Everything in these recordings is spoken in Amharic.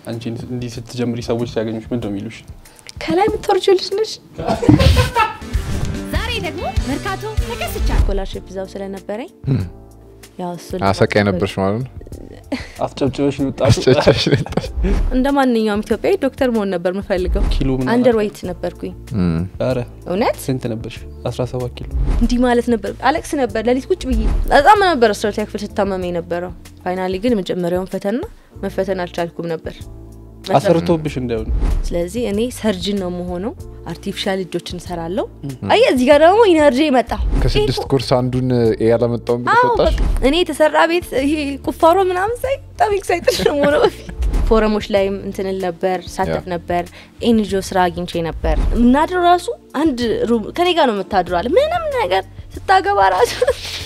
አንቺ እንዲህ ስትጀምሪ ሰዎች ሲያገኙሽ ምንድን ነው የሚሉሽ? ከላይ የምትወርጂው ልጅ ነሽ። ዛሬ ደግሞ መርካቶ ተከስቻ ስኮላርሽፕ እዛው ስለነበረኝ ያው እሱ አሰቃይ ነበርሽ ማለት ነው። አስጨብጭበሽ ይወጣሽ አስጨብጭበሽ ነው የወጣሽ። እንደ ማንኛውም ኢትዮጵያዊ ዶክተር መሆን ነበር የምፈልገው። ኪሎ ምን አንደር ዌይት ነበርኩኝ። እም፣ ኧረ እውነት ስንት ነበርሽ? 17 ኪሎ። እንዲህ ማለት ነበር። አለቅስ ነበር ሌሊት ቁጭ ብዬ በጣም ነበር አስራ ሁለተኛ ክፍል ስታመመ የነበረው። ፋይናሊ ግን መጀመሪያውን ፈተና መፈተን አልቻልኩም ነበር። አሰርቶብሽ እንዳይሆን ስለዚህ እኔ ሰርጅን ነው የምሆነው። አርቲፊሻል እጆችን እሰራለሁ። አየ እዚህ ጋር ደግሞ ኢነርጂ መጣ። ከስድስት ኮርስ አንዱን ኤ ያላመጣውን ብለሽ አዎ ወጣሽ። በቃ እኔ የተሰራ ቤት ይሄ ቁፋሮ ምናምን ሳይ በጣም ኤክሳይትድ ነው የምሆነው። በፊት ፎረሞች ላይም እንትንል ነበር ሳተፍ ያ። ነበር። ኤንጂኦ ስራ አግኝቼ ነበር። የምናድረው ራሱ አንድ ሩም ከኔ ጋር ነው የምታድረዋል። ምንም ነገር ስታገባ ራሱ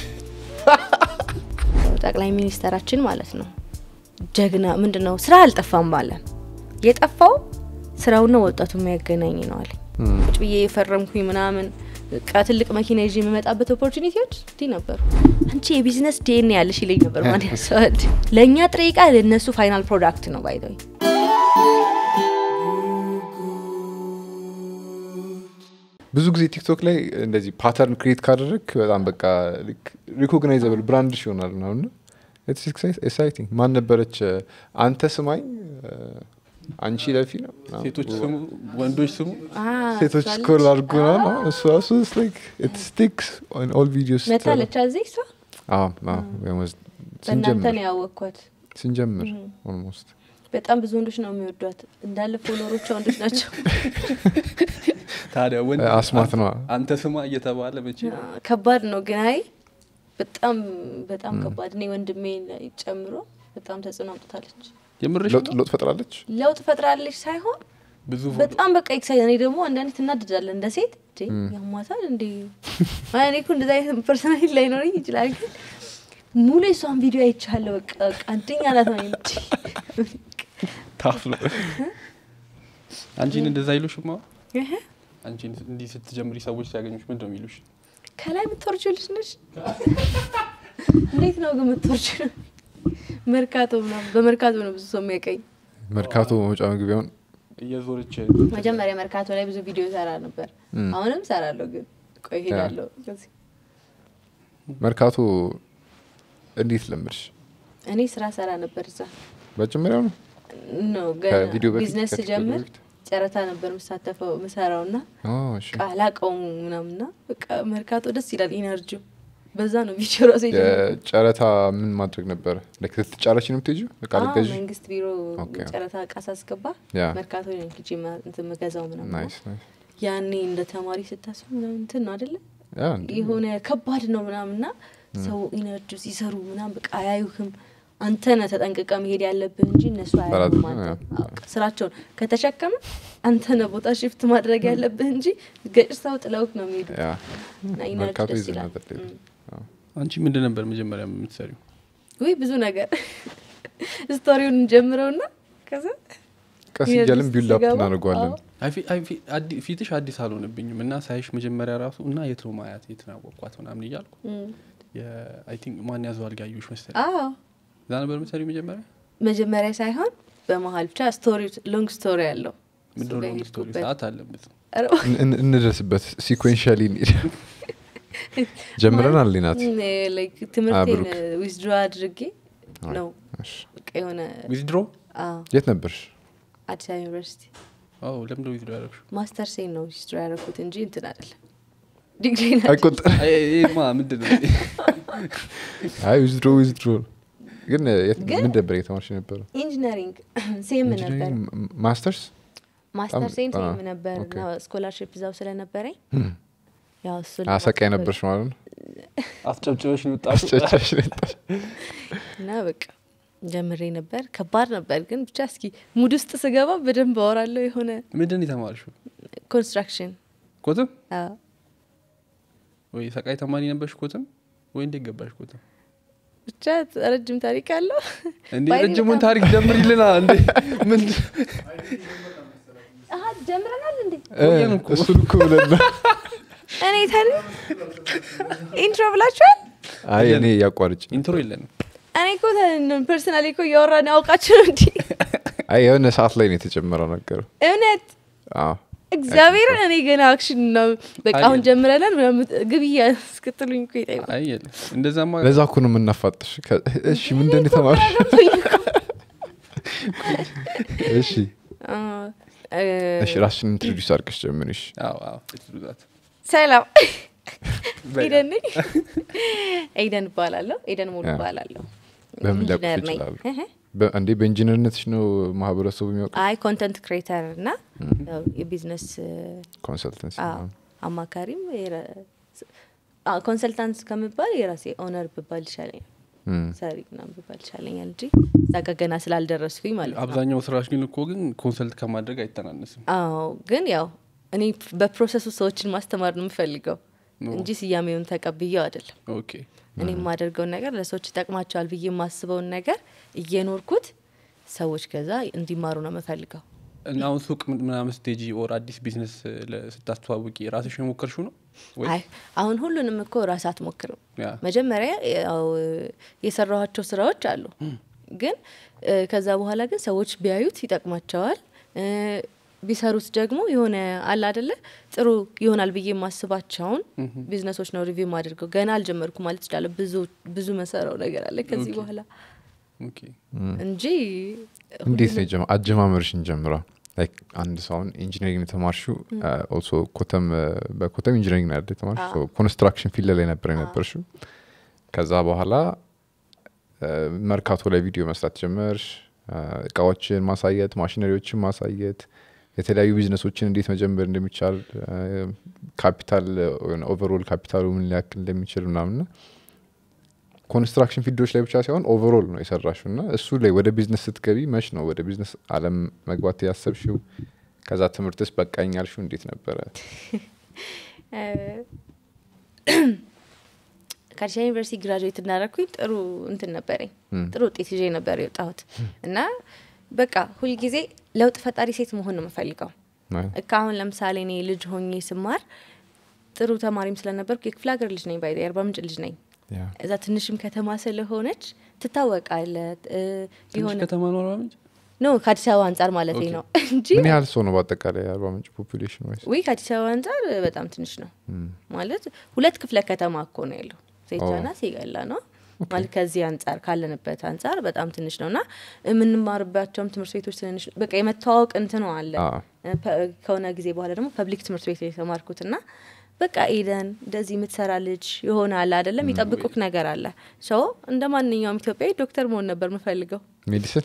ጠቅላይ ሚኒስተራችን ማለት ነው ጀግና ምንድን ነው ስራ አልጠፋም ባለ የጠፋው ስራውና ወጣቱ የሚያገናኝ ነው አለ። እም፣ ቁጭ ብዬ የፈረምኩኝ ምናምን በቃ ትልቅ መኪና ይዤ የምመጣበት ኦፖርቹኒቲዎች እንዲህ ነበሩ። አንቺ የቢዝነስ ዲኤንኤ ያለሽ ይለኝ ነበር ማን ያሰዋል። ለእኛ ጥሬ ዕቃ ለእነሱ ፋይናል ፕሮዳክት ነው ባይዘው ብዙ ጊዜ ቲክቶክ ላይ እንደዚህ ፓተርን ክሬት ካደረግ በጣም በቃ ሪኮግናይዘብል ብራንድሽ ይሆናል ነው እና ኤክሳይቲንግ ማን ነበረች አንተ ስማኝ አንቺ ለፊ ነው ምናምን ሴቶች ስሙ፣ ወንዶች ስሙ። ሴቶች ስኮል አድርጎ ነው ነው እሱ ራሱ ስቲክስ ኦል ቪዲዮስ መታለች አዚ እሷ በእናንተ ስንጀምር ነው ያወቅኳት። ስንጀምር ኦልሞስት በጣም ብዙ ወንዶች ነው የሚወዷት። እንዳለ ፎሎሮቿ ወንዶች ናቸው። ታዲያ ወንድ አስማት ነዋ። አንተ ስማ እየተባለ መቼ ነው? ከባድ ነው ግን አይ በጣም በጣም ከባድ። እኔ ወንድሜ ጨምሮ በጣም ተጽዕኖ አምጥታለች። የምርሽ ለውጥ ነው? ለውጥ ፈጥራለች ለውጥ ፈጥራለች ሳይሆን ብዙ ፎቶ በጣም በቃ ኤክሳይት እኔ ደግሞ አንዳንዴ ትናድዳለን እንደ ሴት እንዴ ያሟታል እንዴ አይ እኔ እኮ እንደዛ አይነት ፐርሰናሊቲ ላይኖረኝ ይችላል ግን ሙሉ የሷን ቪዲዮ አይቻለሁ በቃ በቃ አንደኛ ናት ነው እንጂ ታፍ ነው። አንቺን እንደዛ አይሉሽማ? እህ፣ አንቺን እንዲህ ስትጀምሪ ሰዎች ሲያገኙሽ ምንድን ነው የሚሉሽ? ከላይ የምትወርጂው ልጅ ነሽ እንዴት ነው ግን የምትወርጂው መርካቶ ምናምን በመርካቶ ነው ብዙ ሰው የሚያቀኝ መርካቶ መውጫ መግቢያውን እየዞረች መጀመሪያ መርካቶ ላይ ብዙ ቪዲዮ ሰራ ነበር እም። አሁንም ሰራለሁ ግን ቆይ ሄዳለሁ ከዚህ መርካቶ እንዴት ለምድሽ እኔ ስራ ሰራ ነበር እዛ መጀመሪያው ነው ነው ከቪዲዮ በፊት ቢዝነስ ከቲክቶክ ስጀምር በፊት? ጨረታ ነበር የምሳተፈው ምሰራው ና ኦ፣ እሺ። ቃላቀውም ምናምና በቃ መርካቶ ደስ ይላል ኢነርጂው በዛ ነው ቪዲዮ ራሱ የጀመርኩት። የጨረታ ምን ማድረግ ነበረ ላይክ ስትጫረች ነው የምትሄጂው እቃ አዎ፣ ልትገዢ መንግስት ቢሮ ኦኬ። ጨረታ ጨረታ እቃ ሳስገባ ያ መርካቶ ነው ሂጄ ማ- እንትን የምገዛው ምናምን ናይስ ናይስ ያኔ እንደ ተማሪ ስታስብ ምናምን እንትን ነው አደለ ያ እንዴ የሆነ ከባድ ነው ምናምና ሰው ኢነርጂ ሲሰሩ ምናም በቃ አያዩህም አንተ ነህ ተጠንቅቀ መሄድ ያለብህ እንጂ እነሱ አያዩህም በራሱ አንተ ያ። አዎ፣ በቃ ስራቸውን ከተሸከመ አንተ ነህ ቦታ ሽፍት ማድረግ ያለብህ እንጂ ገጭተው ጥለውክ ነው የሚሄዱ ያ እና ኢነርጂ መርካቶ ደስ ይዘ ይላል ነበር ሌላ። እም። አንቺ ምንድን ነበር መጀመሪያ የምትሰሪው? ውይ ብዙ ነገር ስቶሪውን እንጀምረውና ከዛ ቀስ ኢነርጂ እያልን ቢልድ አፕ ሲገባ፣ እናደርገዋለን አዎ። አይ ፊ- አይ ፊ- አዲ- ፊትሽ አዲስ አልሆነብኝም እና ሳይሽ መጀመሪያ ራሱ እና የት ነው ማያት የት ነው ያወቅኳት ምናምን እያልኩ እም። አይ ቲንክ ማን ያዘዋል ጋዩሽ መሰለኝ አዎ እዛ ነበር የምትሰሪው መጀመሪያ መጀመሪያ ሳይሆን በመሀል ብቻ ስቶሪ ሎንግ ስቶሪ ያለው እሱ ምንድነው ጋር ሎንግ ስቶሪ የሄድኩበት። ሰዓት አለን ብዙ ኧረ እን- እን- እንደርስበት ሲኮንሻሊ ጀምረናል ሊናት እም፣ ላይክ ትምህርቴን ብሩክ። ዊዝድሮ አድርጌ ነው በቃ የሆነ ዊዝድሮ አዎ፣ የት ነበርሽ አዲስ አበባ ዩኒቨርሲቲ ለምደ ዊዝድሮ ያደረግሽው ማስተር ሴን ነው ዊዝድሮ ያደረኩት እንጂ እንትን አይደለም ዲግሪ አይቆጠር ማ ምንድን ነው አይ ዊዝድሮ ዊዝድሮ ግን የት- ግን- ምን ነበር የተማርሽ ነበረ ኢንጂነሪንግ ሴም ነበር ማስተርስ ማስተር በጣም- ሴም አዎ፣ ሴም ነበር ኦኬ። እና ስኮላርሽፕ እዛው ስለነበረኝ ያው እሱ አሰቃይ ነበርሽ ማለት ነው አስጨብጭበሽ ይወጣሽ አስጨጫሽ ነበር እና በቃ ጀምሬ ነበር ከባድ ነበር ግን ብቻ እስኪ ሙድ ውስጥ ስገባ በደንብ አወራለሁ የሆነ ምንድን ነው የተማርሽው ኮንስትራክሽን ኮትም አዎ ወይ ሰቃይ ተማሪ ነበርሽ ኮትም ወይ እንዴት ገባሽ ኮትም ብቻ ረጅም ታሪክ አለው እንዴ ባይኔ ረጅሙን በጣም- ታሪክ ጀምሪልና እንዴ ምን አሀ ጀምረናል እንዴ ቆየን እኮ። እሱን እኮ ብለን ነው እኔ ታዲያ ኢንትሮ ብላችኋል አይ እኔ ያቋርጭ ኢንትሮ የለንም እኔ እኮ ፐርሰናሊ እኮ እያወራን አውቃችሁ ነው እንዲ አይ የሆነ ሰዓት ላይ ነው የተጨመረው ነገሩ እውነት አዎ። እግዚአብሔርን እኔ ገና አክሽን ነው በቃ አሁን አየህ። ጀምረናል ምናምን ግብያ እስክትሉኝ እኮ ይጠይቁ አይ የለም እንደዛማ ለዛ እኮ ነው የምናፋጥሽ ከ- እሺ ምንድን የተማርሽ እሺ እሺ ራስሽን ኢንትሮዲስ አድርገሽ ጀምርሽ አዎ አዎ ትሉዛት ሰላም ኤደን ነኝ ኤደን እባላለሁ ኤደን ሙሉ ያ። እባላለሁ በምን ሊያውቁሽ ኢንጂነር ነኝ ይችላሉ? እህ። በ- እንዴ በኢንጂነርነትሽ ነው ማህበረሰቡ የሚያውቅ አይ ኮንተንት ክሬተር እና ያው የቢዝነስ ኮንሰልተንሲ አዎ፣ አማካሪም ኮንሰልታንት ከምባል የራሴ ኦነር ብባል ይሻለኛል ሰሪ ምናምን ብባል ይሻለኛል እንጂ እዛ ጋ ገና ስላልደረስኩኝ ማለት ነው አብዛኛው ስራሽ ግን እኮ ግን ኮንሰልት ከማድረግ አይተናነስም አዎ ግን ያው እኔ በፕሮሰሱ ሰዎችን ማስተማር ነው የምፈልገው ኖ። እንጂ ስያሜውን ተቀብዬው አይደለም ኦኬ እኔ የማደርገውን ነገር ለሰዎች ይጠቅማቸዋል ብዬ የማስበውን ነገር እየኖርኩት ሰዎች ከዛ እንዲማሩ ነው የምፈልገው እና አሁን ሱቅ ምን- ምናምን ስቴጂ ኦር አዲስ ቢዝነስ ለ- ስታስተዋውቂ ራስሽ የሞከርሽው ነው ወይ አይ አሁን ሁሉንም እኮ ራስ አትሞክርም ያ መጀመሪያ ያው የሰራኋቸው ስራዎች አሉ ግን እ፣ ከዛ በኋላ ግን ሰዎች ቢያዩት ይጠቅማቸዋል እ፣ ቢሰሩት ደግሞ የሆነ አለ አደለ ጥሩ ይሆናል ብዬ የማስባቸውን ቢዝነሶች ነው ሪቪው አድርገው ገና አልጀመርኩ ማለት ይችላለሁ ብዙ ብዙ መሰራው ነገር አለ ከዚህ ኦኬ። በኋላ ኦኬ እንጂ እንዴት ነው የጀመ- አጀማመርሽን ጀምራ ላይክ አንድ ሰው አሁን ኢንጂነሪንግ የተማርሽው ኦልሶ ኮተም እ፣ በኮተም ኢንጂነሪንግ ነው አይደል የተማርሽው ኮንስትራክሽን ፊልድ ላይ ነበር የነበርሽው ከዛ በኋላ እ፣ መርካቶ ላይ ቪዲዮ መስራት ጀመርሽ እ፣ እቃዎችን ማሳየት ማሽነሪዎችን ማሳየት የተለያዩ ቢዝነሶችን እንዴት መጀመር እንደሚቻል እ፣ ካፒታል ኦቨርኦል ካፒታሉ ምን ሊያክል እንደሚችል ምናምንና ኮንስትራክሽን ፊልዶች ላይ ብቻ ሳይሆን ኦቨርኦል ነው የሰራሽው እና እሱ ላይ ወደ ቢዝነስ ስትገቢ መች ነው ወደ ቢዝነስ አለም መግባት ያሰብሽው ከዛ ትምህርትስ በቃኝ ያልሽው እንዴት ነበረ እ፣ ከአዲስ አበባ ዩኒቨርሲቲ ግራጁዌት እንዳደረግኩኝ ጥሩ እንትን ነበረኝ ጥሩ ውጤት ይዤ ነበር የወጣሁት እና በቃ ሁልጊዜ ለውጥ ፈጣሪ ሴት መሆን ነው የምፈልገው እካ አሁን ለምሳሌ እኔ ልጅ ሆኜ ስማር ጥሩ ተማሪም ስለነበርኩ የክፍለ ሀገር ልጅ ነኝ ባይ የአርባ ምንጭ ልጅ ነኝ ያ እዛ ትንሽም ከተማ ስለሆነች ትታወቃለ እ፣ ትንሽ የሆነ ከተማ ነው አርባ ምንጭ ኖ ከአዲስ አበባ አንጻር ማለት ኦኬ። ነው እንጂ ምን ያህል ሰው ነው በአጠቃላይ የአርባ ምንጭ ፖፑሌሽን ወይስ ወይ ከአዲስ አበባ አንጻር በጣም ትንሽ ነው ማለት ሁለት ክፍለ ከተማ እኮ ነው ያለው ሴቻና ሲገላ ነው ማለት ከዚህ አንጻር ካለንበት አንጻር በጣም ትንሽ ነው እና የምንማርባቸውም ትምህርት ቤቶች ትንንሽ በቃ የመተዋወቅ እንትኑ አለ አ፣ ፐ- ከሆነ ጊዜ በኋላ ደግሞ ፐብሊክ ትምህርት ቤት ነው የተማርኩት ና በቃ ኤደን እንደዚህ የምትሰራ ልጅ የሆነ አለ አይደለም ይጠብቁክ ነገር አለ ሰው እንደ ማንኛውም ኢትዮጵያዊ ዶክተር መሆን ነበር የምፈልገው ሜዲሲን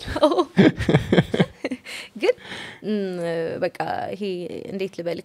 ግን እም፣ በቃ ይሄ እንዴት ልበልክ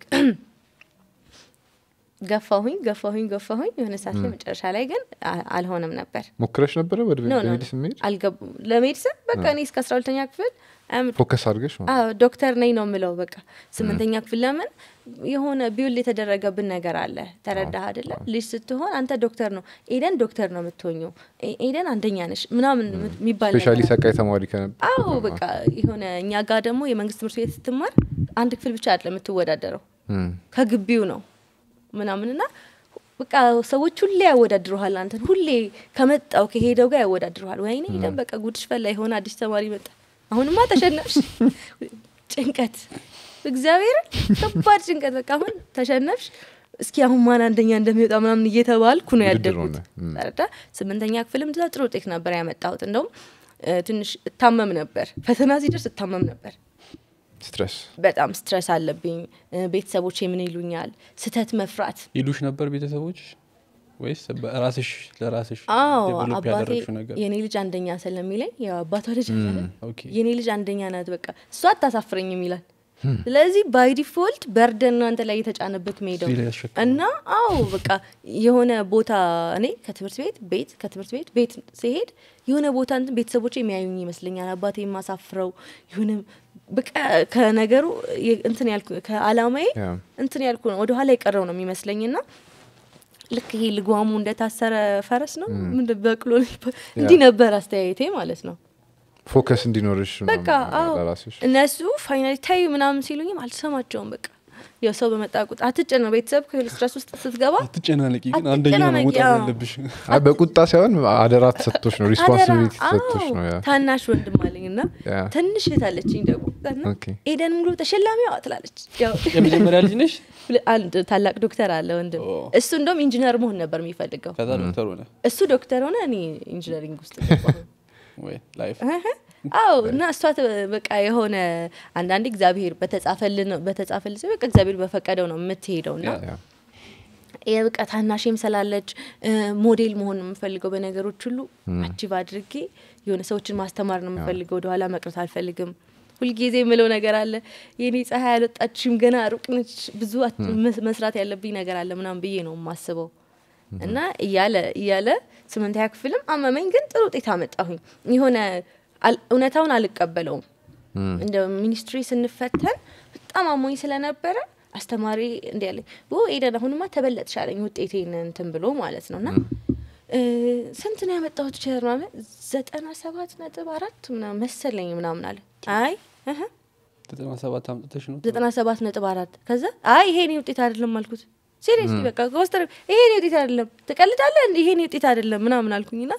ገፋሁኝ ገፋሁኝ ገፋሁኝ የሆነ ሰዓት ላይ መጨረሻ ላይ ግን አ- አልሆነም ነበር ሞክረሽ ነበረ ወደ ኖ ኖ ሜዲሲን መሄድ አልገቡ ለሜዲሲን በቃ እኔ እስከ አስራ ሁለተኛ ክፍል አም- ፎከስ አድርገሽ ነው አዎ ዶክተር ነኝ ነው የምለው በቃ ስምንተኛ ክፍል ለምን የሆነ ቢውል የተደረገብን ነገር አለ ተረዳህ አይደለ ልጅ ስትሆን አንተ ዶክተር ነው ኤደን ዶክተር ነው የምትሆኘው ኤ- ኤደን አንደኛ ነሽ ምናምን የሚባል ስፔሻሊ ነገር ሰቃይ ተማሪ ከነበር አዎ በቃ የሆነ እኛ ጋር ደግሞ የመንግስት ትምህርት ቤት ስትማር አንድ ክፍል ብቻ አይደለም የምትወዳደረው ከግቢው ነው ምናምንና በቃ ሰዎች ሁሌ ያወዳድረሃል አንተን ሁሌ ከመጣው ከሄደው ጋር ያወዳድረሃል ወይኔ ሄደን በቃ ጉድሽ ፈላ የሆነ አዲስ ተማሪ መጣ አሁንማ ተሸነፍሽ ጭንቀት እግዚአብሔር ከባድ ጭንቀት በቃ አሁን ተሸነፍሽ እስኪ አሁን ማን አንደኛ እንደሚወጣ ምናምን እየተባልኩ ነው ውድድር ያደግኩት ሆነ። ም። ተረዳ ስምንተኛ ክፍልም እንደዛ ጥሩ ውጤት ነበር ያመጣሁት እንደውም እ፣ ትንሽ እታመም ነበር ፈተና ሲደርስ እታመም ነበር ስትረስ በጣም ስትረስ አለብኝ እ፣ ቤተሰቦቼ ምን ይሉኛል ስተት መፍራት ይሉሽ ነበር ቤተሰቦች ወይስ በራስሽ ለራስሽ አዎ ዴቨሎፕ አባቴ ያደረግሽው ነገር የኔ ልጅ አንደኛ ስለሚለኝ ያው አባቷ ልጅ አይደለ? ኦኬ የኔ ልጅ አንደኛ ናት በቃ እሷ አታሳፍረኝም ይላል ስለዚህ ባይ ዲፎልት በርደን ነው አንተ ላይ የተጫነበት መሄደው እዚህ ላይ ያሸክማል። እና አዎ በቃ የሆነ ቦታ እኔ ከትምህርት ቤት ቤት ከትምህርት ቤት ቤት ሲሄድ የሆነ ቦታ እንትን ቤተሰቦች የሚያዩኝ ይመስለኛል አባቴ የማሳፍረው የሆነ በቃ ከነገሩ የ- እንትን ያልኩ ከአላማዬ ያ እንትን ያልኩ ነው ወደኋላ የቀረው ነው የሚመስለኝ ና ልክ ይሄ ልጓሙ እንደታሰረ ፈረስ ነው ምንድን በቅሎ ነው የሚባለው? እንዲህ ነበር አስተያየቴ ማለት ነው ፎከስ እንዲኖርሽ በቃ ምናምን አዎ ለራስሽ እነሱ ፋይናሊ ታዩ ምናምን ሲሉኝም አልሰማቸውም በቃ ያው ሰው በመጣ ቁጥር አትጨነቅ። ቤተሰብ ከስትረስ ውስጥ ስትገባ አትጨናነቂ ግን አንደኛ ነው አትጨናነቂ፣ መውጣት አዎ። ያለብሽ አይ በቁጣ ሳይሆን አደራ ተሰጥቶች ነው ሪስፖንሲቢሊቲ ተሰጥቶች ነው ያ ታናሽ ወንድም አለኝ እና ያ። ትንሽ እህት አለችኝ ደግሞ እና ኦኬ። ኤደን ሙሉ ተሸላሚዋ ትላለች። ያው የመጀመሪያ ልጅ ነሽ ሁለ- አንድ ታላቅ ዶክተር አለ ወንድም። ኦ። እሱ እንደውም ኢንጂነር መሆን ነበር የሚፈልገው። ከዛ ዶክተር ሆነ እሱ ዶክተር ሆነ፣ እኔ ኢንጂነሪንግ ውስጥ ገባሁ። ወይ ላይፍ እህ። አዎ እና እሷ ተ- በቃ የሆነ አንዳንዴ እግዚአብሔር በተጻፈልን በተጻፈልን በቃ እግዚአብሔር በፈቀደው ነው የምትሄደው እና ያ። የብቃ ታናሽም ስላለች እ፣ ሞዴል መሆን ነው የምፈልገው በነገሮች ሁሉ አቺቭ አድርጌ የሆነ ሰዎችን ማስተማር ነው የምፈልገው ወደኋላ መቅረት አልፈልግም ሁልጊዜ የምለው ነገር አለ የኔ ፀሐይ አልወጣችም ገና ሩቅ ነች ብዙ አት- መስ- መስራት ያለብኝ ነገር አለ ምናምን ብዬ ነው የማስበው እና እያለ እያለ ስምንተኛ ክፍልም አመመኝ ግን ጥሩ ውጤት አመጣሁኝ የሆነ አል- እውነታውን አልቀበለውም እንደ ሚኒስትሪ ስንፈተን በጣም አሞኝ ስለነበረ አስተማሪ እንዲ ያለኝ ኦ ኤደን አሁንማ ተበለጥሻለኝ ውጤቴን እንትን ብሎ ማለት ነው እና እ፣ ስንት ነው ያመጣሁት ቸር ምናምን ዘጠና ሰባት ነጥብ አራት ምናምን መሰለኝ ምናምን አለ አይ እህ፣ ዘጠና ሰባት አምጥተሽ ነው ዘጠና ሰባት ነጥብ አራት ከዛ አይ ይሄ እኔ ውጤት አይደለም አልኩት ሲሪየስሊ በቃ ከወስተር ይሄ እኔ ውጤት አይደለም ትቀልዳለህ እንዴ ይሄ እኔ ውጤት አይደለም ምናምን አልኩኝና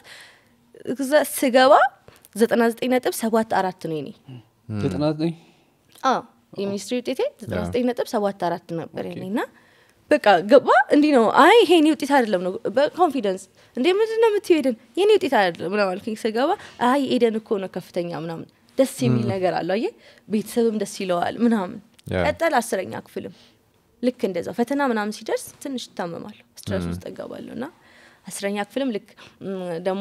ከዛ ስገባ ዘጠና ዘጠኝ ነጥብ ሰባት አራት ነው የኔ ዘጠና ዘጠኝ አዎ የሚኒስትሪ ውጤቴ ዘጠና ዘጠኝ ነጥብ ሰባት አራት ነበር የኔ እና በቃ ገባ እንዲህ ነው አይ ይሄ የኔ ውጤት አይደለም ነው በኮንፊደንስ እንዴ ምንድን ነው የምትይው ኤደን የኔ ውጤት አይደለም ምናምን አልኩኝ ስገባ አይ ኤደን እኮ ነው ከፍተኛ ምናምን ደስ የሚል ነገር አለው አየህ ቤተሰብም ደስ ይለዋል ምናምን ያ። ቀጠል አስረኛ ክፍልም ልክ እንደዛው ፈተና ምናምን ሲደርስ ትንሽ እታመማለሁ ስትረስ ውስጥ እገባለሁ እና አስረኛ ክፍልም ልክ ም፣ ደግሞ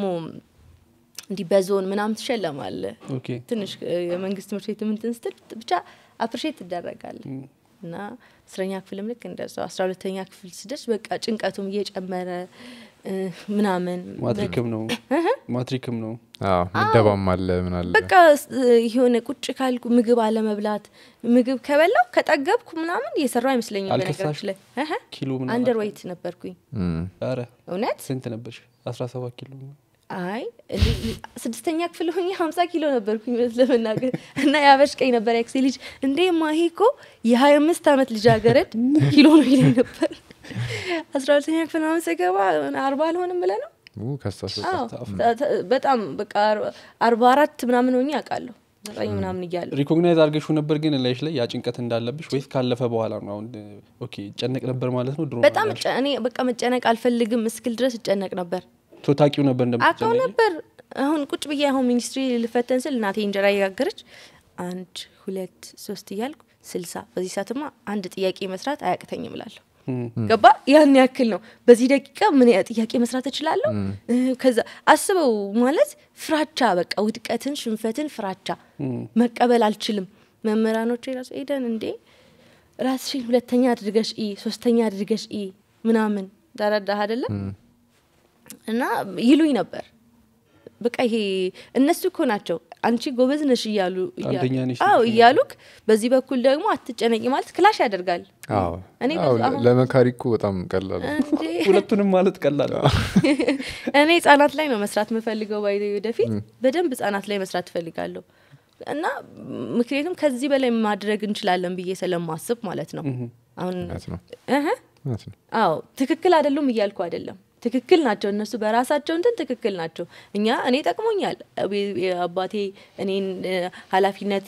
እንዲህ በዞን ምናምን ትሸለማለ ኦኬ ትንሽ እ፣ የመንግስት ትምህርት ቤት ምንትን ስትል ብቻ አፕሪሼት ትደረጋለ እና አስረኛ ክፍልም ልክ እንደዛው አስራ ሁለተኛ ክፍል ስደርስ በቃ ጭንቀቱም እየጨመረ እ፣ ምናምን ማትሪክም ነው ማትሪክም ነው አዎ ምደባም አለ ምን አለ በቃ ስ- የሆነ ቁጭ ካልኩ ምግብ አለመብላት ምግብ ከበላው ከጠገብኩ ምናምን እየሰራው አይመስለኝም አልከሳሽ? በነገራችን ላይ እህ፣ ኪሎ ምናምን አንደር ዌይት ነበርኩኝ እም፣ ኧረ እውነት ስንት ነበርሽ አስራ ሰባት ኪሎ አይ እንዴ፣ ስድስተኛ ክፍል ሆኜ ሀምሳ ኪሎ ነበርኩኝ እውነት ለመናገር እና ያበሽቀኝ ነበር ያክሴ ልጅ እንዴ ማሂ እኮ የሀያ አምስት አመት ልጃገረድ ኪሎ ነው ይለኝ ነበር አስራ ሁለተኛ ክፍል ምናምን ስገባ አርባ አልሆንም ብለህ ነው ኡ፣ ከሳሽ አዎ፣ ተ- ተ- በጣም በቃ አር- አርባ አራት ምናምን ሆኜ አውቃለሁ ዘጠኝ ምናምን እያለሁ ሪኮግናይዝ አድርገሽው ነበር ግን ላይሽ ላይ ያ ጭንቀት እንዳለብሽ ወይስ ካለፈ በኋላ ነው አሁን ኦኬ ጨነቅ ነበር ማለት ነው ድሮ በጣም እጨ- እኔ በቃ መጨነቅ አልፈልግም እስክል ድረስ እጨነቅ ነበር ቶ ታቂው ነበር አውቀው እንደምትጨነቂ ነበር አሁን ቁጭ ብዬ አሁን ሚኒስትሪ ልፈተን ስል እናቴ እንጀራ እየጋገረች አንድ ሁለት ሶስት እያልኩ ስልሳ በዚህ ሰዓትማ አንድ ጥያቄ መስራት አያቅተኝም እላለሁ እም፣ ገባ ያን ያክል ነው በዚህ ደቂቃ ምን ያ- ጥያቄ መስራት እችላለሁ እ፣ ከዛ አስበው ማለት ፍራቻ በቃ ውድቀትን ሽንፈትን ፍራቻ እም። መቀበል አልችልም መምህራኖች ራሱ ሄደን እንዴ ራስሽን ሁለተኛ አድርገሽ ኢ ሶስተኛ አድርገሽ ኢ ምናምን ተረዳህ አይደለም እና ይሉኝ ነበር በቃ ይሄ እነሱ እኮ ናቸው አንቺ ጎበዝ ነሽ እያሉ እያሉ- አንደኛ ነሽ አዎ ነሽ እያሉክ በዚህ በኩል ደግሞ አትጨነቂ ማለት ክላሽ ያደርጋል አዎ እኔ አዎ፣ በዛ- አሁን- ለመካሪ እኮ በጣም ቀላል ነው። እንዴ ሁለቱንም ማለት ቀላል ነው። እኔ ህጻናት ላይ ነው መስራት የምፈልገው ባይ ወደፊት በደንብ ህጻናት ላይ መስራት እፈልጋለሁ እና ምክንያቱም ከዚህ በላይ ማድረግ እንችላለን ብዬ ስለማስብ ማለት ነው አሁን እውነት ነው እህ እውነት ነው አዎ ትክክል አይደሉም እያልኩ አይደለም ትክክል ናቸው እነሱ በራሳቸው እንትን ትክክል ናቸው እኛ እኔ ጠቅሞኛል አቤ- አባቴ እኔን እ፣ ኃላፊነት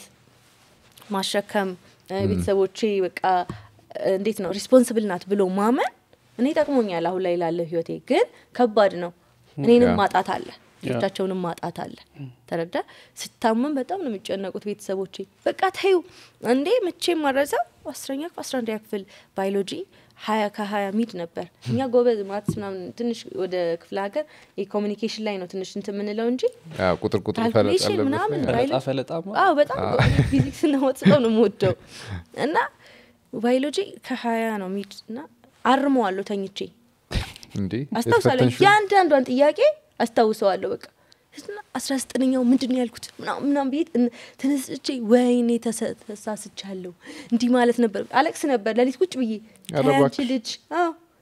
ማሸከም እ፣ ቤተሰቦቼ በቃ እ፣ እንዴት ነው ሪስፖንስብል ናት ብሎ ማመን እኔ ጠቅሞኛል አሁን ላይ ላለው ህይወቴ ግን ከባድ ነው እኔንም ያ። ማጣት አለ ልጆቻቸውንም ማጣት አለ ተረዳ ስታመም በጣም ነው የሚጨነቁት ቤተሰቦቼ በቃ ተዩ እንዴ መቼም ማረሳው አስረኛ አስራ አንደኛ ክፍል ባዮሎጂ ሀያ ከሀያ ሚድ ነበር እኛ ጎበዝ ማትስ ምናምን ትንሽ ወደ ክፍለ ሀገር የኮሚኒኬሽን ላይ ነው ትንሽ እንትን የምንለው እንጂ ያ ቁጥር ቁጥር ፈለጥ ካልኩሌሽን ያለበት ምናምን ላይ ፈለጣ ፈለጣማ አዎ በጣም ፊዚክስ እና ወጥ ነው የምወደው እና ባዮሎጂ ከሀያ ነው ሚድ እና አርመዋለሁ ተኝቼ እንዴ አስታውሳለሁ የተፈተንሽው? የአንዳንዷን ጥያቄ አስታውሰዋለሁ በቃ እና አስራ ዘጠነኛው ምንድን ነው ያልኩት ምናምን ምናምን ብዬ እን- ተነስቼ ወይኔ ተሰ- ተሳስቻለሁ እንዲህ ማለት ነበር አለቅስ ነበር ለሊት ቁጭ ብዬ ኧረ ተይ አንቺ እባክሽ። ልጅ አዎ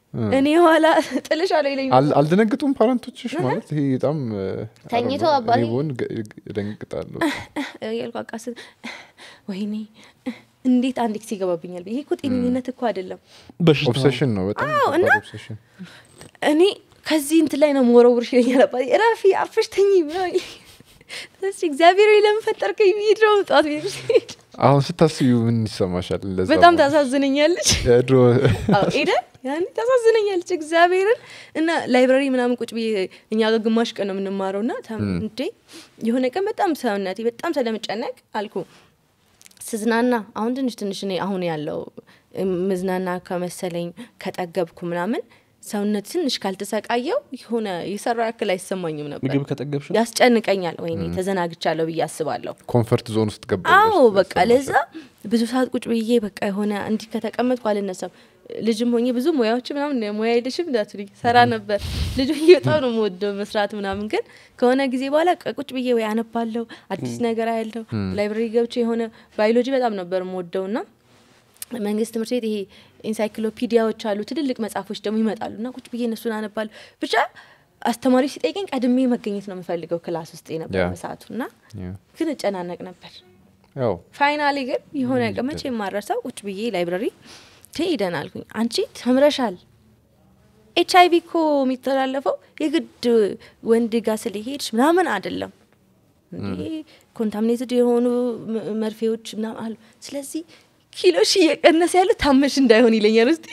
እኔ ኋላ ጥልሻለሁ ይለኝ አል- አልደነግጡም ፓረንቶችሽ ማለት ይሄ በጣም እ፣ ተኝቶ I don't know፣ አባቴ- እኔ ብሆን ገ- እደነግጣለሁ ያልኩ አቃስ ወይኔ እንዴት አንድ ጊዜ ይገባብኛል ይሄ እኮ ጤነኝነት እኮ አይደለም በሽታ ኦብሴሽን ነው በጣም አዎ፣ ከባድ እና- ኦብሴሽን እኔ ከዚህ እንትን ላይ ነው መወረውርሽ ይለኛል አባቴ እረፊ አርፈሽ ተኝ ምናምን ይለኛል። እሺ እግዚአብሔር ሆይ ለምን ፈጠርከኝ ብዬ ድሮ ጠዋት ቤት ስሄድ አሁን ስታስዩ ምን ይሰማሻል ለዛ በጣም ማለት? ታሳዝነኛለች የድሮ አዎ ኤደን ያኔ ታሳዝነኛለች እግዚአብሔርን እና ላይብራሪ ምናምን ቁጭ ብዬ እኛ ጋር ግማሽ ቀን ነው የምንማረው እና ተም- እንዴ የሆነ ቀን በጣም ሰውነቴ በጣም ስለምጨነቅ አልኩ ስዝናና አሁን ትንሽ ትንሽ እኔ አሁን ያለው ምዝናና ከመሰለኝ ከጠገብኩ ምናምን ሰውነት ትንሽ ካልተሰቃየው የሆነ የሰራው ያክል አይሰማኝም ነበር ምግብ ከጠገብሽ ነው? ያስጨንቀኛል ወይኔ ተዘናግቻለሁ ብዬ አስባለሁ ኮንፈርት ዞን ውስጥ ገባ አዎ በቃ ለዛ ብዙ ሰዓት ቁጭ ብዬ በቃ የሆነ እንዲህ ከተቀመጥኩ አልነሳም ልጅም ሆኜ ብዙ ሙያዎች ምናምን ሙያ የለሽም እንዳትሉኝ ሰራ ነበር ልጅ ሆኜ በጣም ነው የምወደው መስራት ምናምን ግን ከሆነ ጊዜ በኋላ ቀ- ቁጭ ብዬ ወይ አነባለሁ አዲስ ነገር አያለሁ ላይብረሪ ገብቼ የሆነ ባዮሎጂ በጣም ነበር የምወደው ና መንግስት ትምህርት ቤት ይሄ ኢንሳይክሎፒዲያዎች አሉ ትልልቅ መጽሐፎች ደግሞ ይመጣሉ እና ቁጭ ብዬ እነሱን አነባለሁ ብቻ አስተማሪ ሲጠይቀኝ ቀድሜ መገኘት ነው የምፈልገው ክላስ ውስጥ የነበረ ያ። በሰዓቱ እና ያ። ግን እጨናነቅ ነበር ያው ፋይናሊ ግን የሆነ ቀን መቼ የማረሳው ቁጭ ብዬ ላይብረሪ ትሄደን አልኩኝ አንቺ ተምረሻል ኤች አይቪ እኮ የሚተላለፈው የግድ ወንድ ጋር ስለሄድሽ ምናምን አይደለም እንዴ ኮንታሚኔትድ የሆኑ ም- መርፌዎች ምናምን አሉ ስለዚህ ኪሎሽ እየቀነሰ ያለ ታመሽ እንዳይሆን ይለኛል ውስጥ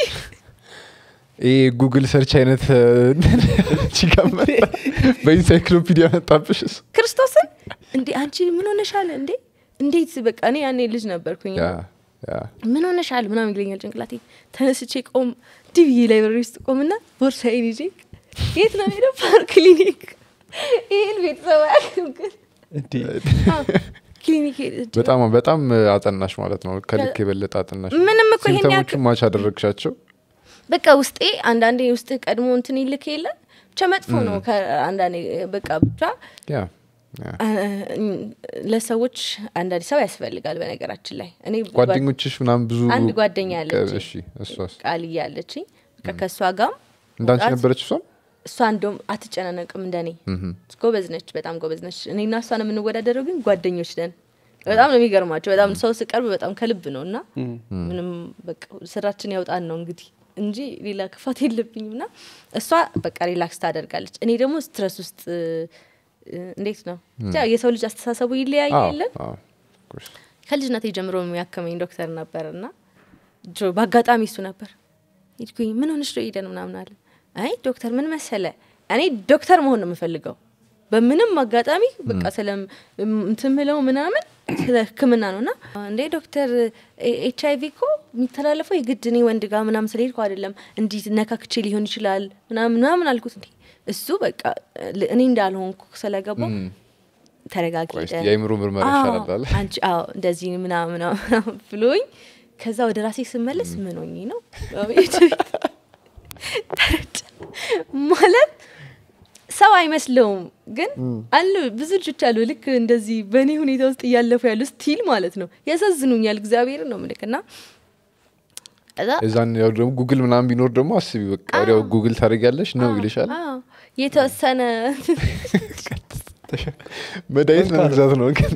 ይሄ ጉግል ሰርች አይነት ቺጋ መጣ በኢንሳይክሎፒዲያ መጣብሽ እሱ። ክርስቶስን እንዴ አንቺ ምን ሆነሻል እንዴ እንዴት በቃ እኔ ያኔ ልጅ ነበርኩኝ ያ ያ ምን ሆነሻል ምናምን ይለኛል ጭንቅላቴ ተነስቼ ቆም ዲቪ ላይብረሪ ውስጥ ቆምና ቦርሳዬን ይዤ የት ነው ሄደው ፓርክ ክሊኒክ ይህን ቤተሰብ አያውቅም ግን እንዴ አዎ፣ ክሊኒክ ሄድ- በጣም በጣም አጠናሽ ማለት ነው ከልክ የበለጠ አጠናሽ ምንም እኮ ይሄን ያክል ሲምተሞቹን ማች አደረግሻቸው በቃ ውስጤ አንዳንዴ ውስጥ ቀድሞ እንትን ይልክ የለ ብቻ መጥፎ ነው አንዳንዴ በቃ ብቻ ያ ያ። አ- ለሰዎች አንዳንድ ሰው ያስፈልጋል በነገራችን ላይ እኔ ጓደኞችሽ ምናምን ብዙ አንድ ጓደኛ ያለችኝ እሺ እሷስ ቃል እያለችኝ በቃ ከእሷ ጋም እንዳንቺ መውጣት- ነበረች እሷም እሷ እንደውም አትጨናነቅም እንደኔ ጎበዝ ነች በጣም ጎበዝ ነች እኔና እሷን የምንወዳደረው ግን ጓደኞች ነን በጣም ነው የሚገርማቸው በጣም ሰው ስቀርብ በጣም ከልብ ነው እና ምንም በቃ ስራችን ያውጣን ነው እንግዲህ እንጂ ሌላ ክፋት የለብኝም እና እሷ በቃ ሪላክስ ታደርጋለች እኔ ደግሞ ስትረስ ውስጥ እ፣ እንዴት ነው ብቻ የሰው ልጅ አስተሳሰቡ ይለያይ አዎ፣ የለን አዎ፣ of course። ከልጅነቴ ጀምሮ የሚያከመኝ ዶክተር ነበር እና ድሮ በአጋጣሚ እሱ ነበር ሄድኩኝ ምን ሆነሽ ነው ሄደን ምናምን አለ አይ ዶክተር ምን መሰለ እኔ ዶክተር መሆን ነው የምፈልገው በምንም አጋጣሚ በቃ ስለ እንትን ምለው ምናምን ስለ ህክምና ነው እና እንዴ ዶክተር ኤች አይቪ እኮ የሚተላለፈው የግድ እኔ ወንድ ጋር ምናምን ስለሄድኩ አይደለም እንዲህ ነካክቼ ሊሆን ይችላል ምናምን ምናምን አልኩት እንዴ እሱ በቃ ል- እኔ እንዳልሆንኩ ስለገባው ተረጋጊ ቆይ እስቲ ሄደ። የአእምሮ ምርመራ አዎ፣ ይሻላል አለ አንቺ አዎ እንደዚህ ምናምን ምናምን ብሎኝ ከዛ ወደ ራሴ ስመለስ ምን ሆኜ ነው አቤት ቤት ተረጨ ማለት ሰው አይመስለውም ግን አሉ ብዙ ልጆች አሉ ልክ እንደዚህ በእኔ ሁኔታ ውስጥ እያለፉ ያሉ ስቲል ማለት ነው ያሳዝኑኛል እግዚአብሔርን ነው ምልክ እና ከዛ እዛን ያው ደግሞ ጉግል ምናምን ቢኖር ደግሞ አስቢ በቃ ወዲያው ጉግል ታደርጊያለሽ ነው ይልሻል አዎ፣ የተወሰነ መድኃኒት ለመግዛት ነው ግን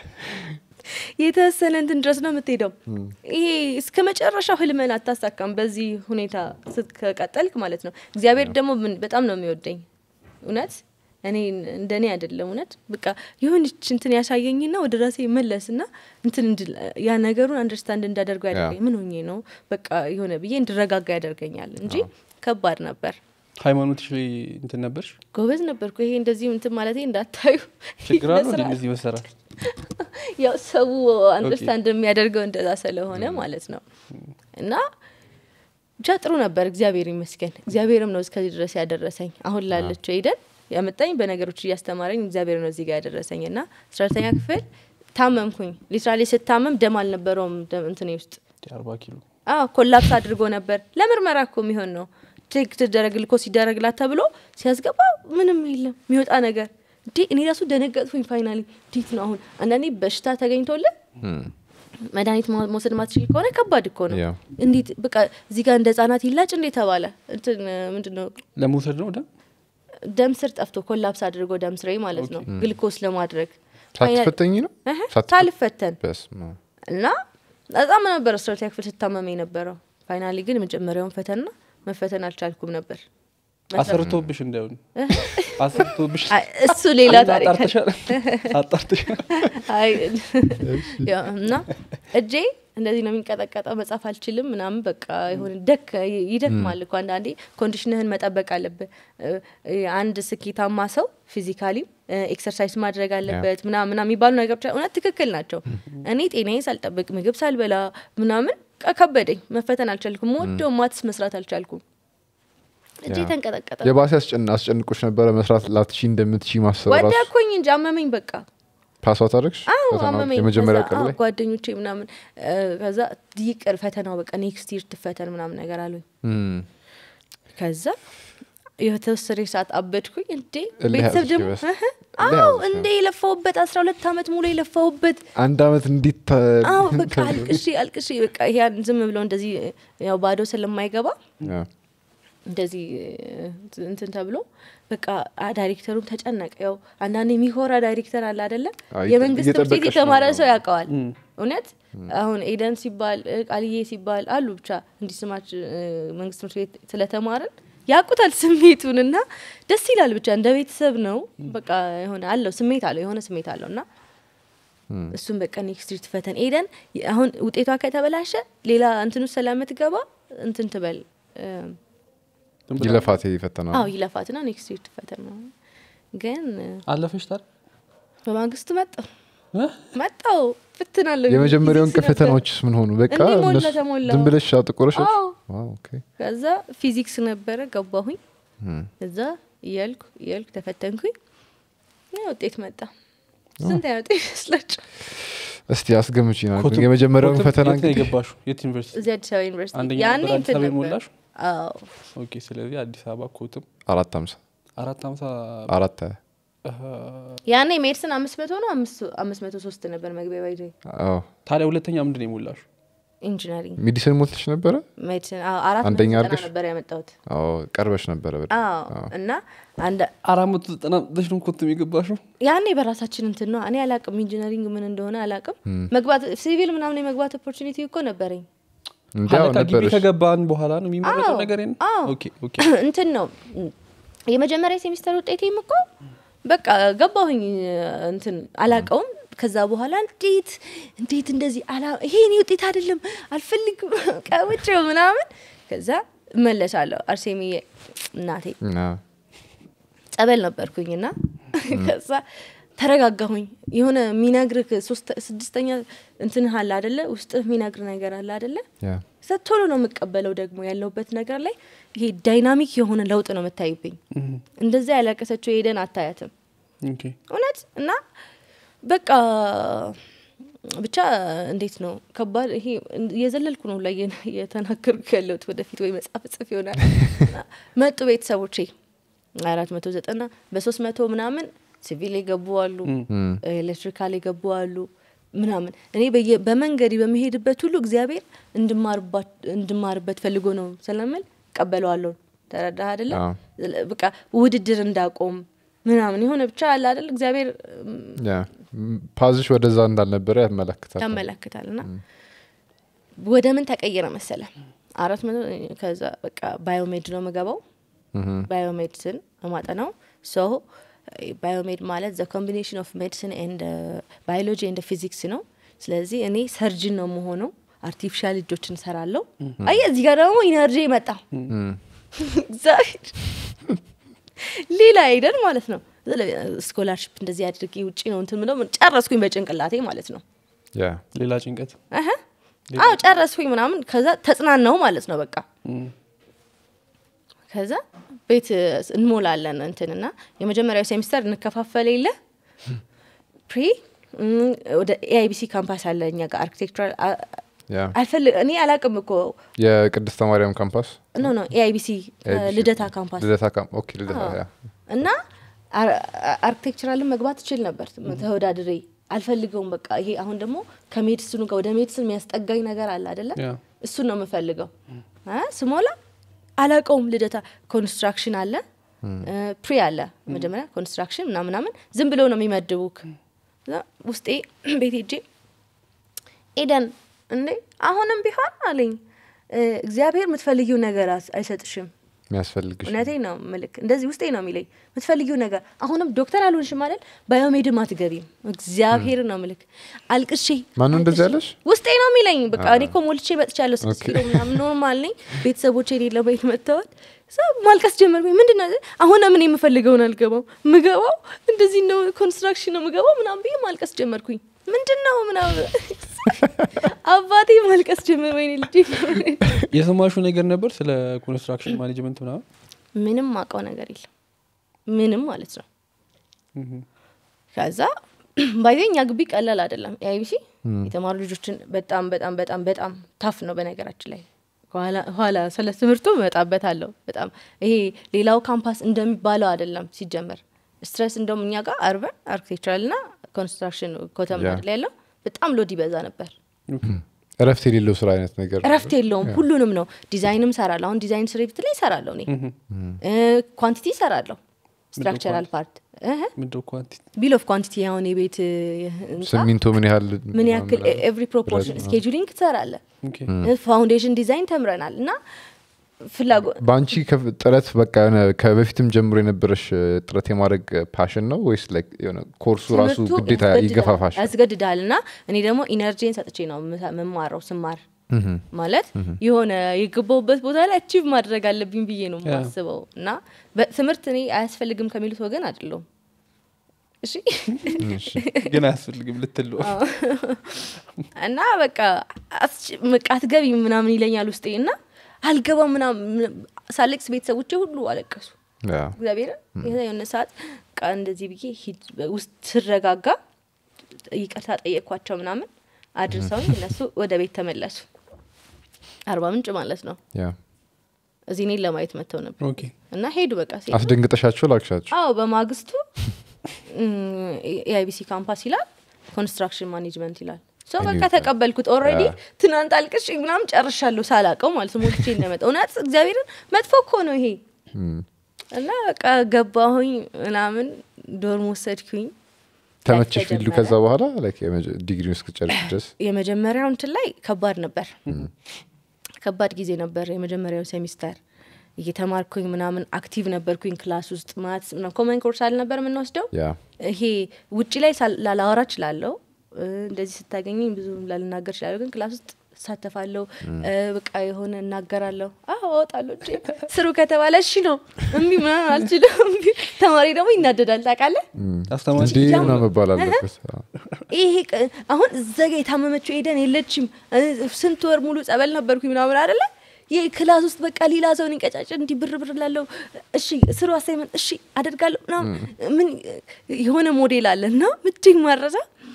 የተወሰነ እንትን ድረስ ነው የምትሄደው ይሄ እስከ መጨረሻው ህልምን አታሳካም በዚህ ሁኔታ ስትቀጠልክ ማለት ነው እግዚአብሔር ደግሞ ምን- በጣም ነው የሚወደኝ እውነት እኔ እንደኔ አይደለም እውነት በቃ የሆነች እንትን ያሳየኝና ወደ ራሴ መለስና እንትን እንድል- ያ ነገሩን አንደርስታንድ እንዳደርገው ያደርገኝ ምን ሆኜ ነው በቃ የሆነ ብዬ እንድረጋጋ ያደርገኛል እንጂ ከባድ ነበር ሃይማኖትሽ ላይ እንትን ነበርሽ ጎበዝ ነበርኩ ይሄ እንደዚህ እንትን ማለት እንዳታዩ ችግር አለው እንደ ለስራ- እንደዚህ መሰራት ያው ሰው አንደርስታንድ የሚያደርገው እንደዛ ስለሆነ ማለት ነው እና ብቻ ጥሩ ነበር እግዚአብሔር ይመስገን እግዚአብሔርም ነው እስከዚህ ድረስ ያደረሰኝ አሁን ላለችው ሄደን ያመጣኝ በነገሮች እያስተማረኝ እግዚአብሔር ነው እዚህ ጋር ያደረሰኝ እና አስራ ሁለተኛ ክፍል ታመምኩኝ ሊትራሊ ስታመም ደም አልነበረውም ደም እንትኔ ውስጥ አርባ ኪሎ አዎ ኮላፕስ አድርጎ ነበር ለምርመራ እኮ የሚሆን ነው ቼክ ትደረግ ልኮ ሲደረግላት ተብሎ ሲያስገባ ምንም የለም የሚወጣ ነገር እንዴ እኔ ራሱ ደነገጥኩኝ ፋይናሊ እንዴት ነው አሁን አንዳንዴ በሽታ ተገኝቶልን መድኃኒት ማ- መውሰድ ማትችል ከሆነ ከባድ እኮ ነው ያ እንዴት በቃ እዚህ ጋር እንደ ህጻናት ይላጭ እንዴ ተባለ እንትን ምንድን ነው ለመውሰድ ነው ደም ደም ስር ጠፍቶ ኮላፕስ አድርጎ ደም ስሬ ማለት ነው ግልኮስ ለማድረግ ሳትፈተኝ ነው እህ፣ ሳትፈ- ሳልፈተን በስመ አብ። እና በጣም ነበር አስራሁለተኛ ክፍል ስታመመ የነበረው ፋይናሊ ግን የመጀመሪያውን ፈተና መፈተን አልቻልኩም ነበር አሰርቶብሽ እንዳይሆን አሰርቶብሽ አይ፣ እሱ ሌላ ታሪክ አጣርተሻል አጣርተሻል አይ፣ ያው እና እጄ እንደዚህ ነው የሚንቀጠቀጠው መጻፍ አልችልም ምናምን በቃ የሆነ ደክ ይደክማል እኮ አንዳንዴ ኮንዲሽንህን መጠበቅ አለብህ እ፣ እ፣ አንድ ስኬታማ ሰው ፊዚካሊ ኤክሰርሳይዝ ማድረግ አለበት ምናምን ምናምን የሚባሉ ነገሮች እውነት ትክክል ናቸው እኔ ጤናዬን ሳልጠብቅ ምግብ ሳልበላ ምናምን ቃ- ከበደኝ መፈተን አልቻልኩም ወደው ማትስ መስራት አልቻልኩም እጄ ያ። ተንቀጠቀጠ የባሴ አስጨን- አስጨንቆች ነበረ መስራት ላትቺ እንደምትቺ ማሰብ ራሱ ወደኩኝ እንጂ አመመኝ በቃ ፓስዋት አደረግሽ አዎ ፈተናው? አመመኝ የመጀመሪያ ከዛ፣ ቀን አዎ፣ ላይ ጓደኞቼ ምናምን እ፣ ከዛ ይቅር ፈተናው በቃ ኔክስት ይር ትፈተን ምናምን ነገር አሉኝ እም፣ ከዛ የተወሰነ ሰዓት አበድኩኝ እንዴ እልህ ቤተሰብ ያዝሽ ደግሞ በስ- እህ፣ እልህ አዎ ያዝሽ እንዴ የለፋውበት አስራ ሁለት አመት ሙሉ የለፋውበት አንድ አመት እንዴት ተ- አዎ በቃ አልቅሼ አልቅሼ በቃ ያን ዝም ብለው እንደዚህ ያው ባዶ ስለማይገባ ያ፣ እንደዚህ እ፣ እንትን ተብሎ በቃ አ- ዳይሬክተሩም ተጨነቀ። ያው አንዳንድ የሚኮራ ዳይሬክተር አለ አይደለ? አይ፣ የመንግስት ትምህርት ቤት እየጠበቀሽ የተማረ ነው። ሰው ያውቀዋል። እውነት አሁን ኤደን ሲባል እ፣ ቃልዬ ሲባል አሉ ብቻ እንዲህ ስማች እ፣ መንግስት ትምህርት ቤት ስለተማርን ያውቁታል ስሜቱን እና ደስ ይላል። ብቻ እንደ ቤተሰብ ነው። በቃ የሆነ አለው ስሜት አለው የሆነ ስሜት አለው እና እሱም በቃ ኔክስት ስትሪት ፈተን ኤደን የ- አሁን ውጤቷ ከተበላሸ ሌላ እንትኑ ስለምትገባ እንትን ትበል እ፣ ይለፋት ፈተና አዎ ይለፋትና ኔክስት ስትሪት ፈተን ነው ግን እ፣ አለፈሽ ታዲያ በማግስቱ መጣው እ? መጣው ፍትናለ የመጀመሪያውን ቀን ፈተናዎችስ ምን ሆኑ? በቃ እንዲህ ሞላ እነሱ ተሞላ። ዝም ብለሽ አጥቁረሽ አዎ ዋው፣ ኦኬ። ከዛ ፊዚክስ ነበረ ገባሁኝ እም፣ እዛ እያልኩ እያልኩ ተፈተንኩኝ ያ ውጤት መጣ ስንት ያመጣ ይመስላችሁ እስቲ አስገምጪ ና ኮትም- የመጀመሪያውን ኮትም ፈተና የት ነው እንግዲህ የገባሽው? የት ዩኒቨርሲቲ? እዚህ አዲስ አበባ ዩኒቨርሲቲ አንደኛ ያኔ ነበር አዲስ እንትን አበባ ነበር የሞላሽ? አዎ ኦኬ። ስለዚህ አዲስ አበባ ኮትም አራት ሀምሳ አራት ሀምሳ አራት ሀያ ያኔ ሜድስን አምስት መቶ ነው አምስት- አምስት መቶ ሶስት ነበር መግቢያ ባይዘ አዎ ታዲያ ሁለተኛ ምንድን ነው የሞላሹ? ኢንጂነሪንግ ሜዲሲን ሞልተሽ ነበረ? ሜዲሲን አዎ፣ አራት መቶ አንደኛ ዘጠና አድርገሽ? ነበር ያመጣሁት አዎ ቀርበሽ ነበረ በደንብ። አዎ እና አንድ አራት መቶ ዘጠና ዘጠኝ ነው ኮትም የገባሽው? ያኔ በራሳችን እንትን ነው እኔ አላቅም ኢንጂነሪንግ ምን እንደሆነ አላቅም መግባት ሲቪል ምናምን የመግባት ኦፖርቹኒቲ እኮ ነበረኝ እንዲያው ሀለቃ ግቢ ነበረሽ ከገባን በኋላ ነው የሚመረጠው አዎ፣ ነገር የለም? አዎ። ኦኬ ኦኬ። እንትን ነው የመጀመሪያ ሴሚስተር ውጤቴም እኮ በቃ ገባሁኝ እንትን አላቀውም ከዛ በኋላ እንዴት እንዴት እንደዚህ አላ ይሄ እኔ ውጤት አይደለም አልፈልግም ቀውጭው ምናምን ከዛ እመለሳለሁ አርሴሚ እናቴ አዎ። ጸበል ነበርኩኝና ከዛ ተረጋጋሁኝ የሆነ የሚነግርህ ሶስተ- ስድስተኛ እንትን አለ አደለ ውስጥ የሚነግር ነገር አለ አደለ ያ ከዛ ቶሎ ነው የምቀበለው ደግሞ ያለሁበት ነገር ላይ ይሄ ዳይናሚክ የሆነ ለውጥ ነው የምታይብኝ እንደዛ ያለቀሰችው ሄደን አታያትም ኦኬ። እውነት እና በቃ ብቻ እንዴት ነው ከባድ ይሄ የዘለልኩ ነው ላይ የተናገርኩ ያለሁት ወደፊት ወይ መጽሐፍ ጽፍ ይሆናል እና መጡ ቤተሰቦቼ አራት መቶ ዘጠና በሶስት መቶ ምናምን ሲቪል የገቡ አሉ ኤሌክትሪካል የገቡ አሉ ምናምን እኔ በየ- በመንገድ በመሄድበት ሁሉ እግዚአብሔር እንድማርባት- እንድማርበት ፈልጎ ነው ስለምል ቀበለዋለሁ ተረዳህ አይደለም አዎ። በቃ ውድድር እንዳቆም ምናምን የሆነ ብቻ አለ አይደል እግዚአብሔር እም፣ ያ ም- ፓዝሽ ወደዛ እንዳልነበረ ያመለክታል። ያመለክታል እና ወደ ምን ተቀየረ መሰለ አራት መቶ ከዛ በቃ ባዮሜድ ነው የምገባው ባዮሜድስን ማጠናው ሶ ባዮሜድ ማለት ዘ ኮምቢኔሽን ኦፍ ሜዲሲን ኤንድ ባዮሎጂ ኤንድ ፊዚክስ ነው ስለዚህ እኔ ሰርጅን ነው መሆነው አርቲፊሻል እጆችን ሰራለሁ አየ እዚህ ጋር ደግሞ ኢነርጂ መጣ እግዚአብሔር ሌላ አይደል ማለት ነው ስኮላርሽፕ እንደዚህ አድርጌ ውጭ ነው እንትን ምለው ጨረስኩኝ በጭንቅላቴ ማለት ነው ያ ሌላ ጭንቀት አሀ። አዎ ጨረስኩኝ ምናምን ከዛ ተጽናናው ማለት ነው በቃ ከዛ ቤት እንሞላለን እንትንና የመጀመሪያው ሴሚስተር እንከፋፈል የለ ፕሪ እም፣ ወደ ኤአይቢሲ ካምፓስ አለ እኛ ጋር አርኪቴክቸራል ያ አልፈልግ እኔ አላቅም እኮ የቅድስተ ማርያም ካምፓስ ኖ ኖ ኤአይቢሲ ABC ልደታ ካምፓስ ልደታ ካም ኦኬ ልደታ ያ እና አርኪቴክቸራልን መግባት እችል ነበር ተወዳድሬ አልፈልገውም በቃ ይሄ አሁን ደግሞ ከሜዲሲኑ ጋር ወደ ሜዲሲን የሚያስጠጋኝ ነገር አለ አይደለ ያ። እሱን ነው የምፈልገው አ፣ ስሞላ አላቀውም ልደታ ኮንስትራክሽን አለ እ፣ ፕሪ አለ መጀመሪያ ኮንስትራክሽን ምናምን ምናምን ዝም ብለው ነው የሚመድቡክ እዛ ውስጤ ቤት ሄጄ ኤደን እንዴ አሁንም ቢሆን አለኝ እ፣ እግዚአብሔር የምትፈልጊው ነገር አስ- አይሰጥሽም የሚያስፈልግሽ እውነቴ ነው ምልክ እንደዚህ ውስጤ ነው የሚለኝ የምትፈልጊው ነገር አሁንም ዶክተር አልሆንሽም አይደል ባዮሜድም አትገቢም እግዚአብሔር ነው ምልክ አልቅሼ ማነው እንደዚህ አልቅሼ- ያለሽ? ውስጤ ነው የሚለኝ በቃ እኔ እኮ ሞልቼ መጥቻለሁ ስድስት ኪሎ ምናምን ኖርማል ነኝ ቤተሰቦቼ የሌለ ቤት መጥተዋል ሰ ማልቀስ ጀመርኩኝ ምንድን ነው አሁን ምን የምፈልገውን አልገባው ምገባው እንደዚህ ነው ኮንስትራክሽን ነው ምገባው ምናምን ብዬ ማልቀስ ጀመርኩኝ ምንድን ነው ምናምን አባቴ ማልቀስ ጀመር ወይኔ ልጅ የሰማሹ ነገር ነበር ስለ ኮንስትራክሽን ማኔጅመንት ምናምን ምንም አውቀው ነገር የለም ምንም ማለት ነው ከዛ ባይዘ እኛ ግቢ ቀላል አይደለም የአይቢሲ የተማሩ ልጆችን በጣም በጣም በጣም በጣም ታፍ ነው በነገራችን ላይ ኋላ- ኋላ ስለ ትምህርቱ እመጣበት አለው በጣም ይሄ ሌላው ካምፓስ እንደሚባለው አይደለም ሲጀመር ስትረስ እንደውም እኛ ጋር አርበን አርኪቴክቸራል ና ኮንስትራክሽን ኮተም ያ። ላይ ያለው በጣም ሎድ ይበዛ ነበር እረፍት የሌለው ስራ አይነት ነገር እረፍት የለውም ሁሉንም ነው ዲዛይንም ሰራለሁ አሁን ዲዛይን ስሬት ላይ ይሰራለሁ እኔ ኳንቲቲ ይሰራለሁ ስትራክቸራል ፓርት ምንድው ኳንቲ ቢል ኦፍ ኳንቲቲ አሁን የቤት ህንፃ ስሚንቶ ምን ያህል ምን ያክል ምናምን ኤቭሪ ፕሮፖርሽን ብረት ነው። ስኬጁሊንግ ትሰራለ ኦኬ። ፋውንዴሽን ዲዛይን ተምረናል እና ፍላጎት በአንቺ ከፍ- ጥረት በቃ የሆነ ከበፊትም ጀምሮ የነበረሽ እ, ጥረት የማድረግ ፓሽን ነው ወይስ like የሆነ ኮርሱ ራሱ ትምህርቱ ግዴታ ያስገድዳል- ይገፋፋሽ? ያስገድዳል እና እኔ ደግሞ ኢነርጂን ሰጥቼ ነው ምሳ- የምማረው ስማር ማለት የሆነ የገባውበት ቦታ ላይ አቺቭ ማድረግ አለብኝ ብዬ ነው ያ። የማስበው እና በትምህርት እኔ አያስፈልግም ከሚሉት ወገን አይደለሁም እሺ ግን አያስፈልግም ልትል ነው። እና በቃ አስች- በቃ አትገቢ ምናምን ይለኛል ውስጤ እና አልገባም ምናምን ሳለቅስ ቤተሰቦቼ ሁሉ አለቀሱ ያ። እግዚአብሔርን የሆነ ሰዓት ቃ እንደዚህ ብዬ ሂድ ውስጥ ስረጋጋ ይቅርታ ጠየቅኳቸው ምናምን አድርሰውኝ እነሱ ወደ ቤት ተመለሱ አርባ ምንጭ ማለት ነው ያ። እዚህ እኔን ለማየት መጥተው ነበር ኦኬ። እና ሄዱ በቃ ሲሄዱ አስደንግጠሻቸው ላክሻቸው? አዎ በማግስቱ የአይቢሲ ካምፓስ ይላል ኮንስትራክሽን ማኔጅመንት ይላል ሶ በቃ ተቀበልኩት ኦልሬዲ ያ። ትናንት አልቅሽ ምናምን ጨርሻለሁ ሳላቀው ማለት ነው ሞልቼ እንደመጣ እውነት እግዚአብሔርን መጥፎ እኮ ነው ይሄ እም። እና በቃ ገባሁኝ ምናምን ዶርም ወሰድኩኝ ተመቸሽ ፊልዱ ተጀመረ። ከዛ በኋላ ዲግሪውን እስክጨርስ ድረስ የመጀመሪያው እንትን ላይ ከባድ ነበር ከባድ ጊዜ ነበር የመጀመሪያው ሴሚስተር እየተማርኩኝ ምናምን አክቲቭ ነበርኩኝ ክላስ ውስጥ ማት ኮመን ኮርስ አልነበር የምንወስደው ያ ይሄ ውጭ ላይ ሳል- ላላወራ እችላለሁ እ፣ እንደዚህ ስታገኘኝ ብዙ ላልናገር እችላለሁ ግን ክላስ ውስጥ እሳተፋለሁ እ፣ በቃ የሆነ እናገራለሁ አዎ እወጣለሁ እንጂ ስሩ ከተባለ እሺ ነው እምቢ ምናምን አልችልም እምቢ። ተማሪ ደግሞ ይናደዳል ታውቃለህ አስተማሪ እንዴ ሲጀምር- ምናምን መባል አለበት። አዎ። ይሄ ቅ- አሁን እዛ ጋ የታመመችው ኤደን የለችም እ፣ ስንት ወር ሙሉ ጸበል ነበርኩኝ ምናምን አደለ ይህ ክላስ ውስጥ በቃ ሌላ ሰውን እንቀጫጭ እንዲህ ብር ብር ላለው እሺ ስሩ አሳይመንት እሺ አደርጋለሁ ምናምን ምን የሆነ ሞዴል አለ እና ምትኝ ማረሳ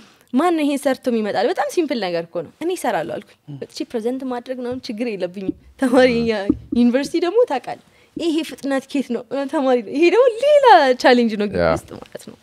ማን ይሄን ሰርቶ ይመጣል በጣም ሲምፕል ነገር እኮ ነው እኔ ይሰራለሁ አልኩኝ በጥቼ ፕሬዘንት ማድረግ ምናምን ችግር የለብኝም ተማሪ ያ- ዩኒቨርሲቲ ደግሞ ታውቃል ይሄ ፍጥነት ኬት ነው እ፣ ተማሪ ነው። ይሄ ደግሞ ሌላ ቻሌንጅ ነው ግቢ ያ። ውስጥ ማለት ነው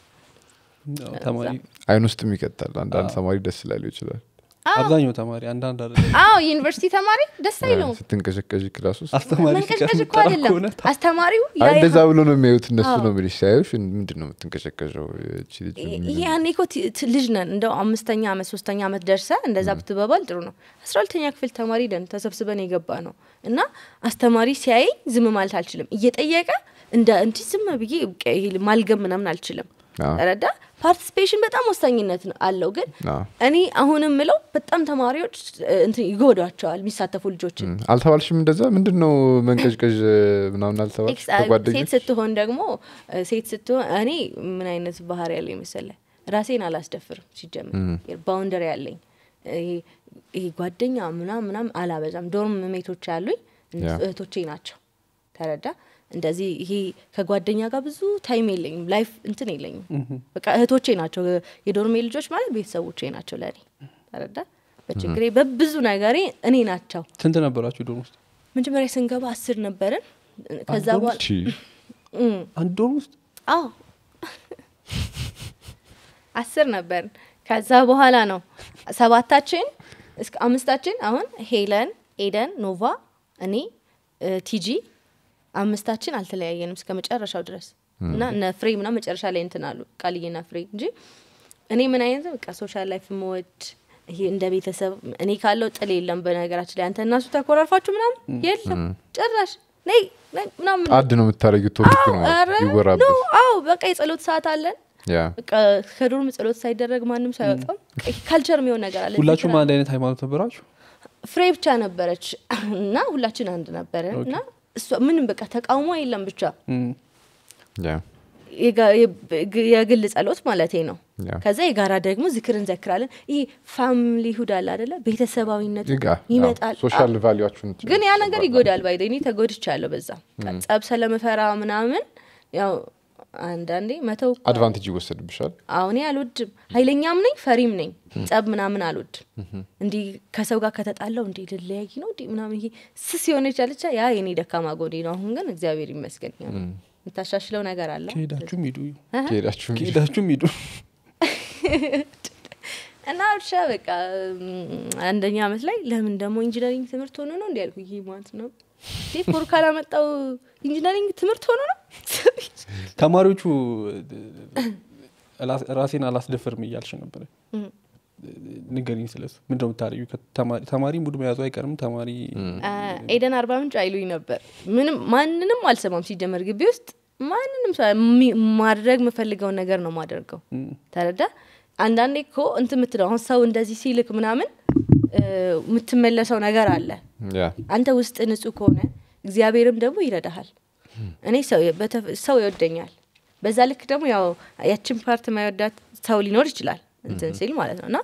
አዎ፣ ተማሪ አይን ውስጥም ይቀጣል። አንዳንድ ተማሪ ደስ ላሉ ይችላል። አብዛኛው ተማሪ አንዳንድ አለ አዎ ዩኒቨርሲቲ ተማሪ ደስ አይለውም ስትንቀሸቀዥ ክላስ ውስጥ አስተማሪ መንቀጭቀጭ እኮ ሲቀምጠራ አይደለም ከሆነ አስተማሪው አይ ያይሃል። እንደዛ ብሎ ነው የሚያዩት እነሱ አዎ። ነው የሚልሽ ሲያዩሽ ምንድን ነው የምትንቀሸቀሸው እቺ ልጅ ይሄ ምንድን ነው? ያኔ እኮ ት- ት- ልጅ ነን እንደው አምስተኛ አመት ሶስተኛ አመት ደርሰ እንደዛ ብትበባል ጥሩ ነው አስራ ሁለተኛ ክፍል ተማሪ ነን ተሰብስበን የገባ ነው እና አስተማሪ ሲያየኝ ዝም ማለት አልችልም እየጠየቀ እንደ እንዲህ ዝም ብዬ በቃ ይሄ ማልገም ምናምን አልችልም አዎ። ረዳ ፓርቲሲፔሽን በጣም ወሳኝነት ነው- አለው ግን አዎ። እኔ አሁንም ምለው በጣም ተማሪዎች እ፣ እንትን ይጎዷቸዋል የሚሳተፉ ልጆችን እም፣ አልተባልሽም እንደዛ ምንድን ነው መንቀዥቀዥ ምናምን አልተባልሽ ኤክስ- ሴት ከጓደኞች ስትሆን ደግሞ እ፣ ሴት ስትሆን እኔ ምን አይነት ባህሪ ያለኝ መሰለ ራሴን አላስደፍርም ሲጀምር ባውንደሪ ያለኝ ይሄ ይሄ ጓደኛ ምናም ምናም አላበዛም ዶርም ሜቶች ያሉኝ እነሱ ያ። እህቶቼ ናቸው ተረዳ እንደዚህ ይሄ ከጓደኛ ጋር ብዙ ታይም የለኝም ላይፍ እንትን የለኝም በቃ እህቶቼ ናቸው የዶርሜ ልጆች ማለት ቤተሰቦቼ ናቸው ለእኔ ተረዳ በችግሬ በብዙ ነገሬ እኔ ናቸው ስንት ነበራችሁ ዶርም ውስጥ መጀመሪያ ስንገባ አስር ነበርን ከዛ ዶርም በኋላ እቺ እም፣ አንድ ዶርም ውስጥ አዎ አስር ነበርን ከዛ በኋላ ነው ሰባታችን እስከ አምስታችን አሁን ሄለን፣ ኤደን፣ ኖቫ፣ እኔ እ፣ ቲጂ አምስታችን አልተለያየንም እስከ መጨረሻው ድረስ እና እነ ፍሬ ምና መጨረሻ ላይ እንትን አሉ ቃልዬና ፍሬ እንጂ እኔ ምን አይነት በቃ ሶሻል ላይፍ መወድ ይሄ እንደ ቤተሰብ እኔ ካለው ጥል የለም። በነገራችን ላይ አንተ እናሱ ተኮራርፋችሁ ምናምን የለም ጭራሽ ነይ ነይ ምናምን አድ ነው የምታደረጊው ቶፒክ ነው ኧረ ኖ ይወራበት አዎ በቃ የጸሎት ሰዓት አለን ያ በቃ ከዶርም ጸሎት ሳይደረግ ማንም ሰው አይወጣም። ካልቸር የሚሆን ነገር አለ። ሁላችሁም አንድ አይነት ሃይማኖት ነበራችሁ ፍሬ ብቻ ነበረች እና ሁላችን አንድ ነበረን እና እሷ ምንም በቃ ተቃውሞ የለም ብቻ እም፣ ያ የጋ- የግ- የግል ጸሎት ማለት ነው። ያ ከዛ የጋራ ደግሞ ዝክር እንዘክራለን። ይህ ፋሚሊ ሁድ አለ አደለ? ቤተሰባዊነቱ ይጋ ይመጣል። ሶሻል ቫሊዋችሁን ግን ያ ነገር ይጎዳል። ባይ እኔ ተጎድቻለሁ በዛ ጸብ ስለምፈራ ምናምን ያው አንዳንዴ መተው እኮ አድቫንቴጅ ይወሰድብሻል አሁን አልወድም። ኃይለኛም ነኝ ፈሪም ነኝ። ጸብ ምናምን አልወድም። እንዲህ ከሰው ጋር ከተጣላው እንዲህ ልለያይ ነው እንዲህ ምናምን ይሄ ስስ የሆነች አለቻ ያ የኔ ደካማ ጎኔ ነው። አሁን ግን እግዚአብሔር ይመስገን ያው የምታሻሽለው ነገር አለ ከሄዳችሁም ሂዱ ከሄዳችሁ እንግዲህ ከሄዳችሁም ሂዱ እና ብቻ በቃ እም፣ አንደኛ አመት ላይ ለምን ደግሞ ኢንጂነሪንግ ትምህርት ሆኖ ነው እንዲ ያልኩ ይሄ ማለት ነው ይህ ፖር ካላመጣው ኢንጂነሪንግ ትምህርት ሆኖ ነው ተማሪዎቹ እላ- ራሴን አላስደፍርም እያልሽ ነበረ ንገሪኝ ስለሱ ምንድነው የምታደርጊው ከተማሪ- ተማሪ ሙድ መያዙ አይቀርም ተማሪ አ፣ ኤደን አርባ ምንጭ አይሉኝ ነበር። ምንም ማንንም አልሰማም። ሲጀመር ግቢ ውስጥ ማንንም ሰው የሚ- ማድረግ የምፈልገውን ነገር ነው ማደርገው። እም፣ ተረዳ። አንዳንዴ እኮ እንትን የምትለው አሁን ሰው እንደዚህ ሲልክ ምናምን እ፣ የምትመለሰው ነገር አለ። ያ አንተ ውስጥ ንጹህ ከሆነ እግዚአብሔርም ደግሞ ይረዳሃል። እኔ ሰው በተ- ሰው ይወደኛል። በዛ ልክ ደግሞ ያው ያችን ፓርት ማይወዳት ሰው ሊኖር ይችላል እንትን ሲል ማለት ነው እና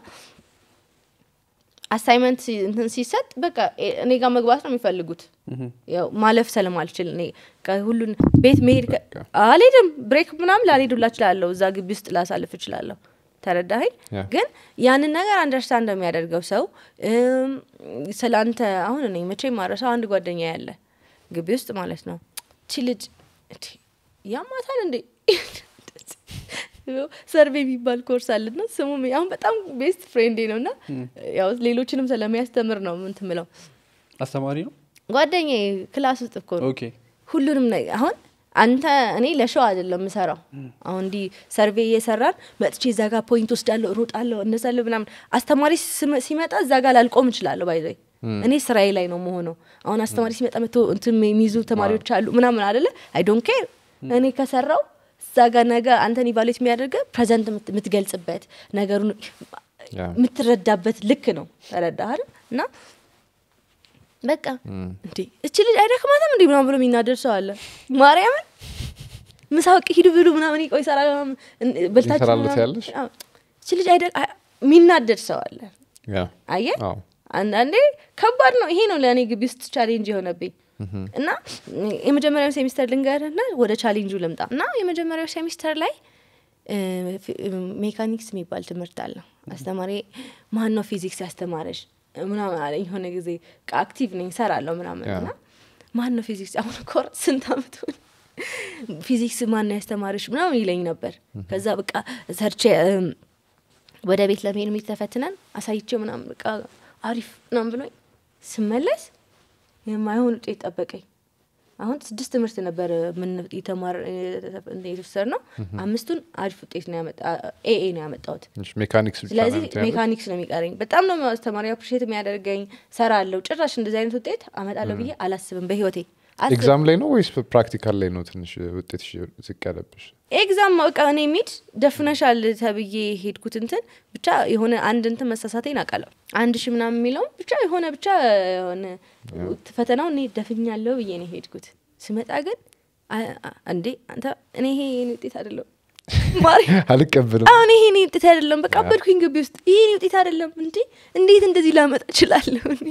አሳይመንት ሲ- እንትን ሲሰጥ በቃ ኤ- እኔ ጋር መግባት ነው የሚፈልጉት። ያው ማለፍ ስለማልችል እኔ በቃ ሁሉን ቤት መሄድ ከ- አልሄድም። ብሬክ ምናምን ላልሄድ ሁላ እችላለሁ። እዛ ግቢ ውስጥ ላሳልፍ እችላለሁ። ተረዳኸኝ? ያ። ግን ያንን ነገር አንደርስታንድ እንደሚያደርገው ሰው እም፣ ስለ አንተ አሁን እኔ መቼም ማረሳው አንድ ጓደኛ ያለ ግቢ ውስጥ ማለት ነው ቺ ልጅ እንዴ ያማታል እንዴ ሰርቬ የሚባል ኮርስ አለና ስሙ አሁን በጣም ቤስት ፍሬንዴ ነው እና ያው ሌሎችንም ስለሚያስተምር ነው ምንት ምለው አስተማሪ ነው ጓደኛ ክላስ ውስጥ እኮ ነው ኦኬ ሁሉንም ነገር አሁን አንተ እኔ ለሸው አይደለም ምሰራው አሁን እንዲህ ሰርቬ እየሰራን መጥቼ እዛ ጋር ፖይንት ወስዳለሁ እሮጣለሁ እነሳለሁ ምናምን አስተማሪ ስመ- ሲመጣ እዛ ጋር ላልቆም እችላለሁ ባይዘ እኔ ስራዬ ላይ ነው መሆነው አሁን አስተማሪ ሲመጣ መቶ እንትን የሚይዙ ተማሪዎች አሉ ምናምን አደለ አይ ዶንት ኬር እኔ ከሰራው እዛ ጋር ነገ አንተን ኢቫሉዌት የሚያደርገ ፕሬዘንት የምት- የምትገልጽበት ነገሩን ያ የምትረዳበት ልክ ነው ተረዳህ አይደል? እና በቃ እንዴ እች ልጅ አይደክማትም እንዲ ምናምን ብሎ የሚናደድ ሰው አለ ማርያምን ምሳውቅ ሂዱ ብሉ ምናምን ቆይ ሰራ በልታችሁ ይሰራል ምናምን- ትያለሽ? አዎ። እች ልጅ አይደ አ- የሚናደድ ሰው አለ ያ አየ አዎ አንዳንዴ ከባድ ነው ይሄ ነው ለእኔ ግቢ ውስጥ ቻሌንጅ የሆነብኝ እና የመጀመሪያው ሴሚስተር ልንገርና ወደ ቻሌንጁ ልምጣ እና የመጀመሪያው ሴሚስተር ላይ እ፣ ፊ- ሜካኒክስ የሚባል ትምህርት አለ አስተማሪ ማን ነው ፊዚክስ ያስተማረሽ ምናምን አለኝ የሆነ ጊዜ በቃ አክቲቭ ነኝ ሰራለሁ ምናምን ያ። እና ማን ነው ፊዚክስ አሁን እኮ ስንት አመት ሆነ ፊዚክስ ማን ነው ያስተማረሽ ምናምን ይለኝ ነበር ከዛ በቃ ሰርቼ እም፣ ወደ ቤት ለመሄድ ሚት ተፈትነን አሳይቼው ምናምን በቃ አሪፍ ምናምን ብሎኝ ስመለስ የማይሆን ውጤት ጠበቀኝ አሁን ስድስት ትምህርት ነበር ምን የተማር የተወሰድ ነው አምስቱን አሪፍ ውጤት ነው ያመጣ ኤኤ ነው ያመጣሁት ትንሽ ሜካኒክስ ብቻ ስለዚህ ነው ትያለሽ? ሜካኒክስ ነው የሚቀረኝ በጣም ነው አስተማሪ አፕሪሼት የሚያደርገኝ ሰራ አለው ጭራሽ እንደዚህ አይነት ውጤት አመጣለሁ ብዬ አላስብም በህይወቴ አስብ- ኤግዛም ላይ ነው ወይስ ፕራክቲካል ላይ ነው ትንሽ ውጤት ዝቅ ያለብሽ ኤግዛም በቃ እኔ ሚድ ደፍነሻል ተብዬ ሄድኩት እንትን ብቻ የሆነ አንድ እንትን መሳሳቴን አውቃለሁ አንድ ሺ ምናምን የሚለውም ብቻ የሆነ ብቻ የሆነ ፈተናው እኔ ደፍኛለሁ ብዬ ነው ሄድኩት ስመጣ ግን አ- አ- እንዴ አንተ እኔ ይሄ የኔ ውጤት አይደለም ማርያም አልቀበልም አሁን ይሄ እኔ ውጤት አይደለም በቃ አበድኩኝ ግቢ ውስጥ ይሄ እኔ ውጤት አይደለም እንዴ እንዴት እንደዚህ ላመጣ እችላለሁ እኔ?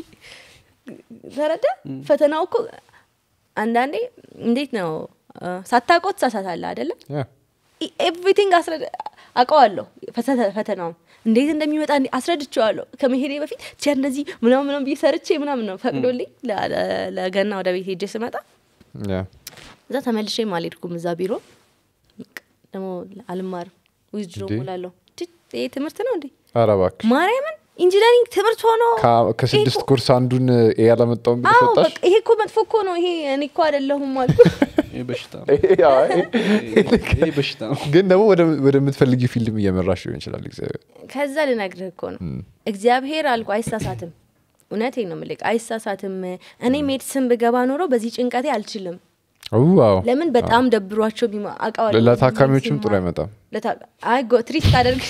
ተረዳ ፈተናው እኮ አንዳንዴ እንዴት ነው አ፣ ሳታውቀው ትሳሳታለህ አይደለም ያ ኤቭሪቲንግ አውቀዋለሁ ፈተ- ፈተናውን እንዴት እንደሚመጣ እንዲ- አስረድቼዋለሁ ከመሄዴ በፊት ቻ እንደዚህ ምናምን ምናምን ብዬ ሰርቼ ምናምን ነው ፈቅዶልኝ ለ- ለ- ለገና ወደ ቤት ሄጄ ስመጣ ያ እዛ ተመልሼም አልሄድኩም እዛ ቢሮ በቃ ደግሞ አልማርም ዊዝድሮ እንዴ? ሞላለሁ ይህ ትምህርት ነው እንዴ ኧረ እባክሽ ማርያምን ኢንጂነሪንግ ትምህርት ሆኖ ከ- ከስድስት ይሄ እኮ- ኮርስ አንዱን ኤ ያላመጣውን ብለሽ አዎ ወጣሽ በቃ ይሄ እኮ መጥፎ እኮ ነው ይሄ እኔ እኮ አይደለሁም አልኩ ይህ በሽታ ነው አይ፣ ይህ በሽታ ነው ግን ደግሞ ወደ- ወደምትፈልጊው ፊልም እየመራሽ ሊሆን ይችላል እግዚአብሔር ከዛ ልነግርህ እኮ ነው እግዚአብሔር አልኩ አይሳሳትም እውነቴን ነው የምልህ አይሳሳትም እኔ ሜድስን ብገባ ኖሮ በዚህ ጭንቀቴ አልችልም ዋው ለምን በጣም ደብሯቸው ቢማ- አውቃለሁ ለታካሚዎችም ጥሩ ሲማር- አይመጣም ለታ- አይ ጎ- ትሪት ሳደርግ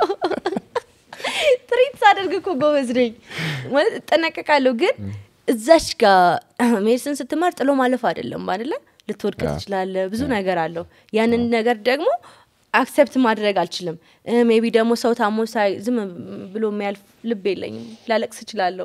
ትሪት ሳደርግ እኮ ጎበዝ ነኝ ማለት እጠነቀቃለሁ ግን እዛች ጋር ሜዲሲን ስትማር ጥሎ ማለፍ አይደለም አይደለ ልትወድቅ ያ። ትችላለ ብዙ ነገር አለው ያንን ነገር ደግሞ አክሰፕት ማድረግ አልችልም ሜቢ ደግሞ ሰው ታሞ ሳይ ዝም ብሎ የሚያልፍ ልብ የለኝም ላለቅስ እችላለሁ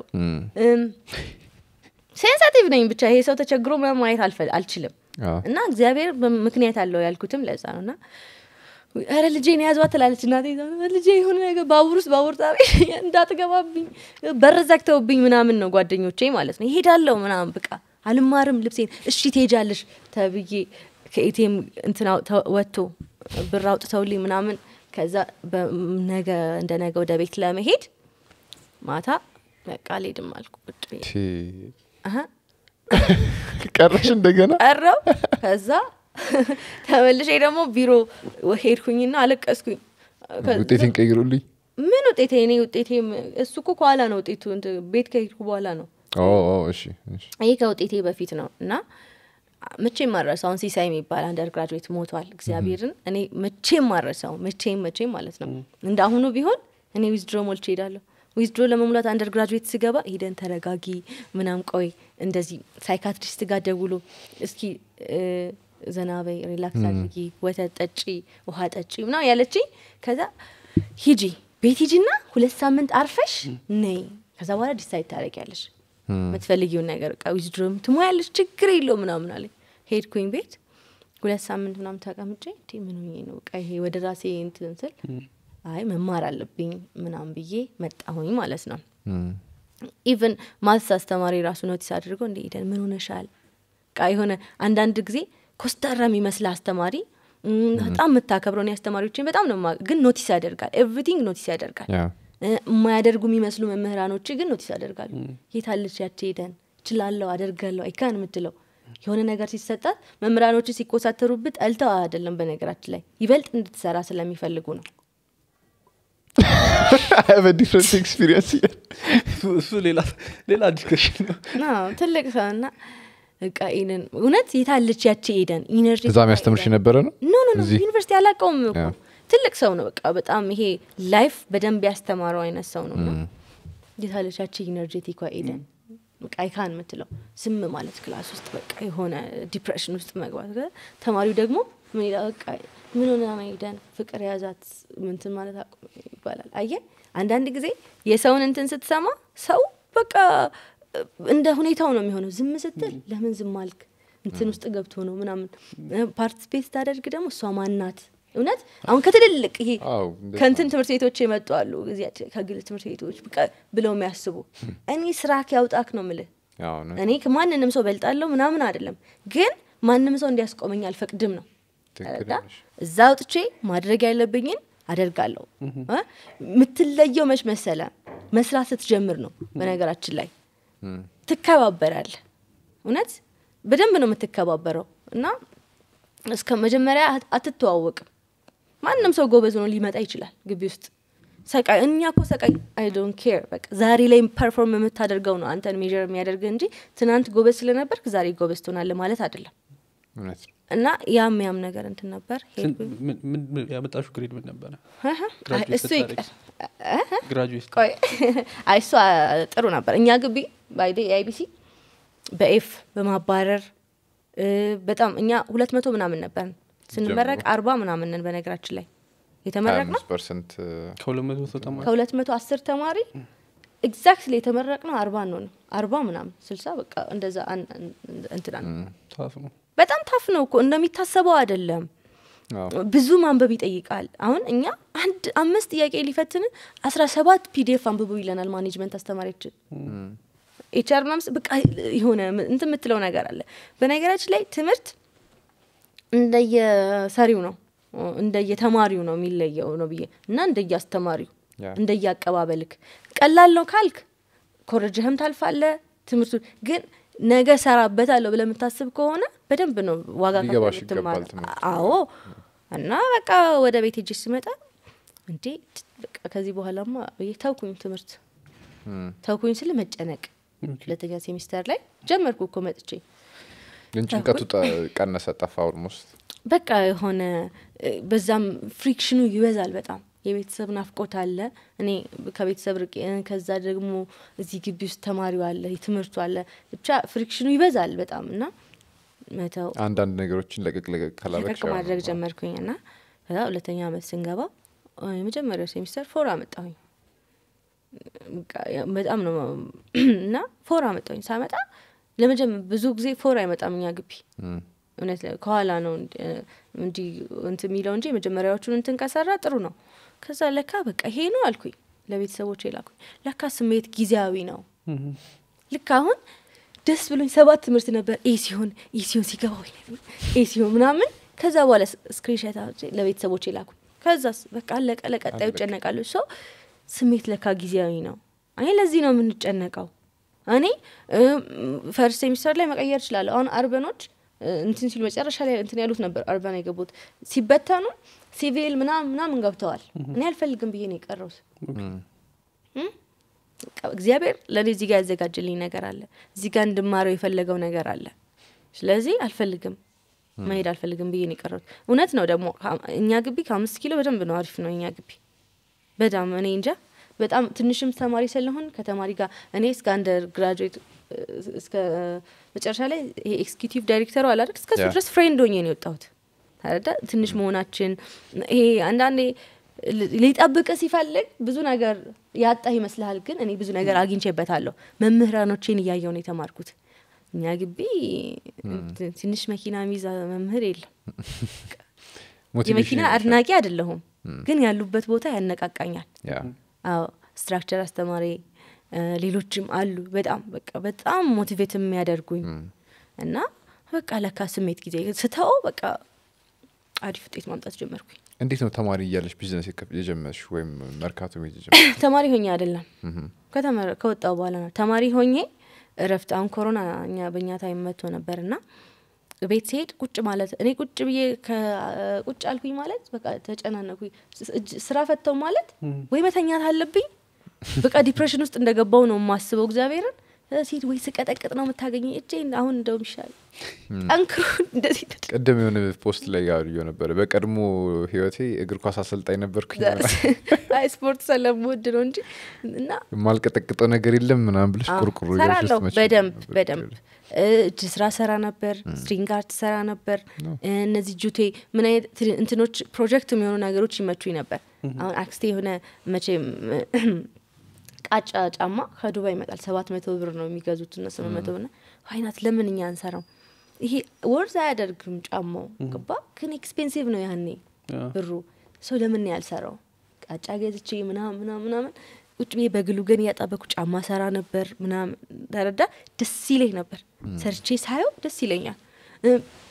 ሴንሳቲቭ ነኝ ብቻ ይሄ ሰው ተቸግሮ ምናምን ማየት አልፈ- አልችልም አዎ። እና እግዚአብሔር በ- ምክንያት አለው ያልኩትም ለዛ ነው እና ኧረ ልጄን ያዟት ትላለች እናቴ እዛ ነው፣ ልጄ የሆነ ነገር ባቡር ውስጥ ባቡር ጣቢያ እንዳትገባብኝ በር ዘግተውብኝ ምናምን ነው ጓደኞቼ ማለት ነው ይሄዳለሁ ምናምን በቃ አልማርም ልብሴን እሺ ትሄጃለሽ ተብዬ ከኤቲኤም እንትና ወጥቶ ብር አውጥተውልኝ ምናምን ከዛ በነገ እንደ ነገ ወደ ቤት ለመሄድ ማታ በቃ አልሄድም አልኩ ቁጭ ብዬ ቲ፣ አሀ ቀረሽ እንደገና ቀረው ከዛ ተመልሼ ደግሞ ቢሮ ሄድኩኝና አለቀስኩኝ ከዛ- ውጤቴን ቀይሩልኝ ምን ውጤቴ እኔ ውጤቴ እሱ እኮ ከኋላ ነው ውጤቱ እንትን ቤት ከሄድኩ በኋላ ነው ኦ፣ ኦ፣ እሺ እሺ። ይህ ከውጤቴ በፊት ነው እና መቼም ማረሳውን ሲሳይ የሚባል አንደር ግራጁዌት ሞቷል እግዚአብሔርን እኔ መቼም ማረሳው መቼም መቼም ማለት ነው እንደ አሁኑ ቢሆን እኔ ዊዝድሮ ሞልቼ ሄዳለሁ ዊዝድሮ ለመሙላት አንደር ግራጁዌት ስገባ ሄደን ተረጋጊ ምናም ቆይ እንደዚህ ሳይካትሪስት ጋር ደውሎ እስኪ እ፣ ዘና በይ ሪላክስ አድርጊ ወተት ጠጪ ውሃ ጠጪ ምና ያለችኝ ከዛ ሂጂ ቤት ሂጂና ሁለት ሳምንት አርፈሽ ነይ ከዛ በኋላ ዲሳይድ ታደረጊያለሽ የምትፈልጊውን ነገር ቃ ዊዝድሮም ትሞያለሽ ችግር የለው ምናምን አለኝ ሄድኩኝ ቤት ሁለት ሳምንት ምናምን ተቀምጬ እንዴ ምን ሆኜ ነው በቃ ይሄ ወደ ራሴ እንትን ስል አይ መማር አለብኝ ምናምን ብዬ መጣሁኝ ማለት ነው እም፣ ኢቨን ማትስ አስተማሪ ራሱ ኖቲስ አድርጎ እንደ ሄደን ምን ሆነሻል ቃ የሆነ አንዳንድ ጊዜ ኮስታራ የሚመስል አስተማሪ እም፣ በጣም የምታከብረው እኔ አስተማሪዎችን በጣም ነው የማ- ግን ኖቲስ ያደርጋል ኤቭሪቲንግ ኖቲስ ያደርጋል ያ እ፣ የማያደርጉ የሚመስሉ መምህራኖች ግን ኖቲስ ያደርጋሉ የታለች ያቺ ሄደን ችላለሁ አደርጋለሁ አይካን የምትለው የሆነ ነገር ሲሰጣት መምህራኖች ሲኮሳተሩብት ጠልተው አይደለም በነገራችን ላይ ይበልጥ እንድትሰራ ስለሚፈልጉ ነው ዲፍረንት ኤክስፒሪየንስ እሱ- እሱ ሌላ ሌላ ዲስከሽን ነው አዎ፣ ትልቅ ሰው እና በቃ ኢደን እውነት የታለች ያቺ ኤደን ኢነርጂ እዛ የሚያስተምርሽ የነበረ ነው ኖ ኖ ኖ እዚህ? ዩኒቨርሲቲ አላውቀውም እኮ ያ። ትልቅ ሰው ነው በቃ በጣም ይሄ ላይፍ በደንብ ያስተማረው አይነት ሰው ነው እና የታለች ያቺ ኢነርጄቲኳ ኤደን በቃ አይካን የምትለው ዝም ማለት ክላስ ውስጥ በቃ የሆነ ዲፕሬሽን ውስጥ መግባት ከዛ ተማሪው ደግሞ ምን ይላል በቃ ምን ሆነ ነው ኤደን ፍቅር የያዛት ምንትን ማለት አቁም ይባላል አየ አንዳንድ ጊዜ የሰውን እንትን ስትሰማ ሰው በቃ እንደ ሁኔታው ነው የሚሆነው ዝም ስትል ለምን ዝም አልክ እንትን ውስጥ ገብቶ ነው ምናምን ፓርቲስፔት ስታደርግ ደግሞ እሷ ማናት እውነት አሁን ከትልልቅ ይሄ አዎ፣ እንደዛ ከንትን ትምህርት ቤቶች የመጡ አሉ እዚያች- ከግል ትምህርት ቤቶች በቃ ብለው የሚያስቡ እኔ ስራክ ያውጣክ ነው ምልህ ያው ነው እኔ ከማንንም ሰው በልጣለሁ ምናምን አይደለም ግን ማንም ሰው እንዲያስቆመኝ አልፈቅድም ነው ትክክል ተረዳ? ነሽ። እዛ አውጥቼ ማድረግ ያለብኝን አደርጋለሁ እ? የምትለየው መች መሰለ መስራት ስትጀምር ነው በነገራችን ላይ እም፣ ትከባበራለህ እውነት በደንብ ነው የምትከባበረው እና እስከ መጀመሪያ አት- አትተዋወቅም ማንም ሰው ጎበዝ ሆኖ ሊመጣ ይችላል ግቢ ውስጥ ሰቃይ እኛ እኮ ሰቃይ አይ ዶንት ኬር በቃ ዛሬ ላይ ፐርፎርም የምታደርገው ነው አንተን ሜዥር የሚያደርግ እንጂ ትናንት ጎበዝ ስለነበርክ ዛሬ ጎበዝ ትሆናለህ ማለት አይደለም እውነት ነው። እና ያም ያም ነገር እንትን ነበር ስንት- ሄድኩኝ። ምን- ምን- ምን- ያመጣሽው ግሬድ ምን ነበረ አሀ፣ አይ፣ ግራጁዌት እሱ ስታደርጊ? ይቀር ግራጁዌት ቆይ አይ እሷ ጥሩ ነበር እኛ ግቢ ባይዴ የአይቢሲ በኤፍ በማባረር እ፣ በጣም እኛ ሁለት መቶ ምናምን ነበር ስንመረቅ ጀምሮ። አርባ ምናምን ነን በነገራችን ላይ የተመረቅ ነው 25% ከሁለት መቶ ሰው ተማሪ ከሁለት መቶ አስር ተማሪ ኤግዛክትሊ የተመረቅ ነው አርባ ነው አርባ ምናምን ስልሳ በቃ እንደዛ አን- አን- እንትና ነው ታፍ ነው በጣም ታፍ ነው እኮ እንደሚታሰበው አይደለም አዎ። ብዙ ማንበብ ይጠይቃል አሁን እኛ አንድ አምስት ጥያቄ ሊፈትን አስራ ሰባት ፒዲኤፍ አንብቡ ይለናል ማኔጅመንት አስተማሪያችን ኤችአር ምናምን ስ- በቃ የሆነ ም- እንትን የምትለው ነገር አለ በነገራችን ላይ ትምህርት እንደየሰሪው ነው እንደየተማሪው ነው የሚለየው ነው ብዬ እና እንደየአስተማሪው ያ። እንደየአቀባበልክ ቀላል ነው ካልክ ኮረጅህም ታልፋለ ትምህርቱ ግን ነገ ሰራበታለሁ ብለህ የምታስብ ከሆነ በደንብ ነው ዋጋ ከፍለህ ሊገባሽ የምትማረው። ይገባል ትምህርቱ። አዎ እና በቃ ወደ ቤት ሄጄ ስመጣ እንዴ በቃ ከዚህ በኋላማ ብዬ ተውኩኝ ትምህርት እም። ተውኩኝ ስል መጨነቅ ሁለተኛ ሴሚስተር ላይ ጀመርኩ እኮ መጥቼ ግን ጭንቀቱ ጠ- ቀነሰ ጠፋ ኦልሞስት በቃ የሆነ እ፣ በዛም ፍሪክሽኑ ይበዛል በጣም የቤተሰብ ናፍቆት አለ እኔ ከቤተሰብ ርቄ እ፣ ከዛ ደግሞ እዚህ ግቢ ውስጥ ተማሪው አለ ትምህርቱ አለ ብቻ ፍሪክሽኑ ይበዛል በጣም እና መተው አንዳንድ ነገሮችን ለቅቅ ለቅቅ ለቀቅ ካላረግሽ ያው ማድረግ ነው። ጀመርኩኝ እና ከዛ ሁለተኛ አመት ስንገባ እ፣ የመጀመሪያው ሴሚስተር ፎር አመጣሁኝ በቃ ያ- በጣም ነው እና ፎር አመጣሁኝ ሳመጣ ለመጀመ ብዙ ጊዜ ፎር አይመጣም እኛ ግቢ እም። እውነት ለ- ከኋላ ነው እንዲ- እንዲህ እንትን የሚለው እንጂ የመጀመሪያዎቹን እንትን ከሰራ ጥሩ ነው። ከዛ ለካ በቃ ይሄ ነው አልኩኝ ለቤተሰቦቼ ላኩኝ። ለካ ስሜት ጊዜያዊ ነው። ልክ አሁን ደስ ብሎኝ ሰባት ትምህርት ነበር ኤ ሲሆን ኤ ሲሆን ሲገባ ወይ ኤ ሲሆን ምናምን ከዛ በኋላ ስክሪንሻት ለቤተሰቦቼ ላኩኝ። ከዛስ በቃ አለቀ። ለቀጣዩ አለቀ። ይጨነቃሉ። ሰው ስሜት ለካ ጊዜያዊ ነው። አይ ለዚህ ነው የምንጨነቀው። እኔ ፈርስት ሴሚስተር ላይ መቀየር እችላለሁ። አሁን አርበኖች እ፣ እንትን ሲሉ መጨረሻ ላይ እንትን ያሉት ነበር አርበን የገቡት ሲበተኑ ሲቪል ምናምን ምናምን ገብተዋል። እኔ አልፈልግም ብዬ ነው የቀረውት። እም። በቃ እግዚአብሔር ለእኔ እዚህ ጋር ያዘጋጅልኝ ነገር አለ። እዚህ ጋር እንድማረው የፈለገው ነገር አለ። ስለዚህ አልፈልግም መሄድ አልፈልግም ብዬ ነው የቀረሁት። እውነት ነው ደግሞ ከ- እኛ ግቢ ከአምስት ኪሎ በደንብ ነው አሪፍ ነው እኛ ግቢ በጣም እኔ እንጃ በጣም ትንሽም ተማሪ ስለሆን ከተማሪ ጋር እኔ እስከ አንደር ግራጁዌት እስከ መጨረሻ ላይ ይሄ ኤክስኪዩቲቭ ዳይሬክተሩ አለ አይደል እስከሱ ያ። ድረስ ፍሬንድ ሆኜ ነው የወጣሁት። ታረዳ ትንሽ መሆናችን ይሄ አንዳንዴ ል- ሊጠብቅ ሲፈልግ ብዙ ነገር ያጣህ ይመስልሃል፣ ግን እኔ ብዙ ነገር አግኝቼበታለሁ። መምህራኖቼን እያየው ነው የተማርኩት። እኛ ግቢ ት- ትንሽ መኪና ሚዛ መምህር የለም። ሞቲቬሽን የመኪና ይሆንሻል። አድናቂ አይደለሁም፣ ግን ያሉበት ቦታ ያነቃቃኛል። ያ አዎ ስትራክቸር አስተማሪ እ፣ ሌሎችም አሉ በጣም በቃ በጣም ሞቲቬት የሚያደርጉኝ እና በቃ ለካ ስሜት ጊዜ ስተው በቃ አሪፍ ውጤት ማምጣት ጀመርኩኝ። እንዴት ነው ተማሪ እያለሽ ቢዝነስ የከፍ- የጀመርሽ ወይም መርካቶ መሄድ የጀመርሽ? ተማሪ ሆኜ አይደለም ከተመረ- ከወጣሁ በኋላ ነው ተማሪ ሆኜ እረፍት አሁን ኮሮና እኛ በእኛ ታይም መጥቶ ነበር እና ቤት ሲሄድ ቁጭ ማለት እኔ ቁጭ ብዬ ከ- ቁጭ አልኩኝ ማለት በቃ ተጨናነኩኝ። ስ- እጅ- ስራ ፈተው ማለት ወይ መተኛት አለብኝ በቃ ዲፕሬሽን ውስጥ እንደገባው ነው የማስበው። እግዚአብሔርን እ፣ ሲሄድ ወይ ስቀጠቅጥ ነው የምታገኘኝ እጄ አሁን እንደውም ይሻል ጠንክሮ እንደዚህ ተደ- ቅድም የሆነ ፖስት ላይ ያዩ ነበረ በቀድሞ ህይወቴ እግር ኳስ አሰልጣኝ ነበርኩኝ አይ ስፖርት ስለምወድ ነው እንጂ እና የማልቀጠቅጠው ነገር የለም ምናምን ብለሽ አዎ፣ ቁርቁሩ ሰራለሁ እያልሽ በደንብ ስትመጪ በደንብ ነበር። እ፣ እጅ ስራ ሰራ ነበር ስትሪንግ አርት ሰራ ነበር እ፣ እነዚህ ጁቴ ምን አይነት ት- እንትኖች ፕሮጀክት የሚሆኑ ነገሮች ይመቹኝ ነበር አሁን አክስቴ የሆነ መቼም ቃጫ ጫማ ከዱባይ ይመጣል ሰባት መቶ ብር ነው የሚገዙት እነ ስምንት መቶ ብር ና ዋይናት ለምን እኛ አንሰራው ይሄ ወርዝ አያደርግም ጫማው ገባ ግን ኤክስፔንሲቭ ነው ያኔ ያ። ብሩ ሰው ለምን ነው ያልሰራው ቃጫ ገዝቼ ምናምን ምናምን ምናምን ቁጭ ብዬ በግሉ ግን እያጣበኩ ጫማ ሰራ ነበር ምናምን ተረዳ ደስ ይለኝ ነበር ሰርቼ ሳየው ደስ ይለኛል እ፣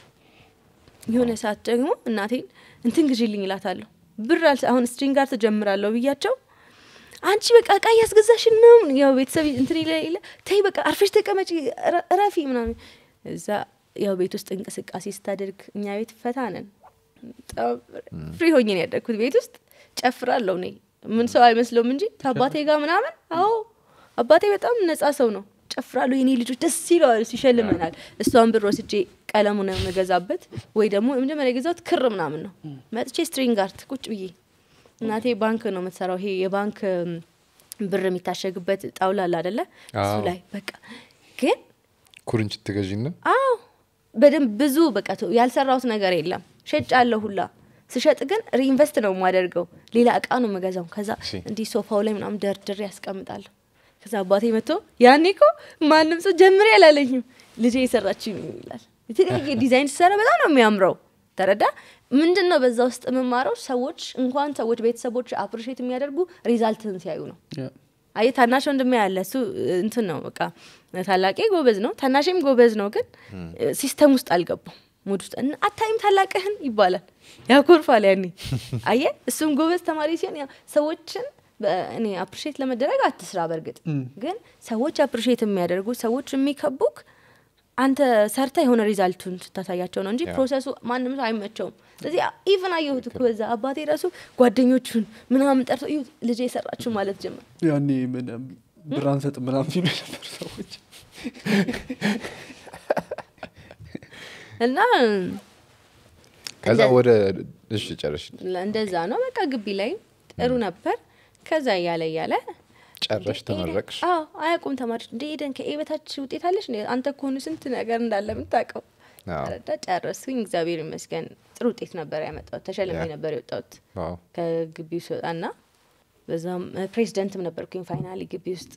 የሆነ ሰዓት ደግሞ እናቴን እንትን ግዢልኝ እላታለሁ ብር አልሰ- አሁን ስትሪንግ ጋር ትጀምራለሁ ብያቸው አንቺ በቃ እቃ እያስገዛሽን ነው ያው ቤተሰብ እንትን ይለ ይለ ተይ በቃ አርፈሽ ተቀመጪ እረ- እረፊ ምናምን እዛ ያው ቤት ውስጥ እንቅስቃሴ ስታደርግ እኛ ቤት ፈታ ነን በጣም ፍሪ ሆኜ ነው ያደግኩት ቤት ውስጥ ጨፍራለሁ እኔ ምን ሰው አይመስለውም እንጂ ከአባቴ ጋር ምናምን አዎ አባቴ በጣም ነጻ ሰው ነው ጨፍራለሁ የኔ ልጆች ደስ ይለዋል ሲሸልመናል እሷን ብር ወስጄ ቀለሙ ነው የምገዛበት ወይ ደግሞ የመጀመሪያ የገዛሁት ክር ምናምን ነው መጥቼ ስትሪንግ አርት ቁጭ ብዬ እናቴ ባንክ ነው የምትሰራው ይሄ የባንክ እም፣ ብር የሚታሸግበት ጣውላ አለ አደለ እሱ አዎ። ላይ በቃ ግን ኩርንችት ትገዢና አዎ በደንብ ብዙ በቃ ቶ- ያልሰራሁት ነገር የለም ሸጭ አለሁ ሁላ ስሸጥ ግን ሪኢንቨስት ነው የማደርገው ሌላ እቃ ነው የምገዛው ከዛ እሺ። እንዲህ ሶፋው ላይ ምናምን ደርድሬ ያስቀምጣለሁ ከዛ አባቴ መጥቶ ያኔ እኮ ማንም ሰው ጀምሬ አላለኝም ልጄ የሰራችው ይላል የተለያየ ዲዛይን ሲሰራ በጣም ነው የሚያምረው ተረዳ ምንድን ነው በዛ ውስጥ የምማረው ሰዎች እንኳን ሰዎች ቤተሰቦች አፕሪሼት የሚያደርጉ ሪዛልትን ሲያዩ ነው ያ። አይ ታናሽ ወንድሜ ያለ እሱ እንትን ነው በቃ ታላቄ ጎበዝ ነው ታናሽም ጎበዝ ነው ግን ሲስተም ውስጥ አልገባም ሙድ ውስጥ እና አታይም ታላቅህን ይባላል ያኮርፋል ያኔ አየ እሱም ጎበዝ ተማሪ ሲሆን ያው ሰዎችን በ- እኔ አፕሪሼት ለመደረግ አትስራ። በእርግጥ ግን ሰዎች አፕሪሼት የሚያደርጉ ሰዎች የሚከቡክ አንተ ሰርተ የሆነ ሪዛልቱን ስታሳያቸው ነው እንጂ ያ። ፕሮሰሱ ማንም ሰው አይመቸውም። ስለዚህ ኢቨን አየሁት እኮ በዛ አባቴ ራሱ ጓደኞቹን ምናምን ጠርቶ "እዩት ልጄ የሰራችሁ ማለት ጀመር። ያኔ ምን ብር አንሰጥ ምናምን ሲሉ የነበሩ ሰዎች እና ከዛ እንደ- ወደ እሺ ጨረሽ እንደዛ ነው በቃ ግቢ ላይ ጥሩ ነበር። ከዛ እያለ እያለ ጨረሽ ተመረቅሽ አዎ አያውቁም ተማሪዎች እንደ ሄደን ከኤ በታች ውጤት አለሽ እንዴ? አንተ ከሆኑ ስንት ነገር እንዳለ የምታውቀው አዎ። ረዳ ጨረስኩኝ። እግዚአብሔር ይመስገን ጥሩ ውጤት ነበር ያመጣሁት። ተሸልሜ ያ። ነበር የወጣሁት ዋው ከግቢው ስወጣና በዛም ፕሬዚደንትም ነበርኩኝ ፋይናሊ ግቢ ውስጥ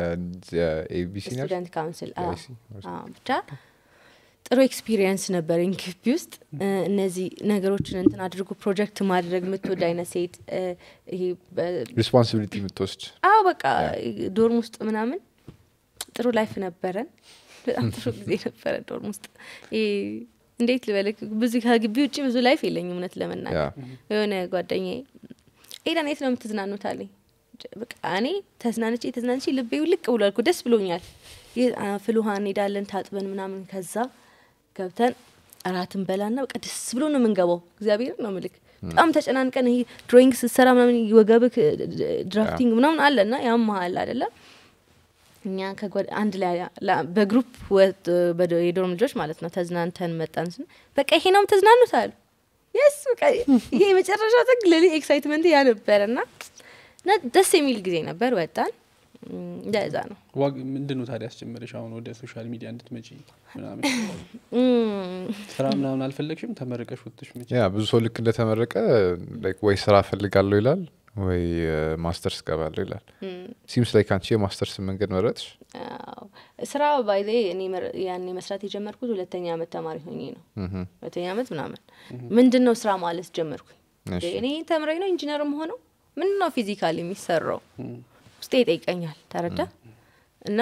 የኤቢሲ ስቱደንት ካውንስል አዎ። የአይሲ አዎ፣ ብቻ ጥሩ ኤክስፒሪየንስ ነበረኝ ግቢ ውስጥ እ፣ እነዚህ ነገሮችን እንትን አድርጎ ፕሮጀክት ማድረግ የምትወድ አይነት ሴት እ፣ ይሄ በ- ሪስፖንሲቢሊቲ የምትወስድ አዎ በቃ ዶርም ውስጥ ምናምን ጥሩ ላይፍ ነበረን። በጣም ጥሩ ጊዜ ነበረ ዶርም ውስጥ። ይሄ እንዴት ልበልክ ብዙ ከግቢ ውጭ ብዙ ላይፍ የለኝም እውነት ያ ለመናገር የሆነ ጓደኛዬ ኤዳን የት ነው የምትዝናኑት አለኝ። በቃ እኔ ተዝናንቼ ተዝናንቼ ልቤ ልቅ ብሏል እኮ ደስ ብሎኛል። ይህ ፍል ውሃ እንሄዳለን ታጥበን ምናምን ከዛ ገብተን እራትን በላና በቃ ደስ ብሎ ነው የምንገባው። እግዚአብሔር ነው ምልክ በጣም ተጨናንቀን ይሄ ድሮይንግ ስትሰራ ምናምን ወገብክ ድራፍቲንግ ምናምን አለ እና ያም መሀል አይደለም እኛ ከጓደ- አንድ ላይ ላ- በግሩፕ ወጥ- በዶ- የዶርም ልጆች ማለት ነው ተዝናንተን መጣን ስን በቃ ይሄ ነው ተዝናኑት አሉ። የስ በቃ ይሄ የመጨረሻ ጥግ ለኔ ኤክሳይትመንት ያ ነበረ እና እና ደስ የሚል ጊዜ ነበር። ወጣን እም፣ እንደዛ ነው። ዋግ ምንድን ነው ታዲያ ያስጀመረሽ አሁን ወደ ሶሻል ሚዲያ እንድትመጪ ምናምን እም፣ ስራ ምናምን አልፈለግሽም ተመረቀሽ ወጥሽ መቼ ያ ብዙ ሰው ልክ እንደተመረቀ like ወይ ስራ ፈልጋለሁ ይላል ወይ ማስተርስ ገባለሁ ይላል ሲምስ ላይ አንቺ የማስተርስ መንገድ መረጥሽ አዎ። ስራ ባይዜ እኔ መር- ያኔ መስራት የጀመርኩት ሁለተኛ አመት ተማሪ ሆኜ ነው። ምሁም። ሁለተኛ አመት ምናምን ምንድን ነው ስራ ማለት ጀመርኩኝ። እሺ። እኔ ተምረኝ ነው ኢንጂነርም ሆነው ምንድን ነው ፊዚካል የሚሰራው ውስጤ ይጠይቀኛል። ተረዳ እና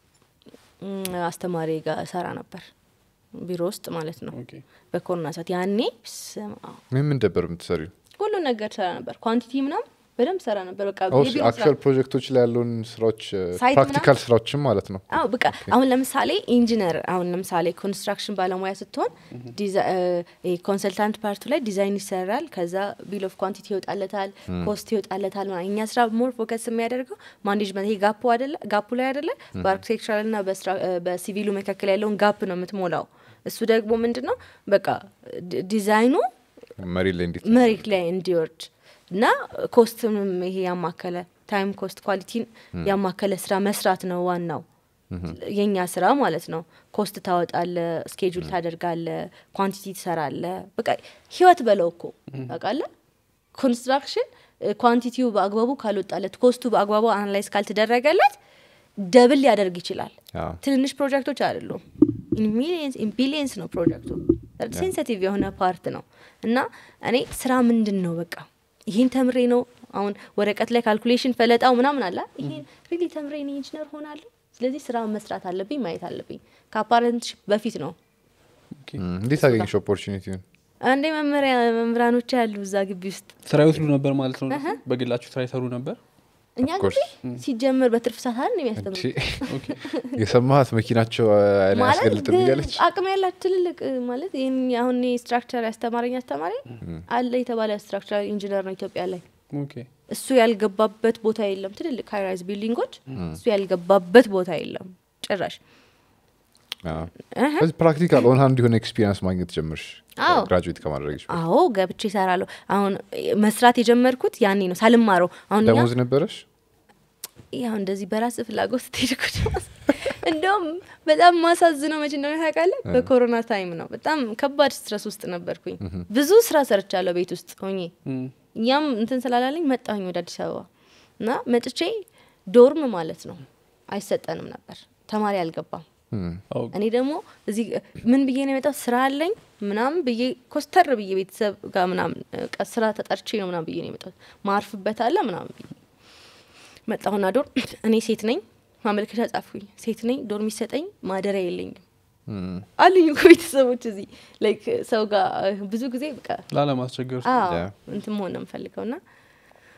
እም፣ አስተማሪ ጋር ሰራ ነበር ቢሮ ውስጥ ማለት ነው። ኦኬ በኮሮና ሰዓት ያኔ ስማ ምን ምን ነበር የምትሰሪው ሁሉ ነገር ሰራ ነበር። ኳንቲቲ ምናምን በደንብ ሰራ ነበር። በቃ የቢሮ ስራ አክቹዋል ፕሮጀክቶች ላይ ያለውን ስራዎች ሳይት ፕራክቲካል ስራዎችም ማለት ነው አዎ በቃ አሁን ለምሳሌ ኢንጂነር አሁን ለምሳሌ ኮንስትራክሽን ባለሙያ ስትሆን ኮንሰልታንት ፓርቱ ላይ ዲዛይን ይሰራል። ከዛ ቢል ኦፍ ኳንቲቲ ይወጣለታል፣ ኮስት ይወጣለታል። ምናምን። እኛ ስራ ሞር ፎከስ የሚያደርገው ማኔጅመንት ይሄ ጋፑ አይደለ ጋፑ ላይ አይደለ በአርኪቴክቸራል ና በሲቪሉ መካከል ያለውን ጋፕ ነው የምትሞላው። እሱ ደግሞ ምንድን ነው በቃ ዲ- ዲዛይኑ መሪ ላይ እንዴት መሬት ላይ እንዲወርድ እና ኮስትንም ይሄ ያማከለ ታይም ኮስት ኳሊቲን ያማከለ ስራ መስራት ነው ዋናው የኛ ስራ ማለት ነው። ኮስት ታወጣለ፣ ስኬጁል ታደርጋለ፣ ኳንቲቲ ትሰራለ። በቃ ህይወት በለው እኮ ታውቃለህ። ኮንስትራክሽን ኳንቲቲው በአግባቡ ካልወጣለት፣ ኮስቱ በአግባቡ አናላይዝ ካልተደረገለት ደብል ሊያደርግ ይችላል። አዎ። ትንንሽ ፕሮጀክቶች አይደሉም። ሚሊየንስ ቢሊየንስ ነው ፕሮጀክቱ። ሴንሲቲቭ የሆነ ፓርት ነው እና እኔ ስራ ምንድን ነው በቃ ይህን ተምሬ ነው አሁን ወረቀት ላይ ካልኩሌሽን ፈለጣው ምናምን አለ ይሄን ሪሊ ተምሬ እኔ ኢንጂነር ሆናለሁ። ስለዚህ ስራ መስራት አለብኝ ማየት አለብኝ። ከአፓረንትሽፕ በፊት ነው ኦኬ ም፣ እንዴት አገኘሽ ኦፖርቹኒቲውን አንዴ መመሪያ መምህራኖች ያሉ እዛ ግቢ ውስጥ ስራ ይወስዱ ነበር ማለት ነው እነሱ? በግላችሁ ስራ ይሰሩ ነበር እኛ Of course. ግቢ ሲጀምር በትርፍ ሰዓት አይደል የሚያስተምሩ ኦኬ የሰማሃት መኪናቸው አይን ማለት አያስገልጥም ግን እያለች አቅም ያላቸው ትልልቅ እ፣ ማለት ይህን አሁን እኔ ስትራክቸር ያስተማረኝ አስተማሪ አለ የተባለ ስትራክቸራል ኢንጂነር ነው ኢትዮጵያ ላይ ኦኬ እሱ ያልገባበት ቦታ የለም። ትልልቅ ሃይራይዝ ቢልዲንጎች እሱ ያልገባበት ቦታ የለም ጭራሽ። እህ፣ ስለዚህ ፕራክቲካል ኦን ሃንድ የሆነ ኤክስፒሪንስ ማግኘት ጀምርሽ አዎ። ግራጁዌት ከማድረግሽ በፊት። አዎ ገብቼ ይሰራለሁ። አሁን መስራት የጀመርኩት ያኔ ነው ሳልማረው። አሁን እኛ ደሞዝ ነበረሽ ያው እንደዚህ በራስ ፍላጎት ስትሄድ እኮ ደግሞ እንደውም በጣም ማሳዝነው መቼ እንደሆነ ታውቃለህ? በኮሮና ታይም ነው። በጣም ከባድ ስትረስ ውስጥ ነበርኩኝ። ብዙ ስራ ሰርቻለሁ ቤት ውስጥ ሆኜ እም፣ እኛም እንትን ስላላለኝ መጣሁኝ ወደ አዲስ አበባ እና መጥቼ ዶርም ማለት ነው አይሰጠንም ነበር፣ ተማሪ አልገባም። ም፣ አዎ እኔ ደግሞ እዚህ ምን ብዬ ነው የመጣው ስራ አለኝ ምናምን ብዬ ኮስተር ብዬ ቤተሰብ ጋር ምናምን በቃ ስራ ተጠርቼ ነው ምናምን ብዬ ነው የመጣሁት። ማርፍበት አለ ምናምን ብዬ መጣሁና ዶርም እኔ ሴት ነኝ፣ ማመልከቻ ጻፍኩኝ። ሴት ነኝ፣ ዶርም የሚሰጠኝ ማደሪያ የለኝም ም፣ አሉኝ እኮ ቤተሰቦች እዚህ ላይክ ሰው ጋር ብዙ ጊዜ በቃ ላለማስቸገር አዎ ያ። እንትን መሆን ነው የምፈልገው ና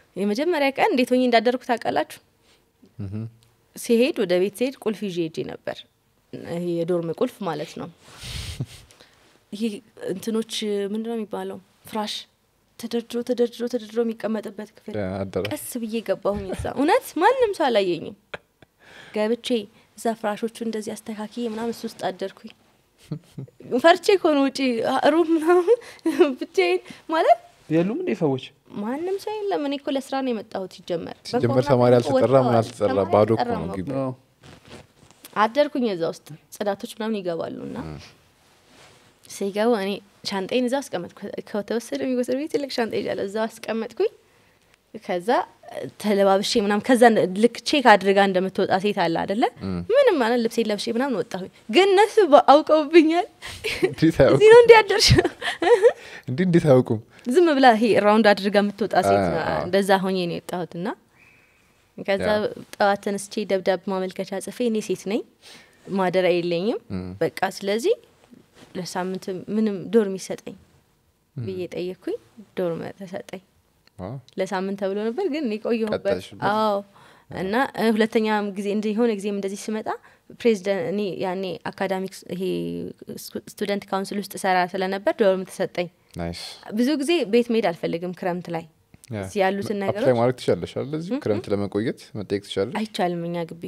የመጀመሪያ ቀን እንዴት ሆኜ እንዳደርኩ ታውቃላችሁ ሲሄድ ወደ ቤት ሲሄድ ቁልፍ ይዤ ሄጄ ነበር ይሄ የዶርም ቁልፍ ማለት ነው ይሄ እንትኖች ምንድነው የሚባለው ፍራሽ ተደርድሮ ተደርድሮ ተደርድሮ የሚቀመጥበት ክፍል አዳራሽ ቀስ ብዬ ገባሁኝ እዛ እውነት ማንም ሰው አላየኝም ገብቼ እዛ ፍራሾቹ እንደዚህ አስተካክዬ ምናምን እሱ ውስጥ አደርኩኝ ፈርቼ ከሆነ ውጪ ሩም ምናምን ብቻዬን ማለት የሉም እንዴ ሰዎች ማንም ሰው የለም እኔ እኮ ለስራ ነው የመጣሁት ሲጀመር ሲጀመር በኮሮና ተማሪ እኮ አልተጠራ ምን ወጥተዋል። አልተጠራ ተማሪ ባዶ እኮ አልተጠራም ነው እኮ። ግቢ አዎ። አደርኩኝ እዛ ውስጥ ጽዳቶች ምናምን ይገባሉ እና ሲገቡ እኔ ሻንጣዬን እዛ አስቀመጥኩ ከተወሰደ የሚወሰድ ቤት ትልቅ ሻንጣ ይዣለሁ እዛ አስቀመጥኩኝ ከዛ ተለባብሼ ምናምን ከዛ እንደ- ልክ ቼክ አድርጋ እንደምትወጣ ሴት አለ አደለ ምንም ማለት ልብሴ ለብሼ ምናምን ወጣሁኝ ግን እነሱ በ- አውቀውብኛል እንዴት እዚህ አያውቁም ነው እንዲ ያደርሽ እንዲህ እንዴት አያውቁም ዝም ብላ ይሄ ራውንድ አድርጋ የምትወጣ ሴት አ- ና- አ- እንደዛ ሆኜ ነው የወጣሁት እና ከዛ ያ። ጠዋት ተነስቼ ደብዳቤ ማመልከቻ ጽፌ እኔ ሴት ነኝ ማደሪያ የለኝም በቃ ስለዚህ ለሳምንት ምንም ዶርም ይሰጠኝ ብዬ ጠየቅኩኝ ዶርም ተሰጠኝ ዋው። ለሳምንት ተብሎ ነበር ግን እኔ ቆየሁበት ቀጣይሽበት? አዎ እና እ፣ ሁለተኛ ጊዜ እንደ የሆነ ጊዜም እንደዚህ ስመጣ ፕሬዚደንት እኔ ያኔ አካዳሚክስ ይሄ ስቱደንት ካውንስል ውስጥ ሰራ ስለነበር ዶርም ተሰጠኝ ናይስ ብዙ ጊዜ ቤት መሄድ አልፈልግም ክረምት ላይ ያ። እዚህ ያሉትን አፕላይ ነገሮች ማድረግ ትችላለሽ አለ እዚሁ ክረምት ለመቆየት መጠየቅ ትችላለሽ አይቻልም እኛ ግቢ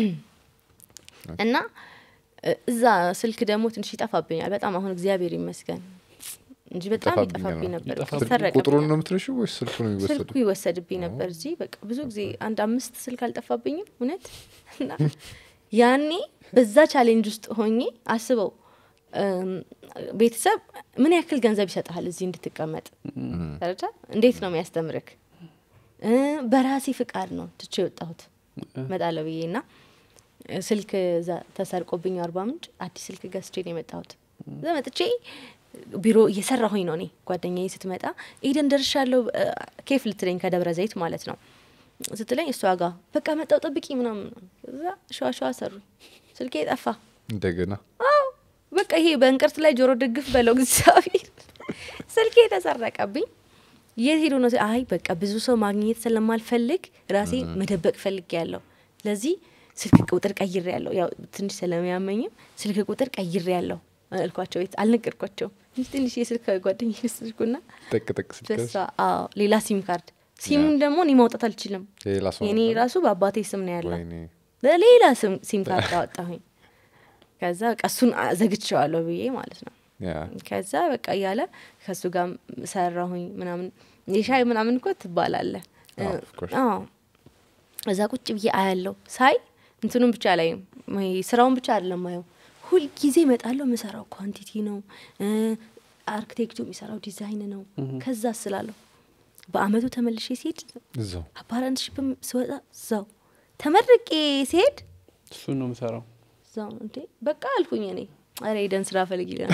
እና እ፣ እዛ ስልክ ደግሞ ትንሽ ይጠፋብኛል በጣም አሁን እግዚአብሔር ይመስገን እንጂ በጣም ይጠፋብኛል ይጠፋብኝ ነው። ነበር ይጠፋብኝ። ይሰረቅብኛል። ቁጥሩን ነው የምትረሺው ወይስ ስልኩ ነው የሚወሰዱ ስልኩ ይወሰድብኝ ነበር እዚህ በቃ ብዙ ጊዜ አንድ አምስት ስልክ አልጠፋብኝም እውነት እና ያኔ በዛ ቻሌንጅ ውስጥ ሆኜ አስበው እም፣ ቤተሰብ ምን ያክል ገንዘብ ይሰጥሃል እዚህ እንድትቀመጥ ተረዳ እንዴት ነው የሚያስተምርክ እ፣ በራሴ ፍቃድ ነው ትቼ የወጣሁት መጣለሁ ብዬ እና እ፣ ስልክ እዛ ተሰርቆብኝ አርባ ምንጭ አዲስ ስልክ ገዝቼ ነው የመጣሁት እዛ መጥቼ ቢሮ እየሰራሁኝ ነው እኔ ጓደኛዬ ስትመጣ ኤደን ደርሻለሁ እ፣ ኬፍ ልትለኝ ከደብረ ዘይት ማለት ነው ስትለኝ እሷ ጋር በቃ መጣው ጠብቂ ምናምን እዛ ሸዋ ሸዋ ሰሩኝ ስልኬ ጠፋ እንደገና አዎ በቃ ይሄ በእንቅርት ላይ ጆሮ ደግፍ በለው እግዚአብሔር ስልኬ ተሰረቀብኝ የት ሄዶ ነው አይ በቃ ብዙ ሰው ማግኘት ስለማልፈልግ ራሴ መደበቅ ፈልግ ያለው ለዚህ ስልክ ቁጥር ቀይሬ ያለው ያው ትንሽ ስለሚያመኝም ስልክ ቁጥር ቀይሬ ያለው እልኳቸው ቤት አልነገርኳቸውም እንጂ ትንሽ የስልክ ጓደኛ ስልኩና ጠቅ ጠቅ ስትከስ በሷ አዎ ሌላ ሲም ካርድ ሲሙን ደግሞ እኔ ማውጣት አልችልም የሌላ ሰው የኔ ነበር? ራሱ በአባቴ ስም ነው ያለው ወይኔ ለሌላ ስም- ሲም ካርድ አወጣሁኝ ከዛ በቃ እሱን አ- ዘግቼዋለሁ ብዬ ማለት ነው ያ ከዛ በቃ እያለ ከእሱ ጋር ሰራሁኝ ምናምን የሻይ ምናምን እኮ ትባላለ አዎ, of course. እዛ ቁጭ ብዬ አያለው ሳይ እንትኑን ብቻ ላይ ስራውን ብቻ አይደለም ማየው ሁልጊዜ እመጣለሁ የምሰራው ኳንቲቲ ነው እ፣ አርክቴክቱ የሚሰራው ዲዛይን ነው ከዛ ስላለሁ በአመቱ ተመልሼ ሲሄድ እዛው አፓረንትሽፕም ስወጣ እዛው ተመርቄ ሲሄድ እሱን ነው የምሰራው እዛው ነው እንዴ በቃ አልኩኝ እኔ አረ ሄደን ስራ ፈልግ ይለናል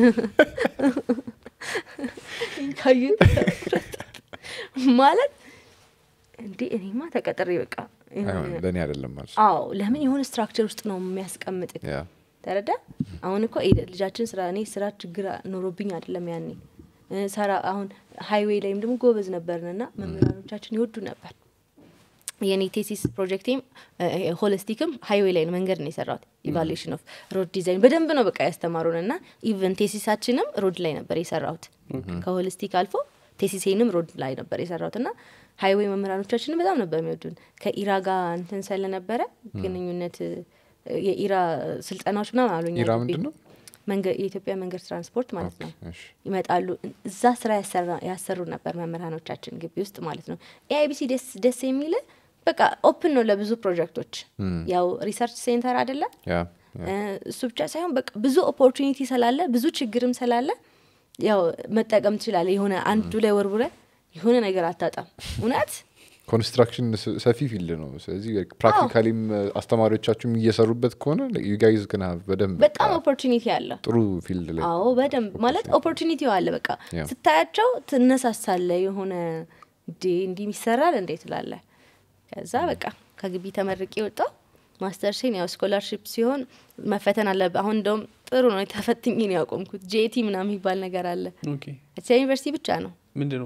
ካዩት ማለት እንዴ እኔማ ተቀጥሬ በቃ አይሆንም ለእኔ አይደለም ማለት አዎ ለምን የሆነ ስትራክቸር ውስጥ ነው የሚያስቀምጥ ያ ተረዳ አሁን እኮ ኤደ ልጃችን ስራ እኔ ስራ ችግር ኖሮብኝ አይደለም ያኔ እ፣ ሰራ አሁን ሀይዌይ ላይም ደግሞ ጎበዝ ነበርን እና መምህራኖቻችን ይወዱ ነበር የኔ ቴሲስ ፕሮጀክቴም ሆሊስቲክም ሀይዌይ ላይ ነው መንገድ ነው የሰራሁት ኢቫሉዌሽን ኦፍ ሮድ ዲዛይን በደንብ ነው በቃ ያስተማሩን እና ኢቨን ቴሲሳችንም ሮድ ላይ ነበር የሰራሁት ከሆሊስቲክ አልፎ ቴሲሴንም ሮድ ላይ ነበር የሰራሁት እና ሀይዌይ መምህራኖቻችንም በጣም ነበር የሚወዱን ከኢራ ጋር እንትን ስለነበረ ግንኙነት እ፣ የኢራ ስልጠናዎች ምናምን አሉኛ ኢራ ግቢ። ምንድን ነው? መንገድ የኢትዮጵያ መንገድ ትራንስፖርት ማለት ነው እሺ ይመጣሉ እዛ ስራ ያሰራ- ያሰሩ ነበር መምህራኖቻችን ግቢ ውስጥ ማለት ነው ኤአይቢሲ ደስ ደስ የሚል በቃ ኦፕን ነው ለብዙ ፕሮጀክቶች ያው ሪሰርች ሴንተር አይደለ ያ እ፣ እሱ ብቻ ሳይሆን በቃ ብዙ ኦፖርቹኒቲ ስላለ ብዙ ችግርም ስላለ ያው መጠቀም ትችላለ የሆነ አንዱ ላይ ወርውረ የሆነ ነገር አታጣም እውነት ኮንስትራክሽን ስ- ሰፊ ፊልድ ነው ስለዚህ ፕራክቲካሊም አስተማሪዎቻችሁም እየሰሩበት ከሆነ ዩጋይዝ ግን በደንብ በጣም ኦፖርቹኒቲ አለ ጥሩ ፊልድ ላይ አዎ በደንብ ማለት ኦፖርቹኒቲው አለ በቃ ያ። ስታያቸው ትነሳሳለ የሆነ እንዴ እንዲህ ይሰራል እንዴ ትላለ ከዛ በቃ ከግቢ ተመርቄ ወጣው ማስተርሴን ያው ስኮላርሽፕ ሲሆን መፈተን አለ አሁን እንደውም ጥሩ ነው ተፈትኜ ነው ያቆምኩት ጄቲ ምናምን የሚባል ነገር አለ ኦኬ አዲስ አበባ ዩኒቨርሲቲ ብቻ ነው ምንድን ነው እሱ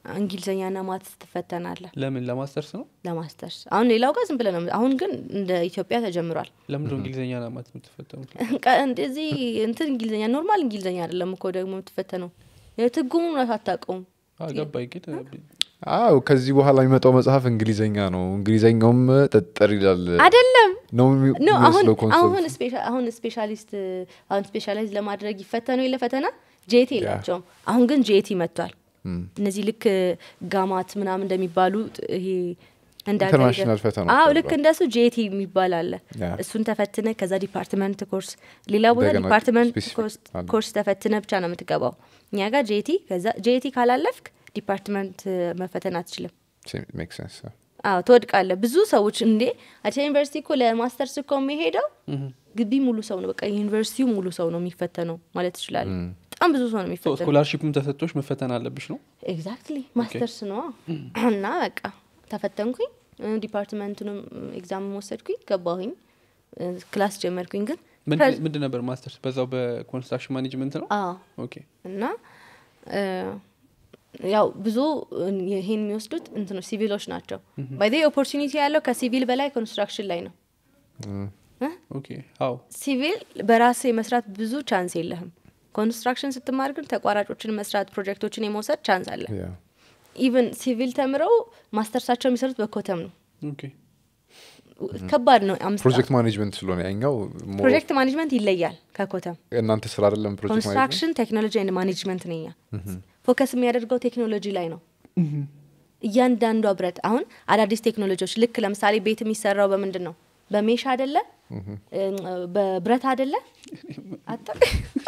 እንግሊዝኛና ማትስ ትፈተናለህ ለምን ለማስተርስ ነው ለማስተርስ አሁን ሌላው ጋር ዝም ብለህ ነው አሁን ግን እንደ ኢትዮጵያ ተጀምሯል ለምንድን ነው እንግሊዝኛ ለማት የምትፈተኑት ቀ- እንደዚህ እንትን እንግሊዝኛ ኖርማል እንግሊዝኛ አይደለም እኮ ደግሞ የምትፈተነው የትርጉሙን እውነት አታውቀውም አዎ፣ ገባኝ ግን አዎ ከዚህ በኋላ የሚመጣው መጽሐፍ እንግሊዘኛ ነው እንግሊዘኛውም ጠጠር ይላል አይደለም ነው የሚ- ኖ አሁን የሚመስለው ኮንሰፕት አሁን ስፔሻ- አሁን ስፔሻሊስት አሁን ስፔሻላይዝ ለማድረግ ይፈተኑ የለ ፈተና ጄቲ የላቸውም አሁን ግን ጄቲ መጥቷል እነዚህ ልክ ጋማት ምናምን እንደሚባሉ ይሄ እንደ ሀገር ኢንተርናሽናል ደ- ፈተናዎች አዎ አሉ። ልክ እንደሱ ጄቲ የሚባል አለ ያ። እሱን ተፈትነ ከዛ ዲፓርትመንት ኮርስ ሌላ ቦታ እንደገና ዲፓርትመንት specific ኮርስ- አለ። ኮርስ ተፈትነ ብቻ ነው የምትገባው እኛ ጋር ጄቲ ከዛ ጄቲ ካላለፍክ ዲፓርትመንት መፈተን አትችልም ሜክ ሴንስ አዎ ትወድቃለ ብዙ ሰዎች እንዴ አዲስ ዩኒቨርሲቲ እኮ ለማስተርስ እኮ የሚሄደው ግቢ ሙሉ ሰው ነው በቃ ዩኒቨርሲቲው ሙሉ ሰው ነው የሚፈተነው ማለት ትችላለ በጣም ብዙ ሰው ነው የሚፈተነው ስኮላርሺፕም ተሰጥቶች መፈተን አለብሽ ነው ኤግዛክትሊ ማስተርስ ነው እና በቃ ተፈተንኩኝ እ፣ ዲፓርትመንቱንም ኤግዛም ወሰድኩኝ ገባሁኝ እ፣ ክላስ ጀመርኩኝ ግን ምንድን ምንድን ነበር ማስተርስ በዛው በኮንስትራክሽን ማኔጅመንት ነው አዎ ኦኬ እና እ፣ ያው ብዙ እ፣ ይሄን የሚወስዱት እንትኖች ሲቪሎች ናቸው ባይ ኦፖርቹኒቲ ያለው ከሲቪል በላይ ኮንስትራክሽን ላይ ነው ኦኬ አዎ ሲቪል በራስ የመስራት ብዙ ቻንስ የለህም ኮንስትራክሽን ስትማር ግን ተቋራጮችን መስራት ፕሮጀክቶችን የመውሰድ ቻንስ አለ ኢቨን ሲቪል ተምረው ማስተርሳቸው የሚሰሩት በኮተም ነው ኦኬ ከባድ ነው አምስት ፕሮጀክት ማኔጅመንት ስለሆነ ያኛው more ፕሮጀክት ማኔጅመንት ይለያል ከኮተም እናንተ ስራ አይደለም ፕሮጀክት ማኔጅመንት ኮንስትራክሽን ቴክኖሎጂ ኤንድ ማኔጅመንት ነኛ ፎከስ የሚያደርገው ቴክኖሎጂ ላይ ነው እያንዳንዷ ብረት አሁን አዳዲስ ቴክኖሎጂዎች ልክ ለምሳሌ ቤት የሚሰራው በምንድን ነው በሜሽ አደለ በብረት አደለ አታ-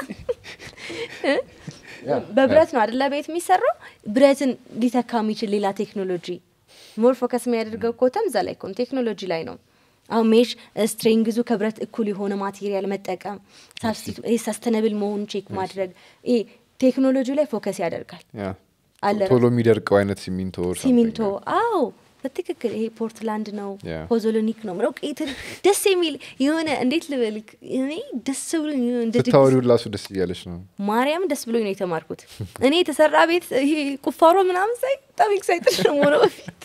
በብረት ነው አደለ ቤት የሚሰራው ብረትን ሊተካ የሚችል ሌላ ቴክኖሎጂ ሞር ፎከስ የሚያደርገው ኮተም እዛ ላይ ከሆነ ቴክኖሎጂ ላይ ነው አሁን ሜሽ ስትሬንግዙ ከብረት እኩል የሆነ ማቴሪያል መጠቀም ሰስተነብል መሆኑ ቼክ ማድረግ ይሄ ቴክኖሎጂ ላይ ፎከስ ያደርጋል ያ። አለ ቶሎ የሚደርቀው አይነት ሲሚንቶ or something። ሲሚንቶ አዎ በትክክል ይሄ ፖርትላንድ ነው Yeah. ፖዞሎኒክ ነው ምለው ቄትር ደስ የሚል የሆነ እንዴት ልበልክ እኔ ደስ ብሎ እንደ ድግስ ስታወሪው ላሱ ደስ እያለች ነው ማርያም ደስ ብሎኝ ነው የተማርኩት እኔ የተሰራ ቤት ይሄ ቁፋሮ ምናምን ሳይ በጣም ኤክሳይትድ ነው የምሆነው በፊት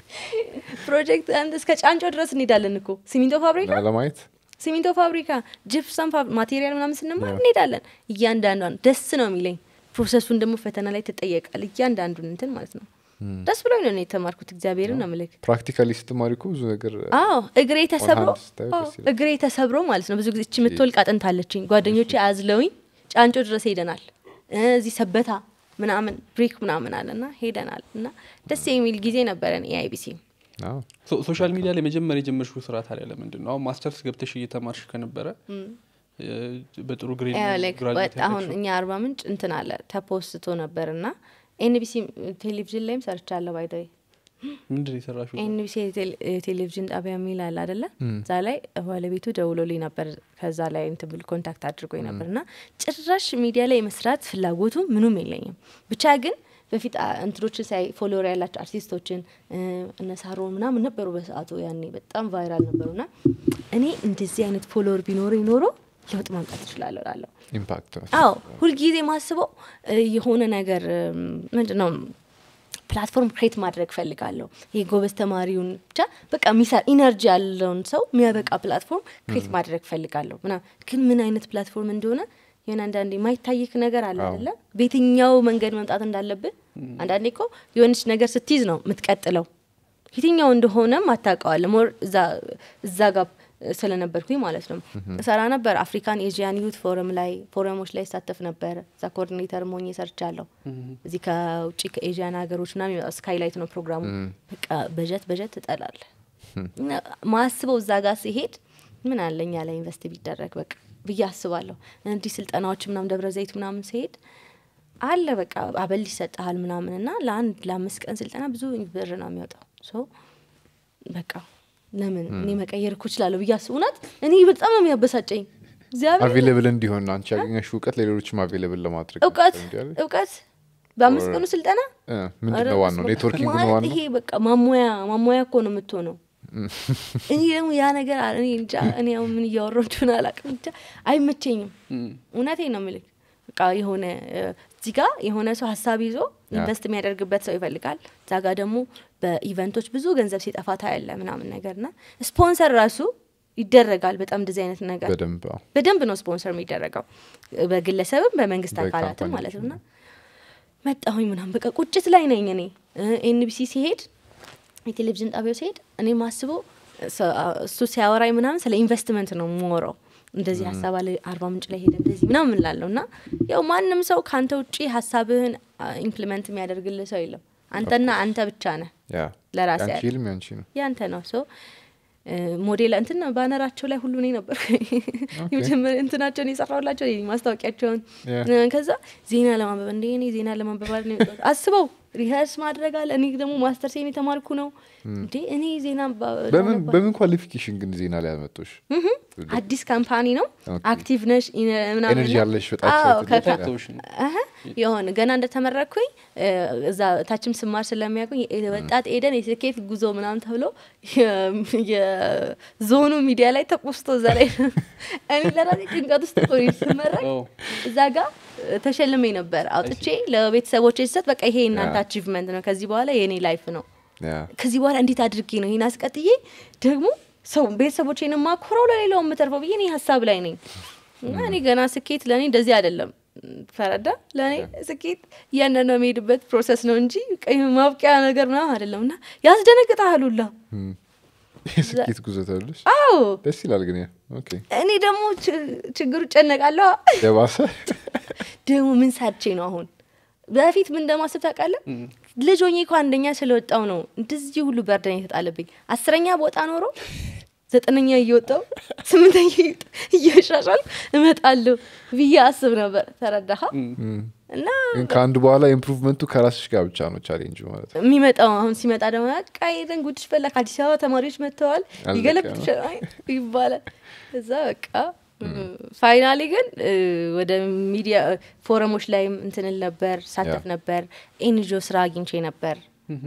ፕሮጀክት አንድ እስከ ጫንጮ ድረስ እንሄዳለን እኮ ሲሚንቶ ፋብሪካ እና ለማየት ሲሚንቶ ፋብሪካ ጅፕሰም ማቴሪያል ምናምን ስንማር እንሄዳለን እያንዳንዷን ደስ ነው የሚለኝ ፕሮሰሱን ደግሞ ፈተና ላይ ትጠየቃል እያንዳንዱን እንትን ማለት ነው ደስ ብሎኝ ነው እኔ የተማርኩት እግዚአብሔርን ነው ምልክ ፕራክቲካሊ ስትማሪ እኮ ብዙ ነገር አዎ እግሬ ተሰብሮ hand ስታዩ አዎ፣ ደስ ይላል። እግሬ ተሰብሮ ማለት ነው ብዙ ጊዜ እቺ የምትወልቅ አጥንት አለችኝ ጓደኞቼ አዝለውኝ ጫንጮ ድረስ ሄደናል እ፣ እዚህ ሰበታ ምናምን ብሬክ ምናምን አለና ሄደናል እና ደስ የሚል ጊዜ ነበረን ኤአይቢሲ አዎ። ሶ- ሶሻል ሚዲያ ላይ መጀመሪያ የጀመርሽው ስራ ታዲያ ለምንድን ነው አሁን ማስተርስ ገብተሽ እየተማርሽ ከነበረ እ፣ በጥሩ ግሬድ ያው ነው like graduate ወጥ- አሁን ያደረግሽው? እኛ አርባ ምንጭ እንትን አለ ተፖስቶ ነበር እና ኤንቢሲ ቴሌቪዥን ላይም ሰርቻለሁ ባይደይ ምንድን ነው የሰራሽው ኤንቢሲ የቴሌቪዥን ጣቢያ የሚል አለ አደለ እዛ ላይ ባለቤቱ ደውሎልኝ ነበር ከዛ ላይ እንትን ብሎ ኮንታክት አድርጎኝ ነበር እና ጭራሽ ሚዲያ ላይ የመስራት ፍላጎቱ ምኑም የለኝም ብቻ ግን በፊት አ- እንትኖችን ሳይ ፎሎወር ያላቸው አርቲስቶችን እ፣ እነ ሳሮን ምናምን ነበሩ በሰዓቱ ያኔ በጣም ቫይራል ነበሩ እና እኔ እንደዚህ አይነት ፎሎወር ቢኖረኝ ኖሮ ለውጥ ማምጣት እችላለሁ እላለሁ ኢምፓክት ነው። አዎ ሁልጊዜ ማስበው እ፣ የሆነ ነገር ምንድን ነው ፕላትፎርም ክሬት ማድረግ ፈልጋለሁ ይሄ ጎበዝ ተማሪውን ብቻ በቃ ሚሰራ ኢነርጂ ያለውን ሰው የሚያበቃ ፕላትፎርም ክሬት ማድረግ ፈልጋለሁ ምና ግን ምን አይነት ፕላትፎርም እንደሆነ የሆነ አንዳንዴ የማይታይክ ነገር አለ አዎ። አይደለ በየትኛው መንገድ መምጣት እንዳለብህ አንዳንዴ እኮ የሆነች ነገር ስትይዝ ነው የምትቀጥለው የትኛው እንደሆነም አታውቀዋለ ሞር እዛ- እዛ ጋር ስለነበርኩኝ ማለት ነው እሰራ ነበር አፍሪካን ኤዥያን ዩት ፎረም ላይ ፎረሞች ላይ ይሳተፍ ነበር እዛ ኮኦርዲኔተር ሞኝ ሰርቻለሁ እዚህ ከውጭ ከኤዥያን ሀገሮች ና ስካይላይት ነው ፕሮግራሙ በቃ በጀት በጀት ትጠላለ ማስበው እዛ ጋር ሲሄድ ምን አለኛ ላይ ኢንቨስት ቢደረግ በቃ ብዬ አስባለሁ እንዲህ ስልጠናዎች ምናምን ደብረ ዘይት ምናምን ሲሄድ አለ በቃ አበል ይሰጠሃል ምናምን እና ለአንድ ለአምስት ቀን ስልጠና ብዙ ብር ነው የሚወጣው ሶ በቃ ለምን እኔ መቀየር እኮ እችላለሁ ብዬ አስብ እውነት እኔ በጣም ነው የሚያበሳጨኝ እግዚአብሔር አቬሌብል እንዲሆን አንቺ ያገኘሽ እውቀት ለሌሎችም አቬሌብል ለማድረግ እውቀት እንዲያለ- እውቀት በአምስት ቀኑ ስልጠና እ፣ ምንድን ኧረ ነው ዋናው በስመ አብ። ኔትወርኪንግ ነው ማለት ዋናው ይሄ በቃ ማሞያ ማሞያ እኮ ነው የምትሆነው እኔ ደግሞ ያ ነገር አ- እኔ እንጃ እኔ አሁን ምን እያወራሁ እንደሆነ አላውቅም ብቻ አይመቸኝም እውነቴ ነው ምልክ በቃ የሆነ እ፣ እዚህ ጋር የሆነ ሰው ሀሳብ ይዞ ኢንቨስት የሚያደርግበት ሰው ይፈልጋል። እዛ ጋር ደግሞ በኢቨንቶች ብዙ ገንዘብ ሲጠፋ ታያለ ምናምን ነገር ና ስፖንሰር ራሱ ይደረጋል። በጣም እንደዚህ አይነት ነገር በደንብ አዎ። በደንብ ነው ስፖንሰር የሚደረገው በግለሰብም በመንግስት አካላትም በካምፓኒዎች ማለት ነው። እና መጣሁኝ ምናምን በቃ ቁጭት ላይ ነኝ እኔ ኤንቢሲ ሲሄድ የቴሌቪዥን ጣቢያው ሲሄድ እኔ ማስበው ሰ- እሱ ሲያወራኝ ምናምን ስለ ኢንቨስትመንት ነው የምወራው። እንደዚህ ሀሳብ አለ አርባ ምንጭ ላይ ሄደ እንደዚህ ምናምን ላለው እና ያው ማንም ሰው ከአንተ ውጪ ሀሳብህን ኢምፕሊመንት የሚያደርግልህ ሰው የለም። አንተና አንተ ብቻ ነህ። ያ ለራሴ ያንቺ ያለ- ህልም ያንቺ ነው ያንተ ነው ሶ ሞዴል እንትን ባነራቸው ላይ ሁሉ እኔ ነበር የመጀመሪያ እንትናቸውን የሰራሁላቸው እኔ ማስታወቂያቸውን Yeah. እ፣ ከዛ ዜና ለማንበብ እንደ እኔ ዜና ለማንበብ አይደል ነው የመጣሁት። አስበው ሪሀርስ ማድረግ አለ እኔ ደግሞ ማስተር ሴን የተማርኩ ነው እንዴ እኔ ዜና ባ- በምን ላነባ- በምን ኳሊፊኬሽን ግን ዜና ላይ ያመጡሽ አዲስ ካምፓኒ ነው ኦኬ። አክቲቭ ነሽ ኢነ- ምናምን ኤነርጂ ነው። ያለሽ በጣም አዎ፣ excited ከ- ነሽ? ታተውሽ ነው አሀ፣ የሆነ ገና እንደተመረኩኝ እ፣ እዛ ታችም ስማር ስለሚያውቁኝ የ- ወጣት ኤደን የስኬት ጉዞ ምናምን ተብሎ የ- የዞኑ ሚዲያ ላይ ተቆስቶ እዛ ላይ እኔ ለራሴ ጭንቀት ውስጥ እኮ ነኝ ስመረቅ ኦ፣ እዛ ጋር ተሸልሜ ነበር አውጥቼ ለቤተሰቦች ስሰጥ በቃ ይሄ የእናንተ ያ። አቺቭመንት ነው ከዚህ በኋላ የእኔ ላይፍ ነው ያ ከዚህ በኋላ እንዴት አድርጌ ነው ይህን አስቀጥዬ ደግሞ ሰው ቤተሰቦቼን ማኩረው ለሌላው የምተርፈው ብዬ እኔ ሀሳብ ላይ ነኝ እና እኔ ገና ስኬት ለእኔ እንደዚህ አይደለም ፈረዳ ለእኔ ስኬት እያንዳንዱ የሚሄድበት ፕሮሰስ ነው እንጂ ቀይ ማብቂያ ነገር ምናምን አይደለም እና ያስደነግጣል ሁላ የስኬት ጉዞ ተብለሽ አዎ ደስ ይላል ግን ያ ኦኬ እኔ ደግሞ ች- ችግሩ ጨነቃለሁ የባሰ ደግሞ ምን ሳቼ ነው አሁን በፊት ምን እንደማስብ ታውቃለህ ልጅ ሆኜ እኮ አንደኛ ስለወጣው ነው እንደዚህ ሁሉ በርደን የተጣለብኝ አስረኛ ቦታ ኖሮ ዘጠነኛ እየወጣው ስምንተኛ እየወጣሁ እያሻሻል እመጣለሁ ብዬ አስብ ነበር ተረዳሃ እና ግን ከአንድ በኋላ ኢምፕሩቭመንቱ ከራስሽ ጋር ብቻ ነው ቻሌንጅ ማለት ነው የሚመጣው አሁን ሲመጣ ደግሞ ቃይደን ጉድሽ ፈላ ከአዲስ አበባ ተማሪዎች መጥተዋል አለቀ ይገለብጥ ይባላል እዛ በቃ ፋይናሊ ግን እ፣ ወደ ሚዲያ ፎረሞች ላይም እንትንል ነበር ሳተፍ ያ። ነበር ኤንጂኦ ስራ አግኝቼ ነበር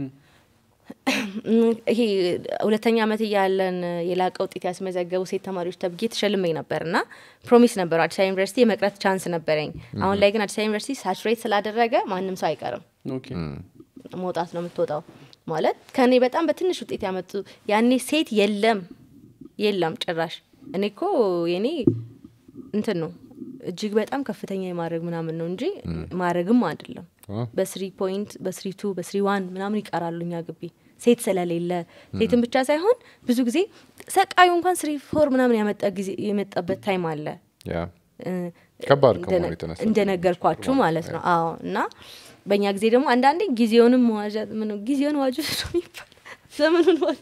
ይሄ ሁለተኛ ዓመት እያለን የላቀ ውጤት ያስመዘገቡ ሴት ተማሪዎች ተብጌ ተሸልሜ ነበር እና ፕሮሚስ ነበረው አዲስ አበባ ዩኒቨርሲቲ የመቅረት ቻንስ ነበረኝ አሁን ላይ ግን አዲስ አበባ ዩኒቨርሲቲ ሳቹሬት ስላደረገ ማንም ሰው አይቀርም ኦኬ መውጣት ነው የምትወጣው ማለት ከእኔ በጣም በትንሽ ውጤት ያመጡ ያኔ ሴት የለም የለም ጭራሽ እኔ እኮ የኔ እንትን ነው እጅግ በጣም ከፍተኛ የማድረግ ምናምን ነው እንጂ ማድረግም አይደለም አ፣ በስሪ ፖይንት በስሪ ቱ በስሪ ዋን ምናምን ይቀራሉ እኛ ግቢ ሴት ስለሌለ ሴትን ብቻ ሳይሆን ብዙ ጊዜ ሰቃዩ እንኳን ስሪ ፎር ምናምን ያመጣ ጊዜ የመጣበት ታይም አለ ያ እ፣ ከባድ ከመሆኑ እንደነ- የተነሳ እንደነገርኳችሁ ማለት ነው አዎ እና በእኛ ጊዜ ደግሞ አንዳንዴ ጊዜውንም መዋዠት ምን ጊዜውን ዋጁ ነው የሚባል ዘመኑን ዋጁ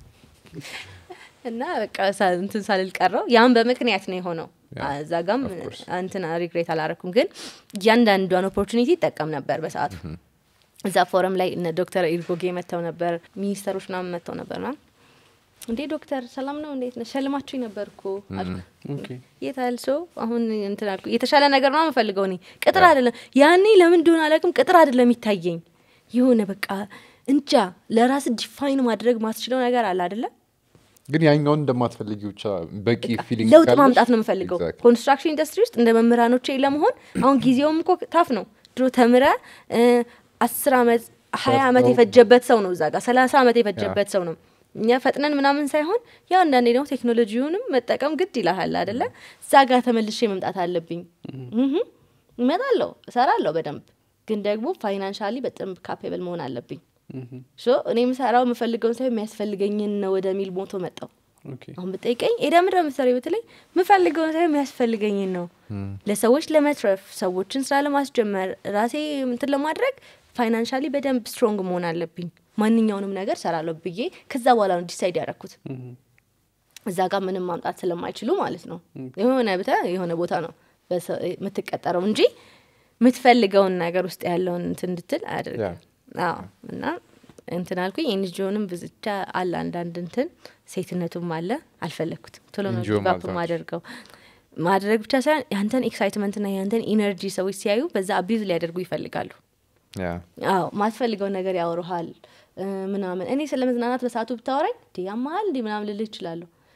እና በቃ ሳ- እንትን ሳልል ቀረው ያም በምክንያት ነው የሆነው ያ፣ እዛ ጋም of course። እንትን ሪግሬት አላረኩም ግን እያንዳንዷን ኦፖርቹኒቲ ይጠቀም ነበር በሰዓቱ እዛ ፎረም ላይ እነ ዶክተር ኢርጎጌ መጥተው ነበር ሚኒስተሮች ምናምን መጥተው ነበር ና እንዴ ዶክተር ሰላም ነው እንዴት ነህ ሸልማችሁ ነበር እኮ አልኩ ኦኬ የታል ሰው አሁን እንትን አልኩ የተሻለ ነገር ነው የምፈልገው እኔ ቅጥር አይደለም ያኔ ለምን እንደሆነ አላውቅም ቅጥር አይደለም የሚታየኝ የሆነ በቃ እንጃ ለራስ ዲፋይን ማድረግ ማስችለው ነገር አለ አይደለ ግን ያኛውን እንደማትፈልጊ ብቻ በቂ ፊሊንግ ለውጥ ካለሽ- ማምጣት ነው የምፈልገው Exactly. ኮንስትራክሽን ኢንዱስትሪ ውስጥ እንደ መምህራኖቼ ለመሆን አሁን ጊዜውም እኮ ታፍ ነው ድሮ ተምረ እ፣ አስር አመት ሀያ አመት ፈጥነው- የፈጀበት ሰው ነው እዛ ጋር ሰላሳ አመት የፈጀበት ሰው ነው እኛ ፈጥነን ምናምን ሳይሆን ያው አንዳንዴ ደግሞ ቴክኖሎጂውንም መጠቀም ግድ ይልሃል አደለ እዛ ጋር ተመልሼ መምጣት አለብኝ እህ፣ እመጣለሁ እሰራለሁ በደንብ ግን ደግሞ ፋይናንሻሊ በደንብ ካፔብል መሆን አለብኝ ሶ እኔ የምሰራው የምፈልገውን ሳይሆን የሚያስፈልገኝን ነው ወደሚል ሞቶ መጣው ኦኬ አሁን ብጠይቀኝ ኤደምረ ምሳሌ በተለይ የምፈልገውን ሳይሆን የሚያስፈልገኝን ነው ለሰዎች ለመትረፍ ሰዎችን ስራ ለማስጀመር ራሴ እንትን ለማድረግ ፋይናንሻሊ በደንብ ስትሮንግ መሆን አለብኝ ማንኛውንም ነገር ሰራለሁ ብዬ ከዛ በኋላ ነው ዲሳይድ ያደረኩት እዛ ጋር ምንም ማምጣት ስለማይችሉ ማለት ነው የሆነ ብተ የሆነ ቦታ ነው በሰ- የምትቀጠረው እንጂ የምትፈልገውን ነገር ውስጥ ያለውን እንትን እንድትል አያደርግም አዎ እና እንትን አልኩኝ ኤንጂኦንም ብቻ አለ አንዳንድ እንትን ሴትነቱም አለ አልፈለግኩትም ቶሎ ነው NGO ጊቫፕ ማለት ማደርገው ማድረግ ብቻ ሳይሆን ያንተን ኤክሳይትመንትና ያንተን ኢነርጂ ሰዎች ሲያዩ በዛ አቢዝ ሊያደርጉ ይፈልጋሉ ያ አዎ ማትፈልገውን ነገር ያወሩሃል እ፣ ምናምን እኔ ስለ መዝናናት በሰዓቱ ብታወራኝ እንዲ ያመሃል እንዲ ምናምን ልልህ ይችላለሁ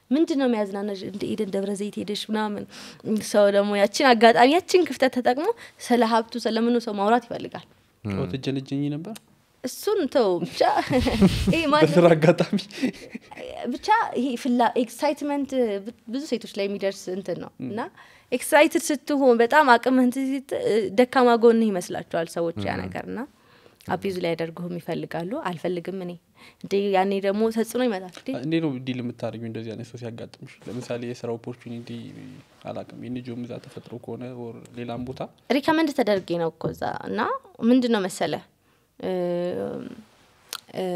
ምንድን ነው የሚያዝናናሽ እንደ ኤደን ደብረ ዘይት ሄደሽ ምናምን ሰው ደግሞ ያችን አጋጣሚ ያችን ክፍተት ተጠቅሞ ስለ ሀብቱ ስለምኑ ሰው ማውራት ይፈልጋል ትጀነጀኝ ነበር እሱን ተው ብቻ ይሄ ማለት በስራ አጋጣሚ ብቻ ይሄ ፍላ ኤክሳይትመንት ብዙ ሴቶች ላይ የሚደርስ እንትን ነው እና ኤክሳይትድ ስትሆን በጣም አቅምህ እንትን ሲት- ደካማ ጎንህ ይመስላቸዋል ሰዎች ያ ነገር እና አቢዙ ላይ ያደርጉህም ይፈልጋሉ አልፈልግም እኔ እንደ ያኔ ደግሞ ተጽዕኖ ይመጣል እንዴ እንዴ ነው ዲል የምታደርጊው እንደዚህ አይነት ሰው ሲያጋጥምሽ ለምሳሌ የስራ ኦፖርቹኒቲ አላቅም የንጆም እዛ ተፈጥሮ ከሆነ ኦር ሌላም ቦታ ሪከመንድ ተደርጌ ነው እኮ እዛ እና ምንድን ነው መሰለ እ፣ እ፣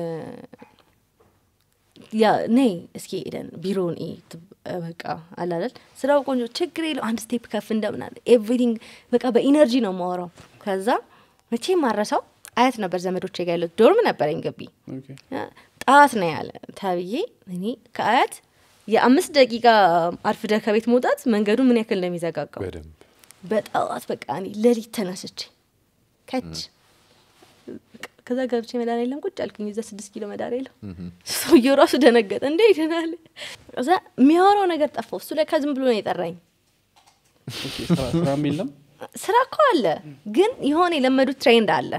ያ ነይ እስኪ ሄደን ቢሮውን ኢ ትብ- በቃ አላለን ስራው ቆንጆ ችግር የለው አንድ ስቴፕ ከፍ እንደምናለ ኤቭሪቲንግ በቃ በኢነርጂ ነው ማወራው ከዛ መቼ ማረሳው አያት ነበር ዘመዶቼ ጋር ያሉት ዶርም ነበረኝ ግቢ ኦኬ። ጠዋት ነው ያለ ተብዬ እኔ ከአያት የአምስት ደቂቃ አርፍደ ከቤት መውጣት መንገዱ ምን ያክል እንደሚዘጋጋው በደንብ በጠዋት በቃ እኔ ሌሊት ተነስቼ ከች ከዛ ገብቼ መድኃኒዓለም የለም ቁጭ አልኩኝ እዛ ስድስት ኪሎ መድኃኒዓለም ሰውየው ራሱ ደነገጠ እንደ ይደናል እዛ የሚያወራው ነገር ጠፋው እሱ ለካ ዝም ብሎ ነው የጠራኝ ኦኬ፣ ስራ- ስራም የለም ስራ እኮ አለ ግን የሆነ የለመዱት ትሬንድ አለ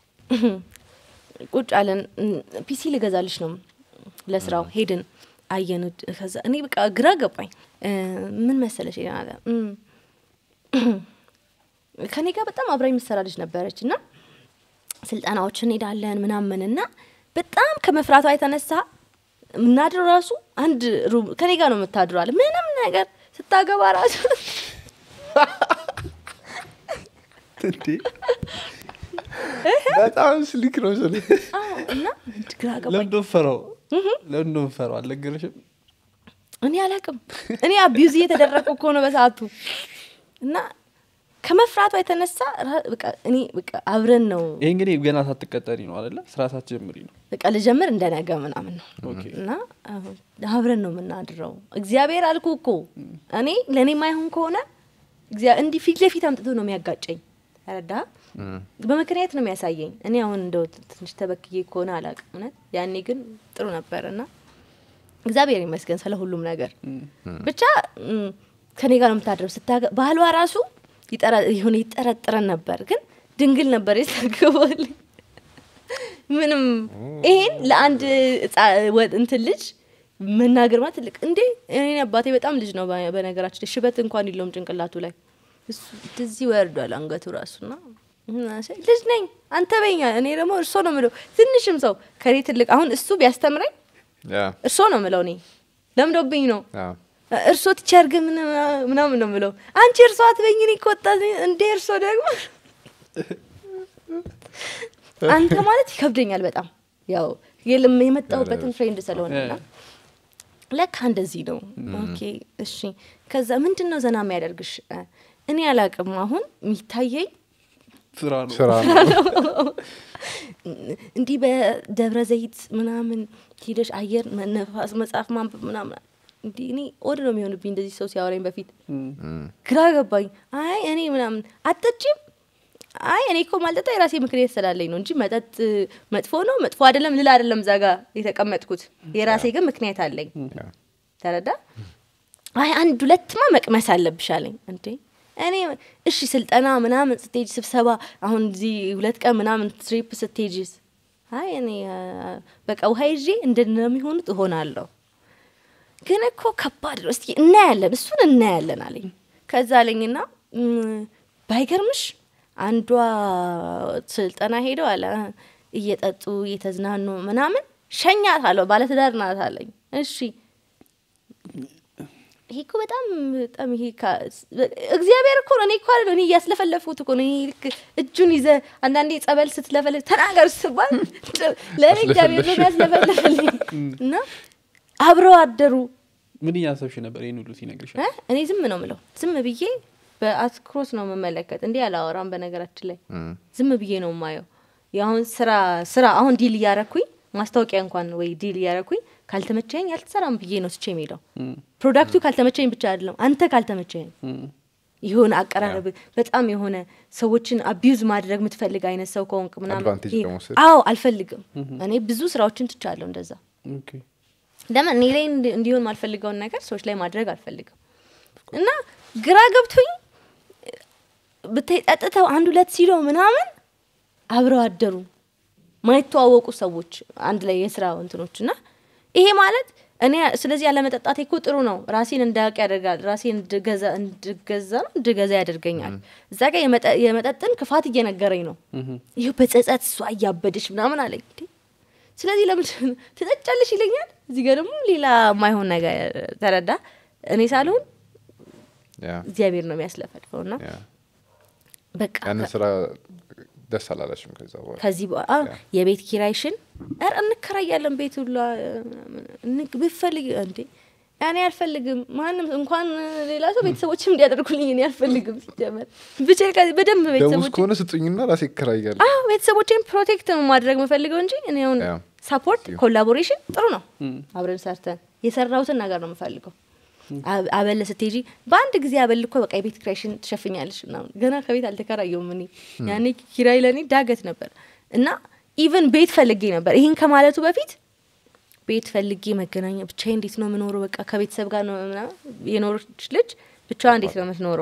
ቁጭ አለን እም፣ ፒሲ ልገዛልሽ ነው ለስራው ሄድን አየን ከዛ እኔ በቃ ግራ ገባኝ እ፣ ምን መሰለሽ ሄደን አለ እም፣ ከኔ ጋር በጣም አብራ የምትሰራ ልጅ ነበረች እና ስልጠናዎች እንሄዳለን ምናምን እና በጣም ከመፍራቷ የተነሳ የምናድረው ራሱ አንድ ሩም ከኔ ጋር ነው የምታድረው አለ ምንም ነገር ስታገባ ራሱ እንዴ በጣም ስሊክ ነው ስል አዎ፣ እና ግራ ገባኝ ለምዶ ፈራው ለምዶ ፈራው አልነገረሽም እኔ አላቅም እኔ አቢዩዝ እየተደረግኩ እኮ ነው በሰዓቱ እና ከመፍራቷ የተነሳ ራ- በቃ እኔ በቃ አብረን ነው ይሄ እንግዲህ ገና ሳትቀጠሪ ነው አደለ ስራ ሳትጀምሪ ነው በቃ ልጀምር እንደ ነገ ምናምን ነው ኦኬ እና አሁን አብረን ነው የምናድረው እግዚአብሔር አልኩ እኮ እኔ ለእኔ ማይሆን ከሆነ እግዚአ- እንዲህ ፊት ለፊት አምጥቶ ነው የሚያጋጨኝ ረዳ በምክንያት ነው የሚያሳየኝ እኔ አሁን እንደው ትንሽ ተበክዬ ከሆነ አላቅም እውነት ያኔ ግን ጥሩ ነበር እና እግዚአብሔር ይመስገን ስለ ሁሉም ነገር ብቻ ም፣ ከኔ ጋር ነው የምታድረው ስታገ ባህሏ ራሱ ይጠራ- የሆነ ይጠረጥረን ነበር ግን ድንግል ነበር የታገባል ምንም ይሄን ለአንድ ህጻ- ወ- እንትን ልጅ መናገር ማለት ትልቅ እንዴ እኔ አባቴ በጣም ልጅ ነው በ- በነገራችን ላይ ሽበት እንኳን የለውም ጭንቅላቱ ላይ እሱ እንደዚህ ወርዷል አንገቱ ራሱና ልጅ ነኝ አንተ በኛ እኔ ደግሞ እርሶ ነው ምለው ትንሽም ሰው ከኔ ትልቅ አሁን እሱ ቢያስተምረኝ እርሶ ነው ምለው እኔ ለምዶብኝ ነው እርሶ ቲቸር ግን ምን- ምናምን ነው ምለው አንቺ እርሶ አትበኝ እኔ እኮ ወጣት ነኝ። እንዴ እርሶ ደግሞ አንተ ማለት ይከብደኛል በጣም ያው የለም የመጣሁበትን ፍሬንድ ስለሆነ እና ለካ እንደዚህ ነው ኦኬ እሺ ከዛ ምንድን ነው ዘና የሚያደርግሽ እ፣ እኔ አላቅም አሁን የሚታየኝ ስራ ነው ስራ ነው እንዲህ በደብረ ዘይት ምናምን ሄደሽ አየር ነፋስ መጽሐፍ ማንበብ ምናምን እንዲህ እኔ ወድ ነው የሚሆንብኝ እንደዚህ ሰው ሲያወራኝ በፊት ግራ ገባኝ አይ እኔ ምናምን አጠጪም አይ እኔ እኮ ማልጠጣ የራሴ ምክንያት ስላለኝ ነው እንጂ መጠጥ መጥፎ ነው መጥፎ አይደለም ልል አይደለም እዛ ጋ የተቀመጥኩት የራሴ ግን ምክንያት አለኝ ተረዳ አይ አንድ ሁለትማ መቅመስ አለብሽ አለኝ እንዴ እኔ እሺ ስልጠና ምናምን ስትሄጂ ስብሰባ አሁን እዚህ ሁለት ቀን ምናምን ትሪፕ ስትሄጂስ አይ እኔ አ፣ በቃ ውሀ ይዤ እንደሚሆኑት እሆናለሁ ግን እኮ ከባድ ነው እስኪ እናያለን እሱን እናያለን አለኝ ከዛ አለኝና "እም፣ ባይገርምሽ አንዷ ስልጠና ሄደው አለ እየጠጡ እየተዝናኑ ምናምን ሸኛት አለው ባለትዳር ናት አለኝ እሺ ይሄ እኮ በጣም በጣም ይሄ ካ- እግዚአብሔር እኮ ነው። እኔ እኮ አይደለሁ እኔ እያስለፈለፉት እኮ ነው። እኔ ልክ እጁን ይዘ አንዳንዴ ጸበል ስትለፈለ ተናገር ስትባል ለእኔ እግዚአብሔር ነው የሚያስለፈለፈልኝ እና አብረው አደሩ። ምን እያሰብሽ ነበር ይህን ሁሉ ሲነግርሽ እ? እኔ ዝም ነው ምለው ዝም ብዬ በአትኩሮት ነው የምመለከት። እንዲህ አላወራም በነገራችን ላይ ዝም ብዬ ነው የማየው። የአሁን ስራ ስራ አሁን ዲል እያረኩኝ ማስታወቂያ እንኳን ወይ ዲል እያረኩኝ ካልተመቸኝ አልተሰራም ብዬ ነው ስቼ የሚሄደው። ፕሮዳክቱ ካልተመቸኝ ብቻ አይደለም አንተ ካልተመቸኝ የሆነ አቀራረብ በጣም የሆነ ሰዎችን አቢዩዝ ማድረግ የምትፈልግ አይነት ሰው ከሆንክ ምናምን Advantage ይሄ- ለመውሰድ። አዎ አልፈልግም። እኔ ብዙ ስራዎችን ትቻለሁ እንደዛ ኦኬ ለምን እኔ ላይ እንዲ- እንዲሆን ማልፈልገውን ነገር ሰዎች ላይ ማድረግ አልፈልግም እና ግራ ገብቶኝ ብታይ ጠጥተው አንድ ሁለት ሲሎ ምናምን አብረው አደሩ ማይተዋወቁ ሰዎች አንድ ላይ የስራ እንትኖች እና ይሄ ማለት እኔ ስለዚህ ያለመጠጣቴ እኮ ጥሩ ነው ራሴን እንዳያውቅ ያደርጋል ራሴን እንድገዛ እንድገዛ ነው እንድገዛ ያደርገኛል እዛ ጋር የመጠ- የመጠጥን ክፋት እየነገረኝ ነው ይህ በጸጸት እሷ እያበደች ምናምን አለኝ እንዴ ስለዚህ ለምን ትጠጫለሽ ይለኛል እዚህ ጋር ደግሞ ሌላ የማይሆን ነገር ተረዳ እኔ ሳልሆን ያ እግዚአብሔር ነው የሚያስለፈልፈው እና ያ በቃ ያንን ስራ ደስ አላለሽም ከዛ በኋላ ከዚህ በኋላ የቤት ኪራይሽን ኧረ እንከራያለን ቤት ሁላ እንግ- ብፈልግ እንዴ እኔ አልፈልግም ማንም እንኳን ሌላ ሰው ቤተሰቦችም እንዲያደርጉልኝ እኔ አልፈልግም ሲጀመር ብችል ከዚህ በደንብ ደሞዝ ቤተሰቦች ከሆነ ስጡኝና ራሴ ይከራያል አዎ ቤተሰቦቼን ፕሮቴክት ነው ማድረግ የምፈልገው እንጂ እኔ አሁን ያ። ሳፖርት ኮላቦሬሽን ጥሩ ነው አብረን ሰርተን የሰራሁትን ነገር ነው የምፈልገው አብ- አበል ስትሄጂ በአንድ ጊዜ አበል እኮ በቃ የቤት ኪራይሽን ትሸፍኛለሽ ምናምን ገና ከቤት አልተከራየውም እኔ ያኔ ኪራይ ለእኔ ዳገት ነበር እና ኢቨን ቤት ፈልጌ ነበር ይህን ከማለቱ በፊት ቤት ፈልጌ መገናኛ ብቻዬ እንዴት ነው የምኖረው በቃ ከቤተሰብ ጋር ነው ምናምን የኖረች ልጅ ብቻዋ እንዴት ነው የምትኖረው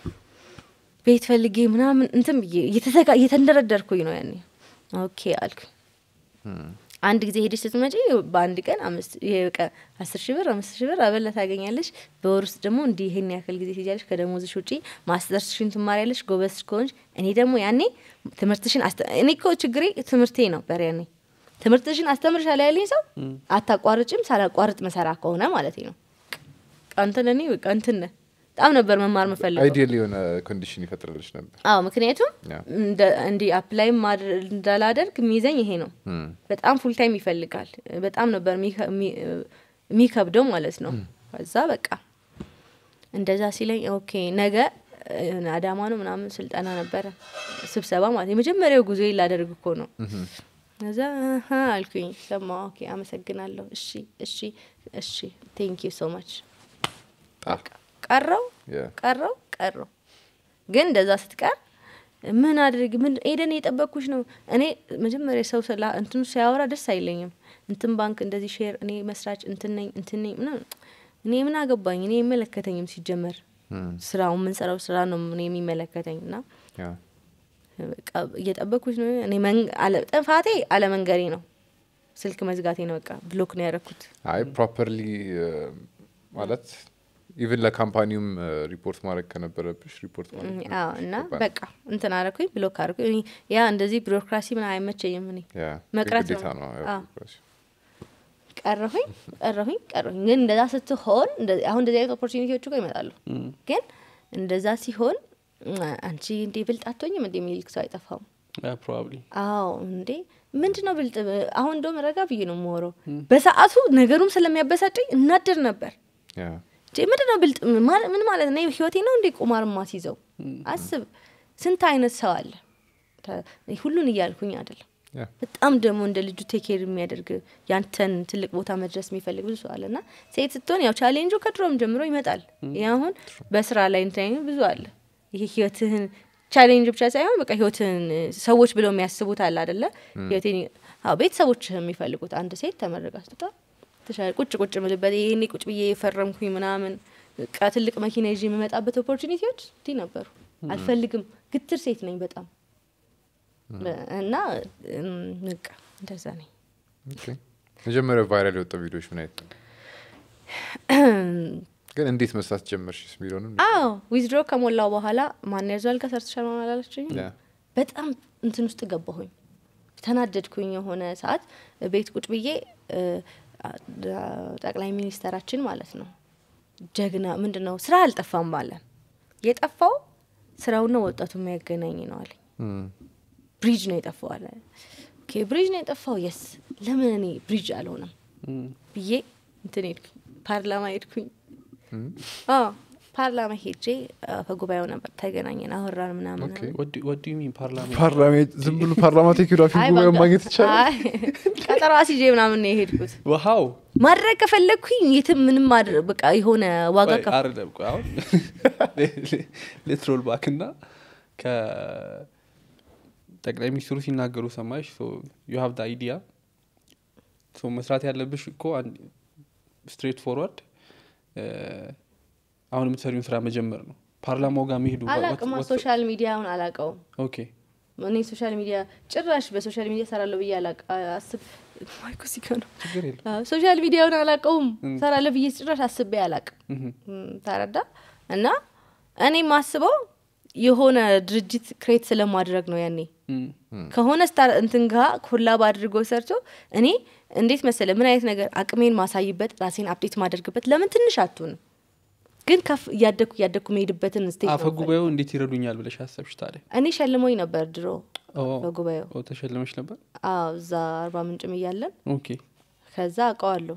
ቤት ፈልጌ ምናምን እንትን ብዬ እየተዘጋ- እየተንደረደርኩኝ ነው ያኔ ኦኬ አልኩኝ አንድ ጊዜ ሄደሽ ስትመጪ በአንድ ቀን አምስት ይሄ በቃ አስር ሺህ ብር አምስት ሺህ ብር አበላ ታገኛለሽ በወር ውስጥ ደግሞ እንዲህ ይሄን ያክል ጊዜ ትሄጃለሽ ከደሞዝሽ ውጪ ማስተርስሽን ትማሪያለሽ ጎበዝ ከሆንሽ እኔ ደግሞ ያኔ ትምህርትሽን አስተ- እኔ እኮ ችግሬ ትምህርቴ ነበር ያኔ ትምህርትሽን አስተምርሻለሁ ያለኝ ሰው አታቋርጭም ሳላቋርጥ መሰራ ከሆነ ማለት ነው አንተ ለእኔ በቃ እንትን ነህ በጣም ነበር መማር መፈልገው አይዲያል የሆነ ኮንዲሽን ይፈጥርልሽ ነበር አዎ ምክንያቱም ያ። እንደ- እንዲህ አፕላይ እንዳላደርግ የሚይዘኝ ይሄ ነው እም፣ በጣም ፉል ታይም ይፈልጋል በጣም ነበር የሚከ- የሚ- የሚከብደው ማለት ነው ከዛ በቃ እንደዛ ሲለኝ ኦኬ ነገ የሆነ አዳማ ነው ምናምን ስልጠና ነበረ ስብሰባ ማለት የመጀመሪያው ጉዞ ላደርግ እኮ ነው ከዛ አሀ አልኩኝ ሰማ ኦኬ አመሰግናለሁ እሺ እሺ እሺ ቴንክ ዩ ሶ ማች ጣ ቀረው ያ። ቀረው ቀረው ግን እንደዛ ስትቀር ምን አድርግ ምን ኤደን የጠበቅኩሽ ነው እኔ መጀመሪያ ሰው ስላ እንትኑ ሲያወራ ደስ አይለኝም እንትን ባንክ እንደዚህ ሼር እኔ መስራች እንትን ነኝ እንትን ነኝ ምናምን እኔ ምን አገባኝ እኔ አይመለከተኝም ሲጀመር ስራው የምንሰራው ስራ ነው እኔ የሚመለከተኝ እና ያ። በቃ እየጠበቅኩሽ ነው እኔ መን- አለ- ጥፋቴ አለመንገሬ ነው ስልክ መዝጋቴ ነው በቃ ብሎክ ነው ያደረኩት አይ ፕሮፐርሊ ማለት ኢቭን ለካምፓኒውም ሪፖርት ማድረግ ከነበረብሽ ሪፖርት ማድረግ አዎ እና ይገባል። በቃ እንትን አረኩኝ ብሎክ አረኩኝ እኔ ያ እንደዚህ ቢሮክራሲ ምን አይመቸኝም እኔ ያ፣ መቅረት ግዴታ ነው። ነው ያው አዎ። ቢሮክራሲ። ቀረሁኝ ቀረሁኝ ቀረሁኝ ግን እንደዛ ስትሆን እንደዚህ- አሁን እንደዚህ አይነት ኦፖርቹኒቲዎች እኮ ይመጣሉ ግን እንደዛ ሲሆን አ- አንቺ እንዴ ብልጥ አትሆኝም እንዴ የሚልክ ሰው አይጠፋም ፕሮባብሊ አዎ እንዴ ምንድን ነው ብልጥ አሁን እንደውም ረጋ ብዬ ነው የምወረው በሰዓቱ ነገሩም ስለሚያበሳጨኝ እናደር ነበር ያ፣ እንዴ ምንድን ነው ብልጥ ማ- ምን ማለት ነው ህይወቴ ነው እንዴ ቁማር ማስይዘው አስብ ስንት አይነት ሰው አለ ተ- ሁሉን እያልኩኝ አይደለም ያ። በጣም ደግሞ እንደ ልጁ ቴኬር የሚያደርግ ያንተን ትልቅ ቦታ መድረስ የሚፈልግ ብዙ ሰው አለ እና ሴት ስትሆን ያው ቻሌንጁ ከድሮም ጀምሮ ይመጣል ይህ አሁን በስራ ላይ እንትን ብዙ አለ ይሄ ህይወትህን ቻሌንጅ ብቻ ሳይሆን በቃ ህይወትህን ሰዎች ብለው የሚያስቡት አለ አደለ ህይወቴን አዎ ቤተሰቦች የሚፈልጉት አንድ ሴት ተመረቃ ስትወጣ ተሻለ ቁጭ ቁጭ ምልበት ይሄኔ ቁጭ ብዬ የፈረምኩኝ ምናምን በቃ ትልቅ መኪና ይዤ የምመጣበት ኦፖርቹኒቲዎች እንዲህ ነበሩ አልፈልግም ግትር ሴት ነኝ በጣም እና እም፣ በቃ እንደዛ ነኝ ኦኬ። መጀመሪያ ቫይራል የወጣ ቪዲዮዎች ምን አይነት ነው? ግን እንዴት መስራት ጀመርሽ የሚለውንም አዎ ዊዝድሮ ከሞላው በኋላ ማን ያዟል ከሰርተሻል ሆን አላለችኝ ያ። በጣም እንትን ውስጥ ገባሁኝ ተናደድኩኝ የሆነ ሰዓት ቤት ቁጭ ብዬ እ፣ አ- ጠቅላይ ሚኒስተራችን ማለት ነው ጀግና ምንድን ነው ስራ አልጠፋም ባለን የጠፋው ስራውና ወጣቱ የሚያገናኝ ነው አለኝ እም፣ ብሪጅ ነው የጠፋው አለ ኦኬ ብሪጅ ነው የጠፋው የስ ለምን እኔ ብሪጅ አልሆነም ብዬ እንትን ሄድኩኝ ፓርላማ ሄድኩኝ አዎ ፓርላማ ሄጄ ከጉባኤው ነበር ተገናኘን አወራን ምናምን ኦኬ። ወዱ ሚን ፓርላማ ፓርላማ ዝም ብሎ ፓርላማ ቴክኖግራፊ አይ ጉባኤ በቃ- ማግኘት ይቻላል አይ፣ ቀጠሮ አስይዤ ምናምን ነው የሄድኩት ውሃው ማድረግ ከፈለግኩኝ የትም ምንም ማድረግ በቃ የሆነ ዋጋ ከፍ አይደለም ቆይ አሁን ሌትሮል ባክ እና ከጠቅላይ ሚኒስትሩ ሲናገሩ ሰማሽ ዩ ሀቭ አይዲያ መስራት ያለብሽ እኮ አንድ- ስትሬት ፎርዋርድ አሁን የምትሰሪውን ስራ መጀመር ነው ፓርላማው ጋር መሄዱ አላቅማ ሶሻል ሚዲያውን አላቀውም ኦኬ እኔ ሶሻል ሚዲያ ጭራሽ በሶሻል ሚዲያ ሰራለሁ ብዬ አላቅ አስብ ማይኮ ሲጋ ነው ችግር የለም አዎ፣ ሶሻል ሚዲያውን አላቀውም ሰራለሁ ብዬ ጭራሽ አስቤ አላቅም ምሁም። ተረዳ እና እኔ ማስበው የሆነ ድርጅት ክሬት ስለማድረግ ነው ያኔ እም፣ ከሆነ ስታር እንትን ጋ ኮላብ አድርጎ ሰርቶ እኔ እንዴት መሰለ ምን አይነት ነገር አቅሜን ማሳይበት ራሴን አፕዴት ማደርግበት ለምን ትንሽ አትሆንም ግን ከፍ እያደግኩ እያደግኩ መሄድበትን ስቴጅ አፈ ጉባኤው እንዴት ይረዱኛል ብለሽ አሰብሽ ታዲያ እኔ ሸልሞኝ ነበር ድሮ ኦ፣ በጉባኤው ኦ፣ ተሸልመሽ ነበር አዎ እዛ አርባ ምንጭም እያለን ኦኬ ከዛ አውቀዋለሁ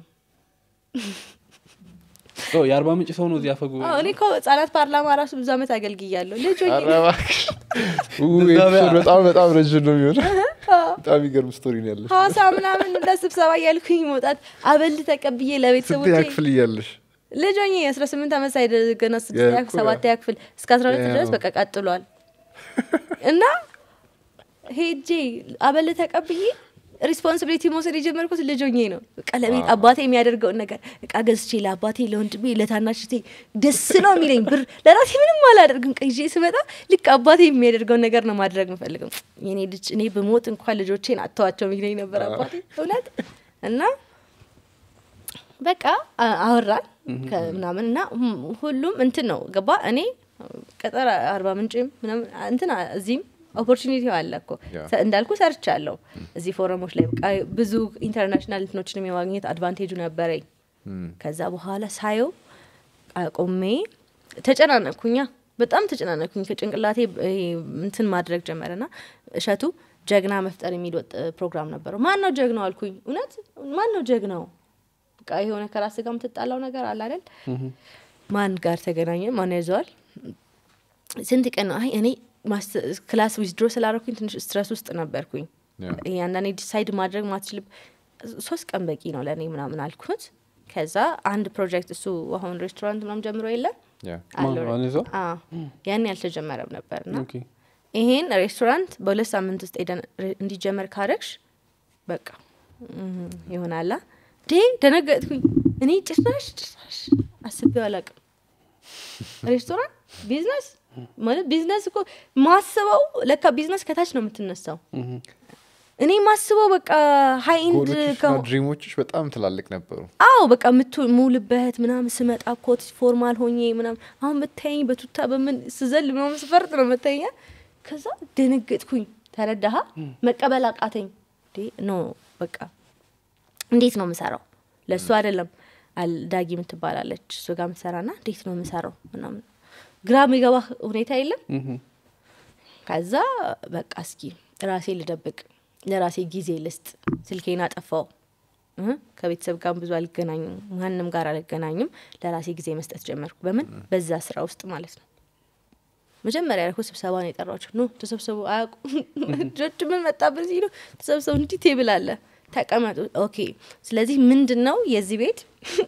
ኦ፣ የአርባ ምንጭ ሰው ነው እዚህ አፈ ጉባኤ አዎ፣ እኔ እኮ ህጻናት ፓርላማ ራሱ ብዙ አመት አገልግያለሁ ልጅ ሆኜ ኧረ እባክሽ። ው፣ ኤፒሶድ በጣም በጣም ረዥም ነው የሚሆነ በጣም የሚገርም ስቶሪ ነው ያለሽ ሀዋሳ ምናምን እንደ ስብሰባ እያልኩኝ መውጣት አበል ተቀብዬ ለቤተሰቦቼ ስንተኛ ክፍል እያለሽ ልጅ ሆኜ የአስራ ስምንት ዓመት ሳይደርስ ገና ስድስተኛ ያ ክፍል እኮ ሰባተኛ ክፍል እስከ አስራ ሁለት ያ ድረስ ነው። በቃ ቀጥሏል እና ሄጄ አበል ተቀብዬ ሪስፖንሲቢሊቲ መውሰድ የጀመርኩት ልጅ ሆኜ ነው። በቃ ለቤት አባቴ የሚያደርገውን ነገር እቃ ገዝቼ ለአባቴ፣ ለወንድሜ፣ ለታናሽቴ ደስ ነው የሚለኝ ብር ለራሴ ምንም አላደርግም። ቀይዤ ስመጣ ልክ አባቴ የሚያደርገውን ነገር ነው ማድረግ የምፈልገው። የኔ ልጅ እኔ ብሞት እንኳን ልጆቼን አተዋቸው የሚለኝ ነበር አባቴ እውነት እና በቃ አ- አወራን ምናምን እና ሁም- ሁሉም እንትን ነው ገባ እኔ ቀጠር አርባ ምንጭም ምናምን እንትን አ- እዚህም ኦፖርቹኒቲ አለ እኮ ያ። ሰ- እንዳልኩ ሰርቻለሁ እዚህ ፎረሞች ላይ በቃ ብዙ ኢንተርናሽናል እንትኖችን የማግኘት አድቫንቴጁ ነበረኝ ከዛ በኋላ ሳየው አቆሜ ተጨናነኩኛ በጣም ተጨናነኩኝ ከጭንቅላቴ ይሄ እንትን ማድረግ ጀመረና እሸቱ ጀግና መፍጠር የሚል ወጥ ፕሮግራም ነበረው ማን ነው ጀግናው አልኩኝ እውነት ማን ነው ጀግናው በቃ የሆነ ከራስ ጋር የምትጣላው ነገር አለ አይደል ማን ጋር ተገናኘ ማን ያዘዋል ስንት ቀን ነው አይ እኔ ማስ- ክላስ ዊዝድሮ ስላረኩኝ ትንሽ ስትረስ ውስጥ ነበርኩኝ ያ። ይሄ አንዳንዴ ዲሳይድ ማድረግ ማትችል ሶስት ቀን በቂ ነው ለእኔ ምናምን አልኩት ከዛ አንድ ፕሮጀክት እሱ አሁን ሬስቶራንት ምናምን ጀምሮ የለም ያ ማን አለው። ነው? አንይዘው? አዎ፣ ያን ያልተጀመረም ነበር ና ኦኬ ይሄን ሬስቶራንት በሁለት ሳምንት ውስጥ ሄደን ሬ- እንዲጀመር ካረግሽ በቃ እም፣ ይሆናላ ዴ ደነገጥኩኝ እኔ ጭራሽ ጭራሽ አስቤው አላቅም ሬስቶራንት ቢዝነስ ማለት ቢዝነስ እኮ ማስበው ለካ ቢዝነስ ከታች ነው የምትነሳው ምሁም። እኔ ማስበው በቃ ሀይ ኢንድ ጎሎችሽና ድሪሞችሽ በጣም ትላልቅ ነበሩ አዎ በቃ የምውልበት ምናምን ስመጣ ኮት ፎርማል ሆኜ ምናምን አሁን ብታየኝ በቱታ በምን ስዘል ምናምን ስፈርጥ ነው መታኛ ከዛ ደነገጥኩኝ ተረዳሃ መቀበል አቃተኝ እንዴ ኖ በቃ እንዴት ነው የምሰራው ለእሱ አይደለም አል- ዳጊ የምትባላለች እሱ ጋር ምሰራ ና እንዴት ነው የምሰራው ምናምን ግራ የሚገባ ሁኔታ የለም ምሁም። ከዛ በቃ እስኪ ራሴ ልደብቅ ለራሴ ጊዜ ልስጥ ስልኬን አጠፋው እ ከቤተሰብ ጋር ብዙ አልገናኝም ማንም ጋር አልገናኝም ለራሴ ጊዜ መስጠት ጀመርኩ በምን በዛ ስራ ውስጥ ማለት ነው መጀመሪያ ያልኩ ስብሰባ ነው የጠራቸው ኖ ተሰብሰቡ አያውቁም ልጆች ምን መጣብን ሲሉ ተሰብሰቡ እንዲህ ቴብል አለ ተቀመጡ ኦኬ ስለዚህ ምንድን ነው የዚህ ቤት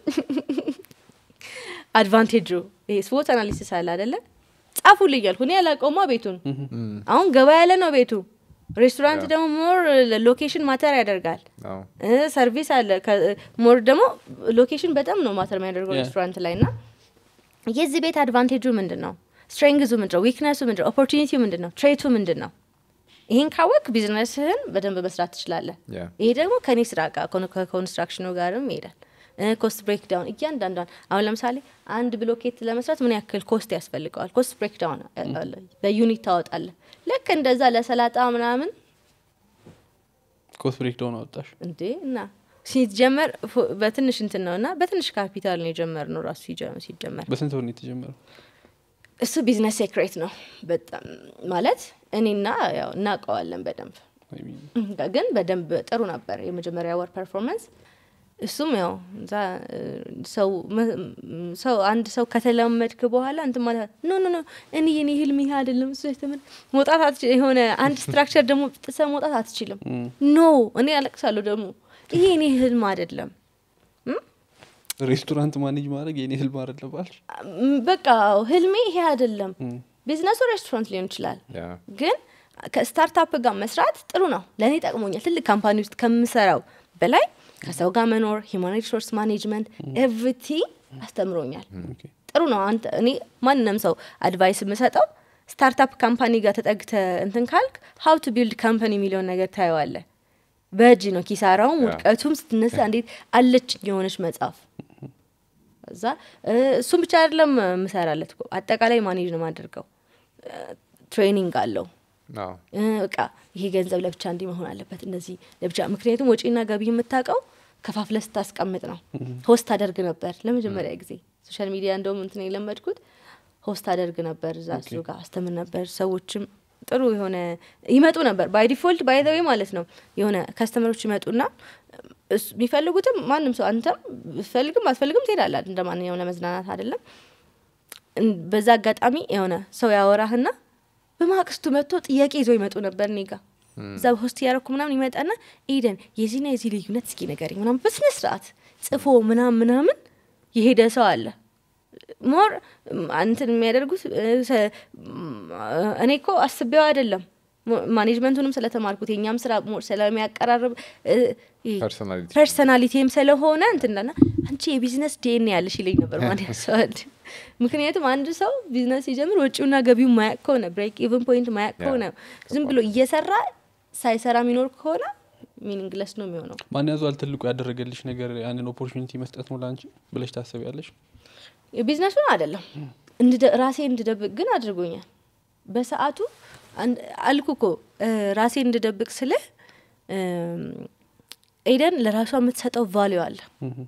አድቫንቴጁ ይሄ ስፖርት አናሊሲስ አለ አደለ ጻፉልኝ ያልኩ እኔ ያላቀውማ ቤቱን አሁን ገባ ያለ ነው ቤቱ ሬስቶራንት ደግሞ ሞር ሎኬሽን ማተር ያደርጋል አዎ እ ሰርቪስ አለ ሞር ደግሞ ሎኬሽን በጣም ነው ማተር የሚያደርገው Yeah. ሬስቶራንት ላይ እና የዚህ ቤት አድቫንቴጁ ምንድን ነው ስትሬንግዙ ምንድን ነው ዊክነሱ ምንድን ነው ኦፖርቹኒቲው ምንድን ነው ትሬቱ ምንድን ነው ይህን ካወቅ ቢዝነስህን በደንብ መስራት ትችላለህ ያ ይሄ ደግሞ ከኔ ስራ ጋር ከኮን- ከኮንስትራክሽኑ ጋርም ይሄዳል ኮስት ብሬክ ዳውን እያንዳንዷን አሁን ለምሳሌ አንድ ብሎኬት ለመስራት ምን ያክል ኮስት ያስፈልገዋል ኮስት ብሬክ ዳውን አለ በዩኒት ታወጣለህ ልክ እንደዛ ለሰላጣ ምናምን ኮስት ብሬክ ዳውን አወጣሽ እንዴ እና ሲጀመር ፎ- በትንሽ እንትን ነው እና በትንሽ ካፒታል ነው የጀመር ነው ራሱ ሲጀ- ሲጀመር በስንት ብር ነው የተጀመረው እሱ ቢዝነስ ሴክሬት ነው በጣም ማለት እኔና ያው እናውቀዋለን በደንብ I mean፣ ግን በደንብ ጥሩ ነበር የመጀመሪያ ወር ፐርፎርማንስ እሱም ያው እዛ እ፣ ሰው መ- ም- ሰው አንድ ሰው ከተለመድክ በኋላ እንትን ማለት ኖ ኖ ኖ እኔ የኔ ህልም ይሄ አይደለም እሱ የተመ- መውጣት አትችል የሆነ አንድ ስትራክቸር ደግሞ ጥሰ መውጣት አትችልም ኖ እኔ አለቅሳለሁ ደግሞ ይሄ የኔ ህልም አይደለም ሬስቶራንት ማኔጅ ማድረግ የኔ ህልም አይደለም አልሽ ም፣ በቃ ህልሜ ይሄ አይደለም ቢዝነሱ ሬስቶራንት ሊሆን ይችላል ያ ግን ከስታርታፕ ጋር መስራት ጥሩ ነው ለእኔ ጠቅሞኛል ትልቅ ካምፓኒ ውስጥ ከምሰራው በላይ ከሰው ጋር መኖር ሂማን ሪሶርስ ማኔጅመንት ኤቭሪቲንግ አስተምሮኛል ኦኬ። ጥሩ ነው አንተ እኔ ማንም ሰው አድቫይስ የምሰጠው ስታርታፕ ካምፓኒ ጋር ተጠግተ እንትን ካልክ ሀው ቱ ቢልድ ካምፓኒ የሚለውን ነገር ታየዋለ በእጅ ነው ኪሳራውም ውድቀቱም ስትነሳ እንዴት አለች የሆነች መጽሐፍ እዛ እ፣ እሱም ብቻ አይደለም ምሰራለት እኮ አጠቃላይ ማኔጅ ነው ማደርገው ትሬኒንግ አለው አዎ። እ፣ በቃ ይሄ ገንዘብ ለብቻ እንዲህ መሆን አለበት እንደዚህ ለብቻ ምክንያቱም ወጪና ገቢ የምታውቀው ከፋፍለ ስታስቀምጥ ነው ሆስት አደርግ ነበር ለመጀመሪያ ጊዜ ሶሻል ሚዲያ እንደውም እንትን የለመድኩት ሆስት አደርግ ነበር እዛ እሱ ጋር አስተምር ነበር ሰዎችም ጥሩ የሆነ ይመጡ ነበር ባይ ዲፎልት ባይ ዘ ዌይ ማለት ነው የሆነ ከስተመሮች ይመጡና እሱ- የሚፈልጉትም ማንም ሰው አንተም ብትፈልግም አትፈልግም ትሄዳለህ እንደ ማንኛውም ለመዝናናት አይደለም እን- በዛ አጋጣሚ የሆነ ሰው ያወራህና በማግስቱ መጥቶ ጥያቄ ይዞ ይመጡ ነበር እኔ ጋ እዛ ሆስት እያረኩ ምናምን ይመጣና ኤደን የዚህና የዚህ ልዩነት እስኪ ነገር ምናምን በስነ ስርዓት ጽፎ ምናምን ምናምን የሄደ ሰው አለ ሞር እንትን የሚያደርጉት እ፣ ሰ- ም፣ እኔ እኮ አስቤው አይደለም ሞ- ማኔጅመንቱንም ስለተማርኩት የኛም ስራ ሞር ስለሚያቀራርብ እ፣ ይሄ ፐርሶናሊቲ ፐርሰናሊቲም ስለሆነ እንትንና አንቺ የቢዝነስ ዴን ያለሽ ይለኝ ነበር ማን ያሰዋል ምክንያቱም አንድ ሰው ቢዝነስ ሲጀምር ወጪውና ገቢው ማያቅ ከሆነ ብሬክ ኢቨን ፖይንት ማያቅ ከሆነ ዝም ብሎ እየሰራ ሳይሰራ የሚኖር ከሆነ ሚኒንግለስ ነው የሚሆነው ማን ያዟል ትልቁ ያደረገልሽ ነገር ያንን ኦፖርቹኒቲ መስጠት ነው ለአንቺ ብለሽ ታስቢያለሽ? የቢዝነሱን አይደለም እንድደ- ራሴ እንድደብቅ ግን አድርጎኛል በሰዓቱ አንድ- አልኩ እኮ እ፣ ራሴ እንድደብቅ ስልህ እም፣ ኤደን ለራሷ የምትሰጠው ቫሊዩ አለ እህ፣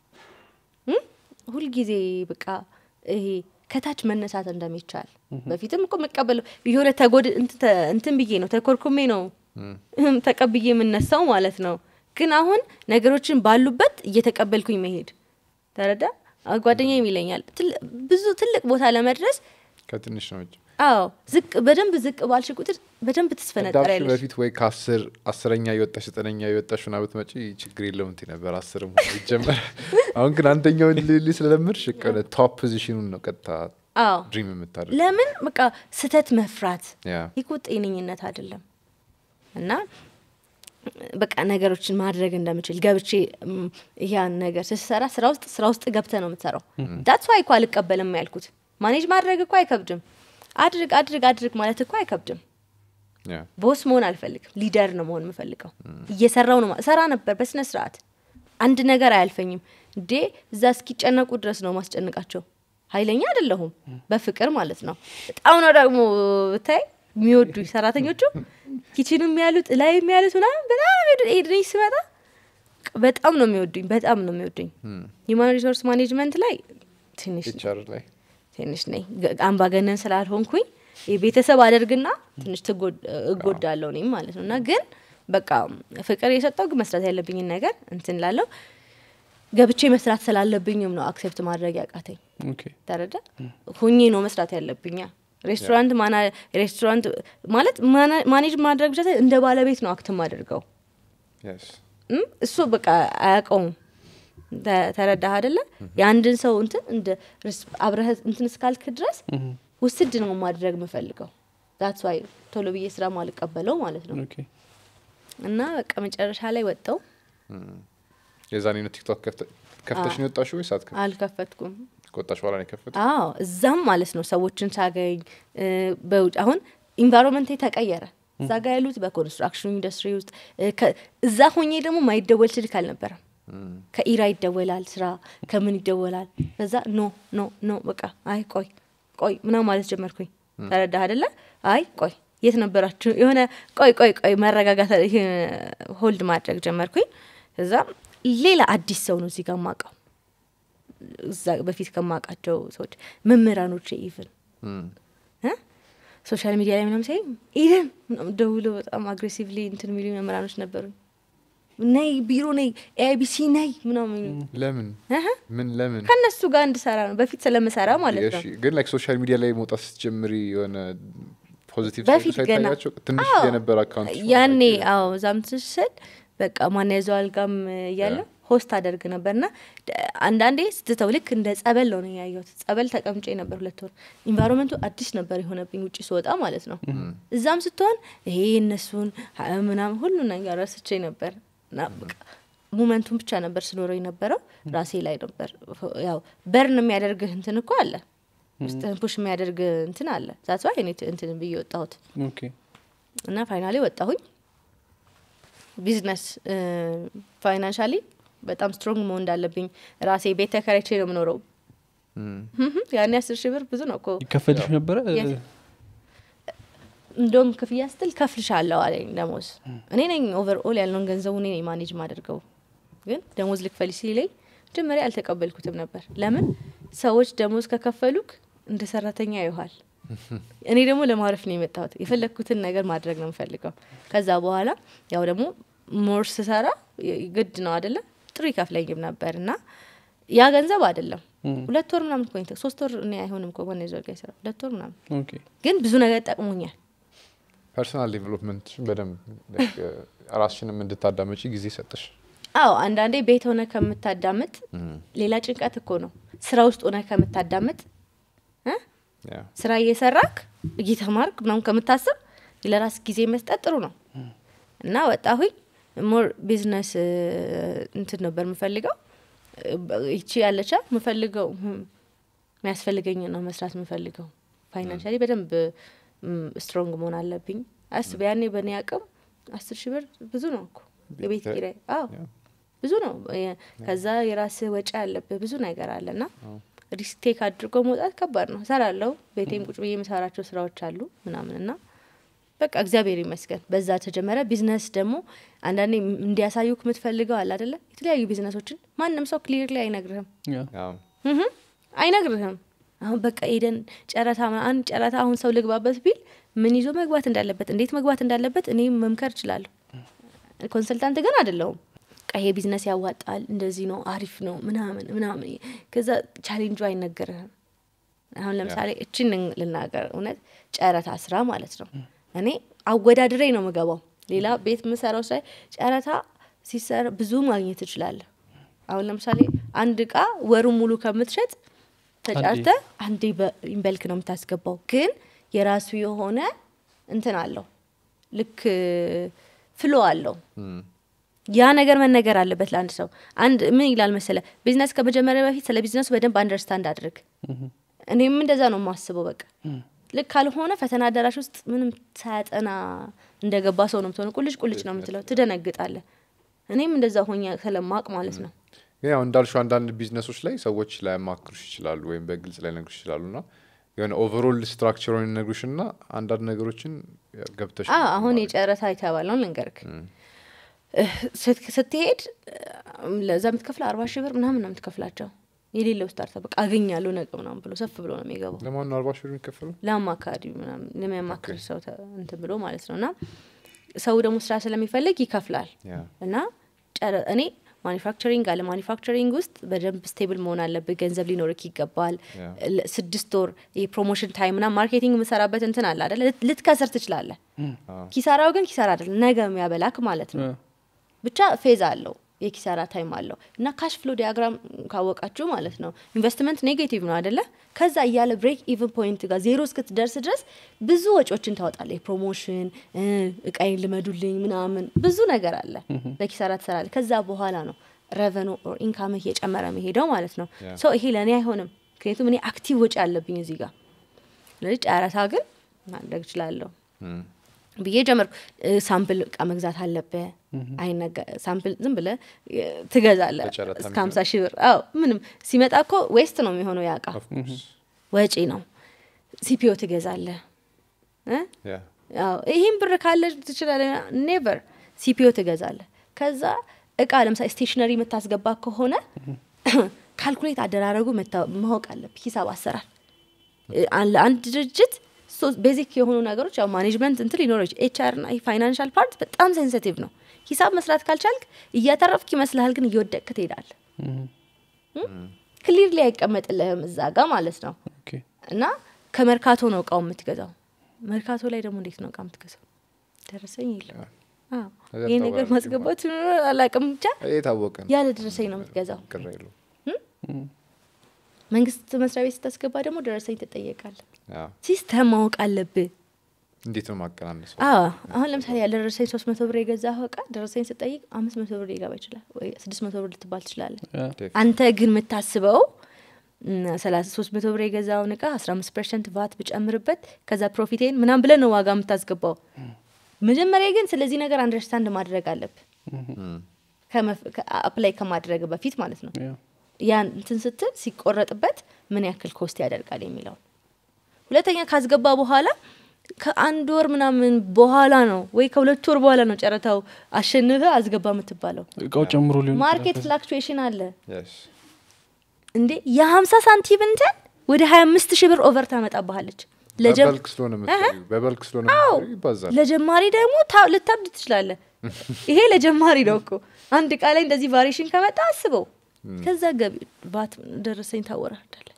እም? ሁልጊዜ በቃ ይሄ ከታች መነሳት እንደሚቻል በፊትም እኮ መቀበለው የሆነ ተጎድ እንትን ተ- እንትን ብዬ ነው ተኮርኩሜ ነው እህም ተቀብዬ የምነሳው ማለት ነው ግን አሁን ነገሮችን ባሉበት እየተቀበልኩኝ መሄድ ተረዳ ጓደኛዬም ይለኛል ትል- ብዙ ትልቅ ቦታ ለመድረስ ከትንሽ ነው እንጂ አዎ ዝቅ በደንብ ዝቅ ባልሽ ቁጥር በደንብ እንዳልሽ ትስፈነጠሪያለሽ በፊት ወይ ከአስር አስረኛ የወጣሽ ዘጠነኛ የወጣሽ ና ብትመጪ ችግር የለውም እንትን ነበር አስርም ይጀመር አሁን ግን አንደኛውን ልል ስለምድሽ ቀለ ቶፕ ፖዚሽኑን ነው ቀጥታ አዎ ድሪም የምታደርግ ለምን በቃ ስተት መፍራት ያ ይህ እኮ ጤነኝነት አይደለም እና በቃ ነገሮችን ማድረግ እንደምችል ገብቼ ም፣ ያን ነገር ስትሰራ ስራ ውስጥ ስራ ውስጥ ገብተ ነው የምትሰራው ዳትስ ዋይ እኮ አልቀበልም ያልኩት ማኔጅ ማድረግ እኮ አይከብድም አድርግ አድርግ አድርግ ማለት እኮ አይከብድም ያ ቦስ መሆን አልፈልግም ሊደር ነው መሆን የምፈልገው እየሰራው ነው ማ- ሰራ ነበር በስነ ስርዓት አንድ ነገር አያልፈኝም እንዴ እዛ እስኪጨነቁ ድረስ ነው ማስጨንቃቸው ኃይለኛ አይደለሁም በፍቅር ማለት ነው በጣም ነው ደግሞ ብታይ የሚወዱኝ ሰራተኞቹ ኪችንም ያሉት ላይ ያሉት ምናምን በጣም ኤድሬ ስመጣ በጣም ነው የሚወዱኝ በጣም ነው የሚወዱኝ ሂማን ሪሶርስ ማኔጅመንት ላይ ትንሽ ኤችአር ላይ ትንሽ ነኝ ገ- አምባገነን ስላልሆንኩኝ የቤተሰብ አደርግና ትንሽ ትጎድ- እጎዳለሁ እኔም ማለት ነው እና ግን በቃ ፍቅር የሰጠው ግን መስራት ያለብኝን ነገር እንትን ላለው ገብቼ መስራት ስላለብኝም ነው አክሴፕት ማድረግ ያቃተኝ ኦኬ ተረዳ ሁኜ ነው መስራት ያለብኛ ሬስቶራንት ማና ሬስቶራንት ማለት ማና- ማኔጅ ማድረግ ብቻ ሳይሆን እንደ ባለቤት ነው አክት ማደርገው የስ እም፣ እሱ በቃ አያውቀውም ተ- ተረዳህ አደለ የአንድን ሰው እንትን እንደ ሪስ- አብረህ እንትን እስካልክ ድረስ ውስድ ነው ማድረግ የምፈልገው ዛትስ ዋይ ቶሎ ብዬ ስራ ማልቀበለው ማለት ነው ኦኬ እና በቃ መጨረሻ ላይ ወጣው የዛኔ ነው ቲክቶክ ከፍተ- ከፍተሽ ነው የወጣሽ ወይስ አትከፍ አልከፈትኩም ከወጣሽ በኋላ ነው የከፈት አዎ እዛም ማለት ነው ሰዎችን ሳገኝ እ፣ በውጭ አሁን ኢንቫይሮንመንቴ ተቀየረ እዛ ጋ ያሉት በኮንስትራክሽን ኢንዱስትሪ ውስጥ እ፣ ከ- እዛ ሆኜ ደግሞ ማይደወል ስልክ አልነበረም ከኢራ ይደወላል ስራ ከምን ይደወላል ከዛ ኖ ኖ ኖ በቃ አይ ቆይ ቆይ ምናምን ማለት ጀመርኩኝ ተረዳህ አደለ አይ ቆይ የት ነበራችሁ የሆነ ቆይ ቆይ ቆይ መረጋጋት ሆልድ ማድረግ ጀመርኩኝ እዛ ሌላ አዲስ ሰው ነው እዚህ ጋር ማቀው እዛ በፊት ከማውቃቸው ሰዎች መምህራኖች ኢቭን ሶሻል ሚዲያ ላይ ምናምን ሳይ ኢደን ምናምን ደውሎ በጣም አግሬሲቭሊ እንትን የሚሉ መምህራኖች ነበሩኝ ነይ ቢሮ ነይ ኤቢሲ ነይ ምናምን የሚሉ ለምን እህ፣ ምን ለምን ከእነሱ ጋር እንድሰራ ነው በፊት ስለምሰራ ማለት ነው እሺ፣ ግን ላይክ ሶሻል ሚዲያ ላይ መውጣት ስትጀምሪ የሆነ ፖዚቲቭ በፊት ገና ሳይታያቸው ትንሽ አዎ፣ የነበረ አካውንት ያኔ አዎ እዛም ስል በቃ ማን ያዘዋል ጋም እያለ ሆስት አደርግ ነበር ና አንዳንዴ ስትተው ልክ እንደ ጸበል ነው ያየሁት ጸበል ተቀምጬ ነበር ሁለት ወር ኢንቫይሮንመንቱ አዲስ ነበር የሆነብኝ ውጭ ስወጣ ማለት ነው እዛም ስትሆን ይሄ እነሱን አ- ምናምን ሁሉ ነገር ረስቼ ነበር እና በቃ ሙመንቱን ብቻ ነበር ስኖረው የነበረው ራሴ ላይ ነበር ያው በርን የሚያደርግህ እንትን እኮ አለ ውስጥህን ፑሽ የሚያደርግ እንትን አለ ዛት ዋይ እኔ እንትን ብዬ ወጣሁት ኦኬ እና ፋይናሊ ወጣሁኝ ቢዝነስ ፋይናንሻሊ በጣም ስትሮንግ መሆን እንዳለብኝ ራሴ ቤት ተከራይቼ ነው የምኖረው ያኔ አስር ሺህ ብር ብዙ ነው እኮ ይከፈልሽ ነበረ Yes. እንደውም ክፍያ ስትል ከፍልሻለሁ አለኝ ደሞዝ እኔ ነኝ ኦቨር ኦል ያለውን ገንዘቡ እኔ ነኝ ማኔጅ ማደርገው ግን ደሞዝ ልክፈል ሲለኝ መጀመሪያ አልተቀበልኩትም ነበር ለምን ሰዎች ደሞዝ ከከፈሉክ እንደ ሰራተኛ ይውሃል እኔ ደግሞ ለማረፍ ነው የመጣሁት የፈለግኩትን ነገር ማድረግ ነው የምፈልገው ከዛ በኋላ ያው ደግሞ ሞር ስሰራ የ- ግድ ነው አደለ ጥሩ ይከፍለኝም ነበር እና ያ ገንዘብ አይደለም ሁለት ወር ምናምን ኮኝ ሶስት ወር እኔ አይሆንም እኮ ጎን ዘርጋ ይሰራ ሁለት ወር ምናምን ኦኬ ግን ብዙ ነገር ጠቅሞኛል ፐርሶናል ዴቨሎፕመንትሽን በደንብ like, uh, ራስሽንም እንድታዳመጪ ጊዜ ሰጠሽ አዎ አንዳንዴ ቤት ሆነ ከምታዳምጥ ሌላ ጭንቀት እኮ ነው ስራ ውስጥ ሆነ ከምታዳምጥ እ? Yeah. ስራ እየሰራክ እየተማርክ ምናምን ከምታስብ ለራስ ጊዜ መስጠት ጥሩ ነው እና ወጣሁኝ ሞር ቢዝነስ እ፣ እንትን ነበር የምፈልገው እ፣ በ- ይቺ ያለቻ የምፈልገው ህም፣ የሚያስፈልገኝ ነው መስራት የምፈልገው ፋይናንሻሊ በደንብ ስትሮንግ መሆን አለብኝ አስብ ያኔ በእኔ አቅም አስር ሺህ ብር ብዙ ነው እኮ የቤት ቤት ኪራይ አዎ Yeah. ብዙ ነው የ- ከዛ የራስህ ወጪ አለብህ ብዙ ነገር አለ ና ሪስክ ቴክ አድርጎ መውጣት ከባድ ነው ሰራለው ቤቴም ቁጭ ብዬ የምሰራቸው ስራዎች አሉ ምናምን እና በቃ እግዚአብሔር ይመስገን በዛ ተጀመረ ቢዝነስ ደግሞ አንዳንዴ ም- እንዲያሳዩክ የምትፈልገው አለ አደለ የተለያዩ ቢዝነሶችን ማንም ሰው ክሊር ላይ አይነግርህም ያ Yeah. እህም፣ አይነግርህም አሁን በቃ ሄደን ጨረታ ምና- አንድ ጨረታ አሁን ሰው ልግባበት ቢል ምን ይዞ መግባት እንዳለበት እንዴት መግባት እንዳለበት እኔ መምከር እችላለሁ ኮንሰልታንት ግን አይደለሁም በቃ ይሄ ቢዝነስ ያዋጣል እንደዚህ ነው አሪፍ ነው ምናምን ምናምን ከዛ ቻሌንጁ አይነገርህም አሁን ለምሳሌ እችን ልን- ልናገር እውነት ጨረታ ስራ ማለት ነው እኔ አወዳድሬ ነው ምገባው ሌላ ቤት ምሰራው ላይ ጨረታ ሲሰራ ብዙ ማግኘት ትችላለህ አሁን ለምሳሌ አንድ እቃ ወሩ ሙሉ ከምትሸጥ ተጫርተ አንዴ በኢንበልክ ነው የምታስገባው ግን የራሱ የሆነ እንትን አለው ልክ ፍሎ አለው Mm. ያ ነገር መነገር አለበት ለአንድ ሰው አንድ ምን ይላል መሰለ ቢዝነስ ከመጀመሪያ በፊት ስለ ቢዝነሱ በደንብ አንደርስታንድ አድርግ እኔም እንደዛ ነው የማስበው በቃ ልክ ካልሆነ ፈተና አዳራሽ ውስጥ ምንም ሳያጠና እንደገባ ሰው ነው ምትሆነ ቁልጭ ቁልጭ ነው የምትለው ትደነግጣለ እኔም እንደዛ ሆኛ ስለማቅ ማለት ነው ግን ያው እንዳልሽው አንዳንድ ቢዝነሶች ላይ ሰዎች ላያማክሩሽ ይችላሉ ወይም በግልጽ ላይ ነግሩሽ ይችላሉ ና የሆነ ኦቨርኦል ስትራክቸሩን ነግሩሽ ና አንዳንድ ነገሮችን ያው ገብተሽ አዎ አሁን የጨረታ የተባለውን ልንገርክ እህ፣ ስት- ስትሄድ እም፣ ለዛ የምትከፍለው አርባ ሺህ ብር ምናምን ነው የምትከፍላቸው የሌለው ስታርታ በቃ አገኛለሁ ነገ ምናምን ብሎ ሰፍ ብሎ ነው የሚገባው ለማን ነው አርባ ሺህ ብር የሚከፈለው ለአማካሪ ምናምን ለሚያማክር ሰው ተ- እንትን ብሎ ማለት ነው እና ሰው ደግሞ ስራ ስለሚፈልግ ይከፍላል ያ እና ጨረ- እኔ ማኒፋክቸሪንግ አለ ማኒፋክቸሪንግ ውስጥ በደንብ ስቴብል መሆን አለብህ ገንዘብ ሊኖርክ ይገባል ያ። ለ- ስድስት ወር የፕሮሞሽን ታይም ና ማርኬቲንግ የምሰራበት እንትን አለ አደለ ልት- ልትከስር ትችላለህ ኪሳራው ግን ኪሳራ አይደለም ነገ የሚያበላክ ማለት ነው ብቻ ፌዝ አለው የኪሳራ ታይም አለው እና ካሽ ፍሎ ዲያግራም ካወቃችሁ ማለት ነው ኢንቨስትመንት ኔጌቲቭ ነው አደለ ከዛ እያለ ብሬክ ኢቨን ፖይንት ጋር ዜሮ እስክትደርስ ድረስ ብዙ ወጪዎችን ታወጣለ የፕሮሞሽን እቃይን ልመዱልኝ ምናምን ብዙ ነገር አለ ለኪሳራ ትሰራለ ከዛ በኋላ ነው ረቨኑ ኦር ኢንካምህ እየጨመረ መሄደው ማለት ነው Yeah. ሰው ይሄ ለእኔ አይሆንም ምክንያቱም እኔ አክቲቭ ወጪ አለብኝ እዚህ ጋር ስለዚህ ጨረታ ግን ማድረግ እችላለሁ Mm. ብዬ ጀመርኩ እ፣ ሳምፕል እቃ መግዛት አለብህ አይነገ ሳምፕል ዝም ብለ ትገዛለ በጨረታ እስከ ሀምሳ ሺህ ብር አዎ ምንም ሲመጣ እኮ ዌስት ነው የሚሆነው ያ እቃ Of course. ወጪ ነው ሲፒኦ ትገዛለ እ? Yeah. አዎ ይህም ብር ካለ ትችላለ ኔቨር ሲፒኦ ትገዛለ ከዛ እቃ ለምሳሌ ስቴሽነሪ የምታስገባ ከሆነ ካልኩሌት አደራረጉ መታ- ማወቅ አለብህ ሂሳብ አሰራር እ፣ አን- ለአንድ ድርጅት ቤዚክ የሆኑ ነገሮች ያው ማኔጅመንት እንትን ሊኖረች ኤችአር ና ፋይናንሻል ፓርት በጣም ሴንሲቲቭ ነው ሂሳብ መስራት ካልቻልክ እያተረፍክ ይመስልሃል ግን እየወደቅክ ትሄዳለ ክሊርሊ አይቀመጥልህም እዛ ጋር ማለት ነው ኦኬ እና ከመርካቶ ነው እቃው የምትገዛው መርካቶ ላይ ደግሞ እንዴት ነው እቃ የምትገዛው ደረሰኝ የለም አዎ። ከዛ ይህ ነገር ተባለ ማስገባት አላቅም ብቻ የታወቀ ነው ያለ ደረሰኝ ነው የምትገዛው ቅር የለውም። መንግስት መስሪያ ቤት ስታስገባ ደግሞ ደረሰኝ ትጠየቃለ አዎ። ሲስተም ማወቅ አለብህ እንዴት ነው ማቀናነሰው? አዎ አሁን ለምሳሌ ያልደረሰኝ ሶስት መቶ ብር የገዛ እቃ ደረሰኝ ስጠይቅ አምስት መቶ ብር ሊገባ ይችላል ወይ ስድስት መቶ ብር ልትባል ትችላለ ያ። አንተ ግን የምታስበው ሰላሳ ሶስት መቶ ብር የገዛውን እቃ አስራ አምስት ፐርሰንት ቫት ብጨምርበት ከዛ ፕሮፊቴን ምናም ብለን ነው ዋጋ የምታስገባው መጀመሪያ ግን ስለዚህ ነገር አንደርስታንድ ማድረግ አለብ አፕላይ ከማድረግ በፊት ማለት ነው ያ። ያን እንትን ስትል ሲቆረጥበት ምን ያክል ኮስት ያደርጋል የሚለውን ሁለተኛ ካስገባ በኋላ ከአንድ ወር ምናምን በኋላ ነው ወይ ከሁለት ወር በኋላ ነው ጨረታው አሸንፈ አስገባ የምትባለው እቃው ጨምሮ ሊሆን ማርኬት ይችላል። ፍላክቹዌሽን አለ Yes. እንዴ የሀምሳ ሳንቲም እንትን ወደ ሀያ አምስት ሺህ ብር ኦቨር ታመጣባሃለች ለጀም- በበልክ ስለሆነ የምትሰሪው በበልክ ስለሆነ የምትሰሪው ይባዛል። ለጀማሪ ደግሞ ታ- ልታብድ ትችላለ ይሄ ለጀማሪ ነው እኮ አንድ እቃ ላይ እንደዚህ ቫሪሽን ከመጣ አስበው ከዛ ገቢ ባት ደረሰኝ ታወራዳለ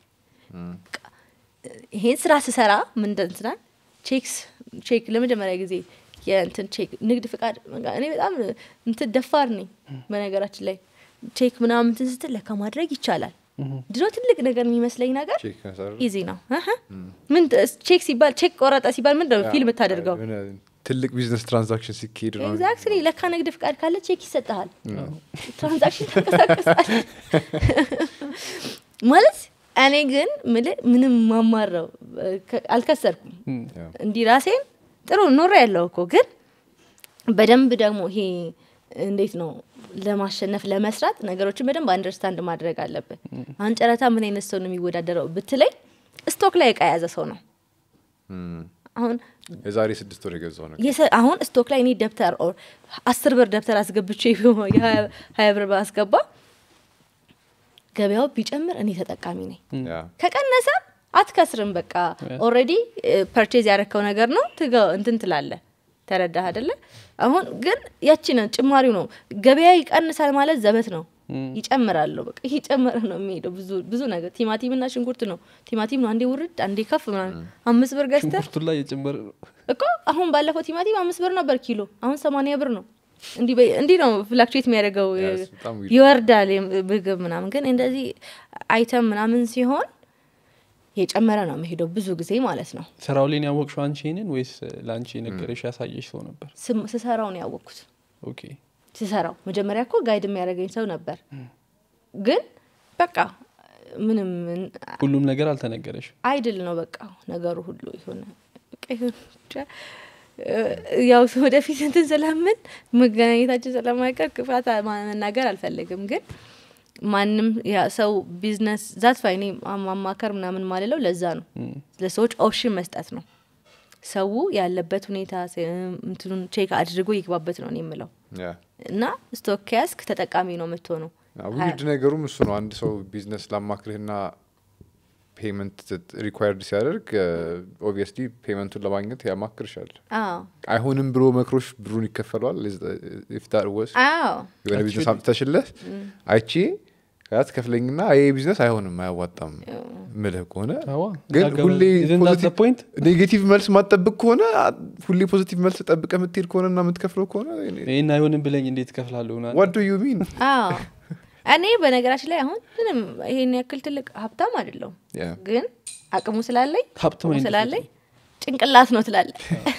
ይሄን ስራ ስሰራ ምን እንትናል ቼክስ ቼክ ለመጀመሪያ ጊዜ የእንትን ቼክ ንግድ ፍቃድ በቃ እኔ በጣም እንትን ደፋር ነኝ በነገራችን ላይ ቼክ ምናምን እንትን ስትል ለካ ማድረግ ይቻላል ድሮ ትልቅ ነገር የሚመስለኝ ነገር ቼክ መሰረት ኢዚ ነው አሀ። ምን ት- ቼክ ሲባል ቼክ ቆረጠ ሲባል ምንድን ነው ፊልም ታደርገው የሆነ ትልቅ ቢዝነስ ትራንዛክሽን ሲካሄድ ነው ኤግዛክትሊ ለካ ንግድ ፍቃድ ካለ ቼክ ይሰጠሃል ትራንዛክሽን ተንቀሳቀሳል ማለት እኔ ግን ምልህ ምንም ማማረው አልከሰርኩም ያው። እንዲህ ራሴን ጥሩ ኖረ ያለው እኮ ግን በደንብ ደግሞ ይሄ እንዴት ነው ለማሸነፍ ለመስራት ነገሮችን በደንብ አንደርስታንድ ማድረግ አለብን አሁን ጨረታ ምን አይነት ሰው ነው የሚወዳደረው ብትለኝ ስቶክ ላይ እቃ የያዘ ሰው ነው እም። አሁን የዛሬ ስድስት ወር የገዛው ነገር የሰ- አሁን ስቶክ ላይ እኔ ደብተር ኦር አስር ብር ደብተር አስገብቼ የሀያ ሀያ ብር ባስገባ ገበያው ቢጨምር እኔ ተጠቃሚ ነኝ ያ ከቀነሰ አትከስርም በቃ ኦልሬዲ ፐርቼዝ ያረከው ነገር ነው ትገ- እንትን ትላለ ተረዳህ አደለ አሁን ግን ያቺ ነው ጭማሪው ነው ገበያ ይቀንሳል ማለት ዘበት ነው ይጨምራለሁ በቃ እየጨመረ ነው የሚሄደው ብዙ ብዙ ነገር ቲማቲም እና ሽንኩርት ነው ቲማቲም ነው አንዴ ውርድ አንዴ ከፍ ምናምን አምስት ብር ገዝተ ሽንኩርቱ ላይ የጨመረ ነው። እኮ አሁን ባለፈው ቲማቲም አምስት ብር ነበር ኪሎ አሁን ሰማንያ ብር ነው እንዲህ በ- እንዲህ ነው ፍላክቹዌት የሚያደርገው Yes, በጣም weird። ይወርዳል የም- ምግብ ምናምን ግን እንደዚህ አይተም ምናምን ሲሆን የጨመረ ነው የሚሄደው ብዙ ጊዜ ማለት ነው ስራው ላይ ነው ያወቅሽው አንቺ ይሄንን ወይስ ለአንቺ የነገረሽ ያሳየሽ ሰው ነበር? ስም- ስሰራው ነው ያወቅኩት ኦኬ ስሰራው መጀመሪያ እኮ ጋይድ የሚያደርገኝ ሰው ነበር ግን በቃ ምንም ሁሉም ነገር አልተነገረሽ። አይድል ነው በቃ ነገሩ ሁሉ የሆነ በቃ ይሁን ብቻ እ፣ ያው ወደፊት እንትን ስለምን መገናኘታችን ስለማይቀር ክፋት ማ- መናገር አልፈልግም ግን ማንም ያ ሰው ቢዝነስ ዛት ፋይኔ ማማከር ምናምን ማልለው ለዛ ነው ለሰዎች ኦፕሽን መስጠት ነው ሰው ያለበት ሁኔታ ስ- እንትኑን ቼክ አድርጎ ይግባበት ነው እኔ የምለው ያ እና ስቶክ ከያዝክ ተጠቃሚ ነው የምትሆነው ውድ ነገሩም እሱ ነው። አንድ ሰው ቢዝነስ ላማክርህና ፔመንት ሪኳየርድ ሲያደርግ ኦብቪየስሊ ፔመንቱን ለማግኘት ያማክርሻል። አዎ አይሆንም ብሎ መክሮሽ ብሩን ይከፈለዋል። ኢፍታር ወስ አዎ የሆነ ቢዝነስ አምጥተሽለት አይቼ ከዛ ትከፍለኝና ይሄ ቢዝነስ አይሆንም አያዋጣም ምልህ ከሆነ አዋ ግን ያገባል። ሁሌ Isn't that the point? ኔጌቲቭ መልስ ማጠብቅ ከሆነ አ- ሁሌ ፖዚቲቭ መልስ ጠብቀ የምትሄድ ከሆነ እና የምትከፍለው ከሆነ ይህን አይሆንም ብለኝ እንዴት እከፍላለሁ? ምናምን። ዋት ዱ ዩ ሚን አዎ እኔ በነገራችን ላይ አሁን ምንም ይሄን ያክል ትልቅ ሀብታም አይደለሁም ግን አቅሙ ስላለኝ ሀብት አቅሙ ምን ስላለኝ ጭንቅላት ነው ትላለ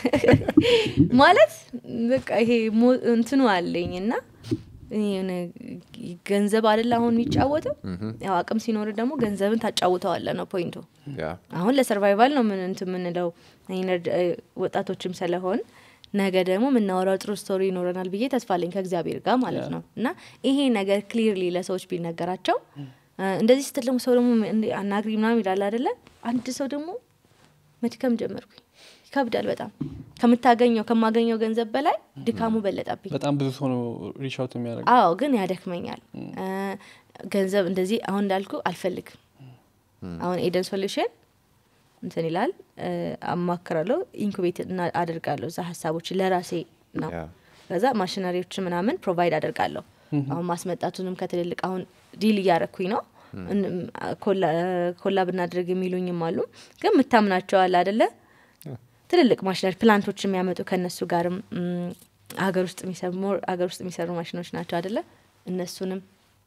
ማለት በቃ ይሄ ሞ- እንትኑ አለኝ እና እኔ የሆነ ገንዘብ አይደለ አሁን የሚጫወተው ያው አቅም ሲኖር ደግሞ ገንዘብን ታጫውተዋለ ነው ፖይንቱ ያ አሁን ለሰርቫይቫል ነው ምን እንትን የምንለው ኢነርጂ- እ፣ ወጣቶችም ስለሆን ነገ ደግሞ የምናወራው ጥሩ ስቶሪ ይኖረናል ብዬ ተስፋ አለኝ ከእግዚአብሔር ጋር ማለት ነው እና ይሄ ነገር ክሊርሊ ለሰዎች ቢነገራቸው እ፣ እንደዚህ ስትል ደግሞ ሰው ደግሞ እንዲ- አናግሪ ምናምን ይላል አደለ አንድ ሰው ደግሞ መድከም ጀመርኩኝ ይከብዳል በጣም ከምታገኘው ከማገኘው ገንዘብ በላይ ድካሙ በለጠብኝ በጣም ብዙ ሰው ነው ሪሻውት የሚያደርግ አዎ ግን ያደክመኛል እ፣ ገንዘብ እንደዚህ አሁን እንዳልኩ አልፈልግም አሁን ኤደን ሶሉሽን እንትን ይላል እ፣ አማክራለሁ ኢንኩቤት እና አደርጋለሁ እዛ ሀሳቦች ለራሴ ነው ያ ከዛ ማሽነሪዎች ምናምን ፕሮቫይድ አደርጋለሁ አሁን ማስመጣቱንም ከትልልቅ አሁን ዲል እያረኩኝ ነው እን- ኮላ- ኮላ ብናደርግ የሚሉኝም አሉ ግን የምታምናቸዋል አደለ ትልልቅ ማሽነሪ ፕላንቶች የሚያመጡ ከእነሱ ጋርም ም፣ ሀገር ውስጥ የሚሰሩ ሀገር ውስጥ የሚሰሩ ማሽኖች ናቸው አደለ እነሱንም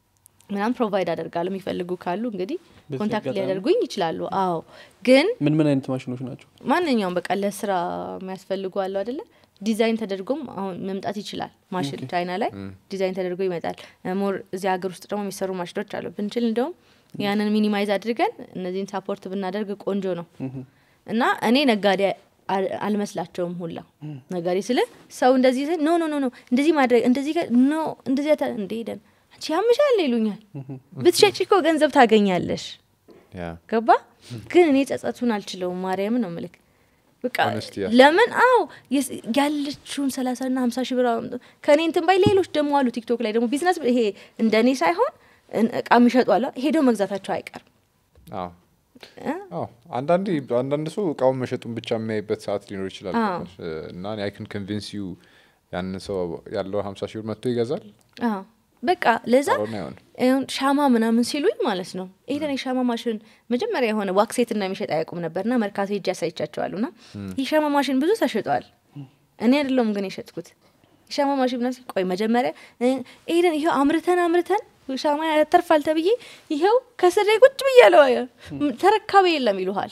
ምናምን ፕሮቫይድ አደርጋለሁ የሚፈልጉ ካሉ እንግዲህ በዚህ ኮንታክት አጋጣሚ- ሊያደርጉኝ ይችላሉ አዎ ግን ምን ምን አይነት ማሽኖች ናቸው ማንኛውም በቃ ለስራ የሚያስፈልጉ አለው አደለ ዲዛይን ተደርጎም አሁን መምጣት ይችላል ማሽን ቻይና ላይ ዲዛይን ተደርጎ ይመጣል ሞር እዚህ ሀገር ውስጥ ደግሞ የሚሰሩ ማሽኖች አሉ ብንችል እንደውም ያንን ሚኒማይዝ አድርገን እነዚህን ሳፖርት ብናደርግ ቆንጆ ነው እና እኔ ነጋዴ አል- አልመስላቸውም ሁላ ነጋዴ ስለ ሰው እንደዚህ ስል ኖ ኖ ኖ ኖ እንደዚህ ማድረግ እንደዚህ ከ- ኖ እንደዚህ አታ- እንዴ ደን አንቺ ያምሻል ይሉኛል ብትሸጪ እኮ ገንዘብ ታገኛለሽ ያ ገባ ግን እኔ ጸጸቱን አልችለውም ማርያም ነው ምልክ በቃ Honesty ያስ- ለምን አዎ የስ- ያለችውን ሰላሳ ና ሀምሳ ሺህ ብር አምጡ። ከእኔ እንትን ባይ ሌሎች ደግሞ አሉ ቲክቶክ ላይ ደግሞ ቢዝነስ ይሄ እንደ እኔ ሳይሆን እን- እቃ የሚሸጡ አለ ሄደው መግዛታቸው አይቀርም አዎ እ? አዎ አንዳንዴ አንዳንድ ሰው እቃውን መሸጡን ብቻ የሚያይበት ሰዓት ሊኖር ይችላል አዎ። እና አይ ክን ኮንቪንስ ዩ ያንን ሰው ያለው ሀምሳ ሺህ ብር መጥቶ ይገዛል አዎ በቃ ለዛ ካልሆነ አይሆንም ይሁን ሻማ ምናምን ሲሉኝ ማለት ነው ይሄን የሻማ ማሽን መጀመሪያ የሆነ ዋክሴት እና የሚሸጥ አያውቁም ነበርና መርካቶ ሄጄ ያሳይቻቸዋሉ ና ይህ ሻማ ማሽን ብዙ ተሽጧል እኔ አይደለሁም ግን የሸጥኩት የሻማ ማሽን ምናምን ሲል ቆይ መጀመሪያ እ፣ ይሄንን ይኸው አምርተን አምርተን ሻማ ያተርፋል ተብዬ ይኸው ከስሬ ቁጭ ብያለሁ ተረካቢ የለም ይሉሃል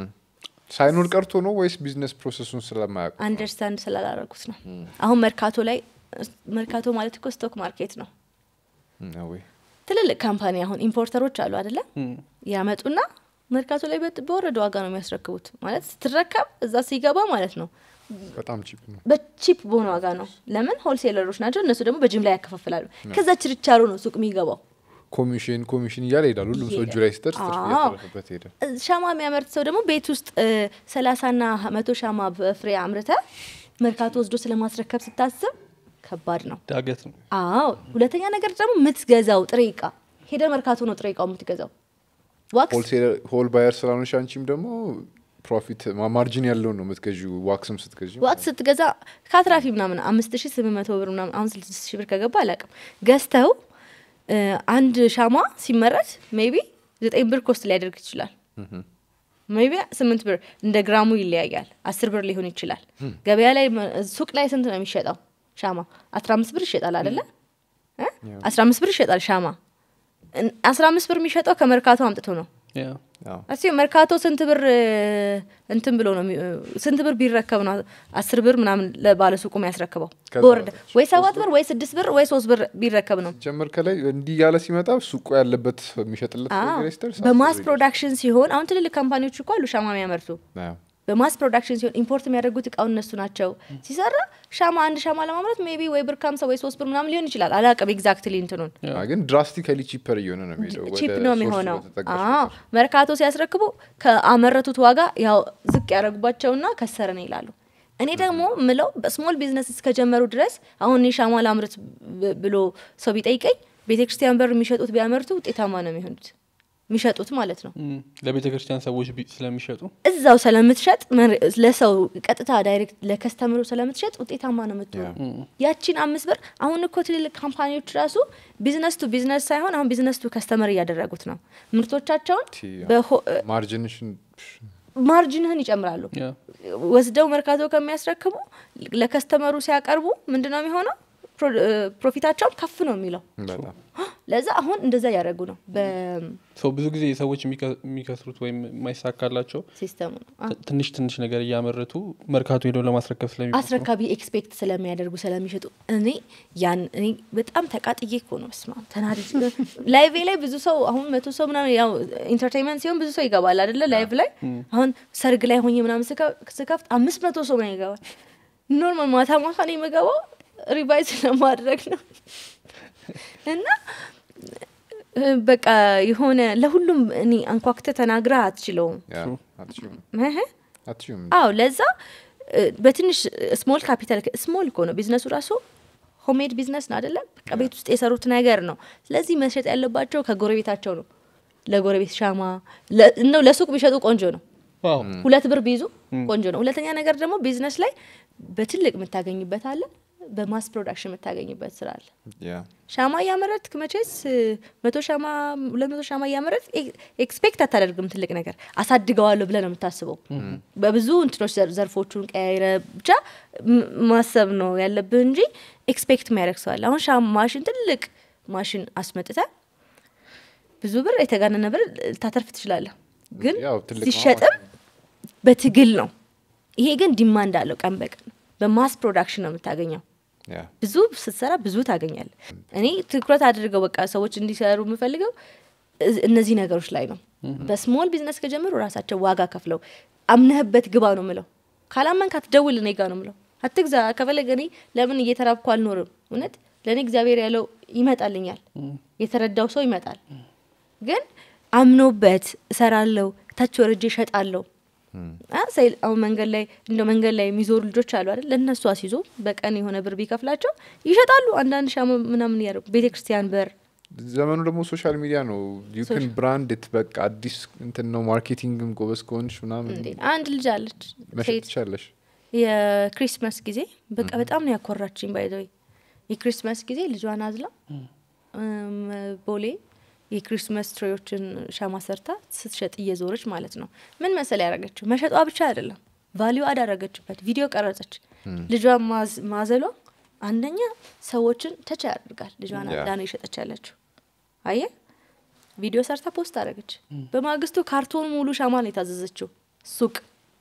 ሳይኖር ቀርቶ ነው ወይስ ቢዝነስ ፕሮሰሱን ስለማያውቁ አንደርስታንድ ስላላረጉት ነው አሁን መርካቶ ላይ መርካቶ ማለት እኮ ስቶክ ማርኬት ነው ነው ወይ ትልልቅ ካምፓኒ አሁን ኢምፖርተሮች አሉ አደለ እም፣ ያመጡና መርካቶ ላይ በጥ- በወረደ ዋጋ ነው የሚያስረክቡት ማለት ስትረከብ እዛ ሲገባ ማለት ነው በጣም ቺፕ ነው በቺፕ በሆነ ዋጋ ነው ለምን ሆልሴለሮች ናቸው እነሱ ደግሞ በጅምላ ያከፋፍላሉ ከዛ ችርቻሮ ነው ሱቅ የሚገባው ኮሚሽን ኮሚሽን እያለ ይሄዳል ሁሉም ሰው እጁ ላይ ሲደርስ ትርፍ አዎ። እያተረፈበት ሄዳል እ- ሻማ የሚያመርት ሰው ደግሞ ቤት ውስጥ ሰላሳና መቶ ሻማ በፍሬ አምርተ መርካቶ ወስዶ ስለማስረከብ ስታስብ ከባድ ነው ዳገት ነው አዎ ሁለተኛ ነገር ደግሞ የምትገዛው ጥሬ እቃ ሄደ መርካቶ ነው ጥሬ እቃው የምትገዛው ዋክስ ሆል ባየር ስላሆንሽ አንቺም ደግሞ ፕሮፊት ማርጂን ያለውን ነው የምትገዢው ዋክስም ስትገዢ ዋክስ ስትገዛ ከአትራፊ ምናምን አምስት ሺ ስምንት መቶ ብር ምናምን አሁን ስድስት ሺ ብር ከገባ አላውቅም ገዝተው እ፣ አንድ ሻማ ሲመረት ሜቢ ዘጠኝ ብር ኮስት ሊያደርግ ይችላል ሜቢ ስምንት ብር እንደ ግራሙ ይለያያል አስር ብር ሊሆን ይችላል ገበያ ላይ መ- ሱቅ ላይ ስንት ነው የሚሸጠው ሻማ አስራ አምስት ብር ይሸጣል አደለ እ? አስራ አምስት ብር ይሸጣል ሻማ እን- አስራ አምስት ብር የሚሸጠው ከመርካቶ አምጥቶ ነው ያ አዎ። እስቲ መርካቶ ስንት ብር እ፣ እንትን ብሎ ነው የሚ- እ፣ ስንት ብር ቢረከብ ነው አስር ብር ምናምን ለባለ ሱቁ የሚያስረክበው ከዛ በወረደ በታች ወይ ሰባት ብር ወይ ስድስት ብር ወይ ሶስት ብር ቢረከብ ነው ጀመር ከላይ እንዲህ ያለ ሲመጣ ሱቁ ያለበት የሚሸጥለት አዎ። ነገር ሲደርስ በማስ አስር ፕሮዳክሽን ሲሆን አሁን ትልልቅ ካምፓኒዎች እኮ አሉ ሻማ የሚያመርቱ አዎ። በማስ ፕሮዳክሽን ሲሆን ኢምፖርት የሚያደርጉት እቃው እነሱ ናቸው ሲሰራ ሻማ አንድ ሻማ ለማምረት ሜቢ ወይ ብር ከሀምሳ ወይ ሶስት ብር ምናምን ሊሆን ይችላል አላቅም ኤግዛክትሊ እንትኑን ያ። አዎ፣ ግን ድራስቲካሊ ቺፐር እየሆነ ነው የሚሄደው ወደ ቺፕ ነው ሶርሱ የሚሆነው በተጠጋሽ አዎ ቁጥር። መርካቶ ሲያስረክቡ ከአመረቱት ዋጋ ያው ዝቅ ያደረጉባቸውና ከሰረን ይላሉ እኔ ደግሞ ምለው በስሞል ቢዝነስ እስከጀመሩ ድረስ አሁን እኔ ሻማ ላምርት ብ- ብሎ ሰው ቢጠይቀኝ ቤተክርስቲያን በር የሚሸጡት ቢያመርቱ ውጤታማ ነው የሚሆኑት የሚሸጡት ማለት ነው እም፣ ለቤተ ክርስቲያን ሰዎች ቢ- ስለሚሸጡ እዛው ስለምትሸጥ መር- ለሰው ቀጥታ ዳይሬክት ለከስተምሩ ስለምትሸጥ ውጤታማ ነው የምትሆኑ ያቺን አምስት ብር አሁን እኮ ትልልቅ ካምፓኒዎች ራሱ ቢዝነስ ቱ ቢዝነስ ሳይሆን አሁን ቢዝነስ ቱ ከስተመር እያደረጉት ነው ምርቶቻቸውን ቲ፣ በሆ- ማርጅንሽን ማርጅንህን ይጨምራሉ ያ ወስደው መርካቶ ከሚያስረክቡ ለከስተመሩ ሲያቀርቡ ምንድነው የሚሆነው ፕሮ- እ፣ ፕሮፊታቸውን ከፍ ነው የሚለው በጣም ለዛ አሁን እንደዛ እያደረጉ ነው ሰው ብዙ ጊዜ ሰዎች የሚከ- የሚከስሩት ወይም የማይሳካላቸው በሲስተሙ ነው አ- ት- ትንሽ ትንሽ ነገር እያመረቱ መርካቶ ሄደው ለማስረከብ ስለሚቆጥሩ አስረካቢ ኤክስፔክት ስለሚያደርጉ ስለሚሸጡ እኔ ያን እኔ በጣም ተቃጥዬ እኮ ነው ስማ ተናድጄ ላይቭ ላይ ብዙ ሰው አሁን መቶ ሰው ምናምን ያው ኢንተርቴንመንት ሲሆን ብዙ ሰው ይገባል አደለ ላይቭ ላይ አሁን ሰርግ ላይ ሆኜ ምናምን ስከ- ስከፍት አምስት መቶ ሰው ነው ይገባል ኖርማል ማታ ማታ ነው የምገባው ሪቫይዝ ለማድረግ ነው እና እ፣ በቃ የሆነ ለሁሉም እኔ አንኳክተ ተናግረህ አትችለውም ያ አትችይውም እህ። አትችይውም አዎ ለዛ እ፣ በትንሽ ስሞል ካፒታል ስሞል እኮ ነው ቢዝነሱ ራሱ ሆሜድ ቢዝነስ ነው አይደለም በቃ ቤት ውስጥ የሰሩት ነገር ነው ስለዚህ መሸጥ ያለባቸው ከጎረቤታቸው ነው ለጎረቤት ሻማ ለ- እንደው ለሱቅ ቢሸጡ ቆንጆ ነው ዋው ሁለት ብር ቢይዙ ቆንጆ ነው ሁለተኛ ነገር ደግሞ ቢዝነስ ላይ በትልቅ የምታገኝበት አለ በማስ ፕሮዳክሽን የምታገኝበት ስራ አለ ያ ሻማ እያመረትክ መቼስ እ፣ መቶ ሻማ ሁለት መቶ ሻማ እያመረት ኤክስፔክት አታደርግም ትልቅ ነገር አሳድገዋለሁ ብለህ ነው የምታስበው በብዙ እንትኖች ዘር- ዘርፎቹን ቀያይረ ብቻ ም- ማሰብ ነው ያለብህ እንጂ ኤክስፔክት የሚያደርግ ሰው አለ አሁን ሻማ ማሽን ትልቅ ማሽን አስመጥተ ብዙ ብር የተጋነነ ብር ልታተርፍ ትችላለህ ግን ያው ትልቅ ነው ሲሸጥም በትግል ነው ይሄ ግን ዲማንድ አለው ቀን በቀን በማስ ፕሮዳክሽን ነው የምታገኘው ያ ብዙ ስትሰራ ብዙ ታገኛለ እኔ ትኩረት አድርገው በቃ ሰዎች እንዲሰሩ የምፈልገው እዝ- እነዚህ ነገሮች ላይ ነው በስሞል ቢዝነስ ከጀመሩ ራሳቸው ዋጋ ከፍለው አምነህበት ግባ ነው ምለው ካላመንክ አትደውል እኔ ጋ ነው ምለው አትግዛ ከፈለገ እኔ ለምን እየተራብኩ አልኖርም እውነት ለእኔ እግዚአብሔር ያለው ይመጣልኛል የተረዳው ሰው ይመጣል ግን አምኖበት እሰራለሁ ታች ወርጄ እሸጣለሁ አ፣ ሰይ- አሁን መንገድ ላይ እንደ መንገድ ላይ የሚዞሩ ልጆች አሉ አይደል ለእነሱ አስይዞ በቀን የሆነ ብር ቢከፍላቸው ይሸጣሉ አንዳንድ ሻማ ምናምን እያደረጉ ቤተ ክርስቲያን በር ዘመኑ ደግሞ ሶሻል ሚዲያ ነው ዩክን ብራንድ በቃ አዲስ እንትን ነው ማርኬቲንግም ጎበዝ ከሆንሽ ምናምን እንዴ አንድ ልጅ አለች መሸጥ ሴት ትቻለሽ የክሪስማስ ጊዜ በቃ በጣም ነው ያኮራችኝ ባይዘወይ የክሪስማስ ጊዜ ልጇን አዝላ እም፣ ቦሌ የክሪስማስ ትሬዎችን ሻማ ሰርታ ስትሸጥ እየዞረች ማለት ነው ምን መሰል ያደረገችው መሸጧ ብቻ አይደለም ቫሊዩ አዳረገችበት ቪዲዮ ቀረጸች ልጇን ማዝ- ማዘሏ አንደኛ ሰዎችን ተች ያደርጋል ልጇን ያ። አዝላ ነው የሸጠች ያለችው አየ ቪዲዮ ሰርታ ፖስት አደረገች በማግስቱ ካርቶን ሙሉ ሻማ ነው የታዘዘችው ሱቅ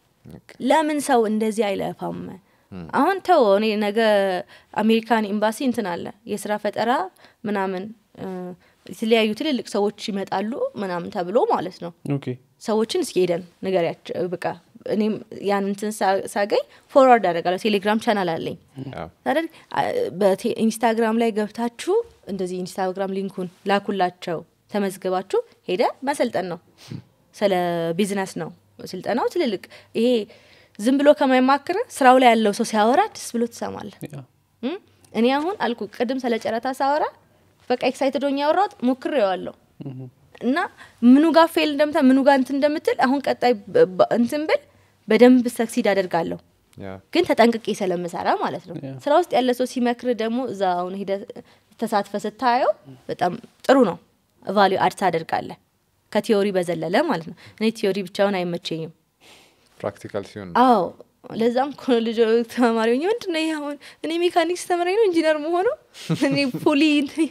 ለምን ሰው እንደዚህ አይለፋም አሁን ተው እኔ ነገ አሜሪካን ኤምባሲ እንትን አለ የስራ ፈጠራ ምናምን እ፣ የተለያዩ ትልልቅ ሰዎች ይመጣሉ ምናምን ተብሎ ማለት ነው ኦኬ ሰዎችን እስኪ ሄደን ንገሪያቸው በቃ እኔም ያን እንትን ሳ- ሳገኝ ፎርዋርድ አደርጋለሁ ቴሌግራም ቻናል አለኝ ያው ታዲያ በቴ- ኢንስታግራም ላይ ገብታችሁ እንደዚህ ኢንስታግራም ሊንኩን ላኩላቸው ተመዝግባችሁ ሄደ መሰልጠን ነው ስለ ቢዝነስ ነው ስልጠናው ትልልቅ ይሄ ዝም ብሎ ከማይማክር ስራው ላይ ያለው ሰው ሲያወራ ደስ ብሎ ትሰማለ ያ እኔ አሁን አልኩ ቅድም ስለ ጨረታ ሳወራ በቃ ኤክሳይትድ ሆኜ ያወራሁት ሞክሬዋለሁ እና ምኑ ጋር ፌል እንደምታ ምኑ ጋር እንትን እንደምትል አሁን ቀጣይ በ- በ- እንትን ብል በደንብ ሰክሲድ አደርጋለሁ ያ ግን ተጠንቅቄ ስለምሰራ ማለት ነው ያ። ስራ ውስጥ ያለ ሰው ሲመክር ደግሞ እዛ አሁን ሂደ ተሳትፈ ስታየው በጣም ጥሩ ነው ቫሊዩ አድ ታደርጋለህ ከቲዮሪ በዘለለ ማለት ነው እኔ ቲዮሪ ብቻውን አይመቸኝም ፕራክቲካል ሲሆን አዎ ለዛም እኮ ነው ልጆ ተማሪ ሆኜ ምንድን ነው ይሄ አሁን እኔ ሜካኒክስ ተምረኝ ነው ኢንጂነር መሆኑ እኔ ፉሊ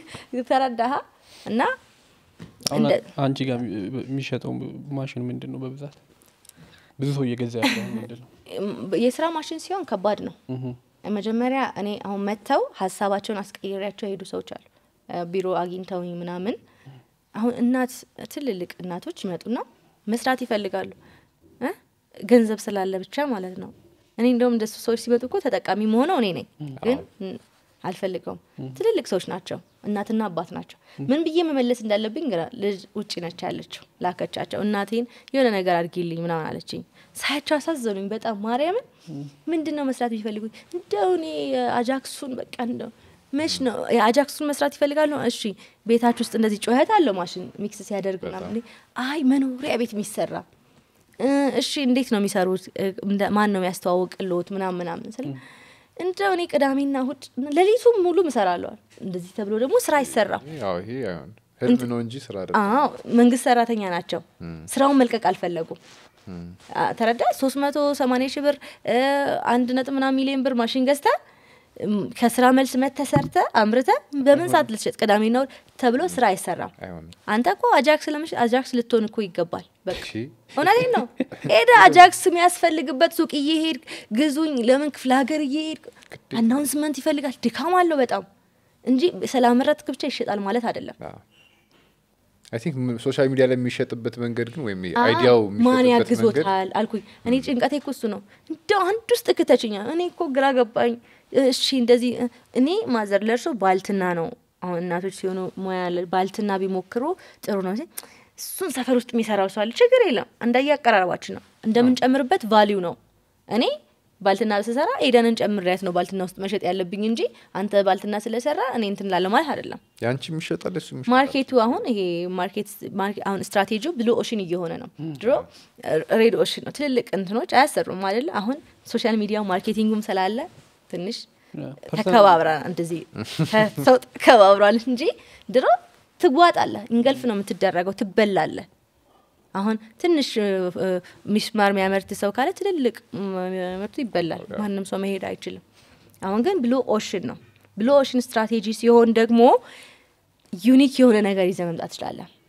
ተረዳሃ እና አሁን እንደ- አንቺ ጋር የሚ- የሚሸጠው ማሽን ምንድን ነው በብዛት ብዙ ሰው እየገዛ ያለው ምንድን ነው የስራ ማሽን ሲሆን ከባድ ነው እህ። መጀመሪያ እኔ አሁን መጥተው ሀሳባቸውን አስቀይሬያቸው የሄዱ ሰዎች አሉ እ፣ ቢሮ አግኝተውኝ ምናምን አሁን እናት ትልልቅ እናቶች ይመጡና መስራት ይፈልጋሉ እ? ገንዘብ ስላለ ብቻ ማለት ነው እኔ እንደውም እንደሱ ሰዎች ሲመጡ እኮ ተጠቃሚ መሆነው እኔ ነኝ ግን ም፣ አልፈልገውም ትልልቅ ሰዎች ናቸው እናትና አባት ናቸው ምን ብዬ መመለስ እንዳለብኝ ግራ ልጅ ውጭ ነች ያለችው ላከቻቸው እናቴን የሆነ ነገር አድርጊልኝ ምናምን አለችኝ ሳያቸው አሳዘኑኝ በጣም ማርያምን ምንድን ነው መስራት የሚፈልጉት እንደው እኔ አጃክሱን በቃ እንደው መች ነው የአጃክሱን መስራት ይፈልጋሉ እሺ ቤታችሁ ውስጥ እንደዚህ ጩኸት አለው ማሽን ሚክስ ሲያደርግ ምናምን አይ መኖሪያ ቤት የሚሰራ እ፣ እሺ እንዴት ነው የሚሰሩት እ፣ እንደ- ማን ነው የሚያስተዋውቅልዎት ምናምን ምናምን ስለ እንደው እኔ ቅዳሜና እሁድ ሌሊቱም ሙሉ ምሰራለዋል እንደዚህ ተብሎ ደግሞ ስራ አይሰራም ያው ይሄ አይሆን ህልም ነው እንጂ ስራ አይደለም። አዎ መንግስት ሰራተኛ ናቸው ስራውን መልቀቅ አልፈለጉም አ፣ ተረዳ ሶስት መቶ ሰማኒያ ሺህ ብር እ፣ አንድ ነጥብ ምናምን ሚሊዮን ብር ማሽን ገዝተ እም፣ ከስራ መልስ መተሰርተ አምርተ በምን ሰዓት ልትሸጥ ቅዳሜና እሁድ ተብሎ ስራ አይሰራም አይሆንም አንተ እኮ አጃክስ ለምሽ አጃክስ ልትሆን እኮ ይገባል በቃ እሺ እውነቴን ነው ሄደ አጃክስ የሚያስፈልግበት ሱቅ እየሄድክ ግዙኝ ለምን ክፍለ ሀገር እየሄድክ አናውንስመንት ይፈልጋል ድካም አለው በጣም እንጂ ስላመረትክ ብቻ ይሸጣል ማለት አይደለም አይ ቲንክ ሶሻል ሚዲያ ላይ የሚሸጥበት መንገድ ግን ወይም አዎ፣ አይዲያው ማን የሚሸጥበት መንገድ ያግዞታል አልኩኝ እኔ ጭንቀቴ እኮ እሱ ነው እንደው አንድ ውስጥ ክተችኛ እኔ እኮ ግራ ገባኝ እሺ እንደዚህ እ፣ እኔ ማዘር ለእርሶ ባልትና ነው አሁን እናቶች ሲሆኑ ሙያ ያለ ባልትና ቢሞክሩ ጥሩ ነው ሲል እሱን ሰፈር ውስጥ የሚሰራው ሰው አለ ችግር የለም እንዳየ አቀራረባችን ነው እንደምንጨምርበት ቫሊዩ ነው እኔ ባልትና ስሰራ ኤደንን ጨምሬያት ነው ባልትና ውስጥ መሸጥ ያለብኝ እንጂ አንተ ባልትና ስለሰራ እኔ እንትን ላለ ማለት አይደለም ያንቺ የሚሸጣል እሱ የሚሸጣል ማርኬቱ አሁን ይሄ ማርኬት ማርኬ- አሁን ስትራቴጂው ብሉ ኦሽን እየሆነ ነው ድሮ ሬድ ኦሽን ነው ትልልቅ እንትኖች አያሰሩም አይደለ አሁን ሶሻል ሚዲያው ማርኬቲንጉም ስላለ ትንሽ ያ፣ ፐርሰናል- ተከባብረን እንደዚህ ሰው ተከባብሯል እንጂ ድሮ ትጓጣለህ እንገልፍ ነው የምትደረገው ትበላለህ አሁን ትንሽ እ፣ እ፣ ሚስማር የሚያመርት ሰው ካለ ትልልቅ ምርቱ ይበላል ማንም ሰው መሄድ አይችልም አሁን ግን ብሉ ኦሽን ነው ብሉ ኦሽን ስትራቴጂ ሲሆን ደግሞ ዩኒክ የሆነ ነገር ይዘ መምጣት ትችላለን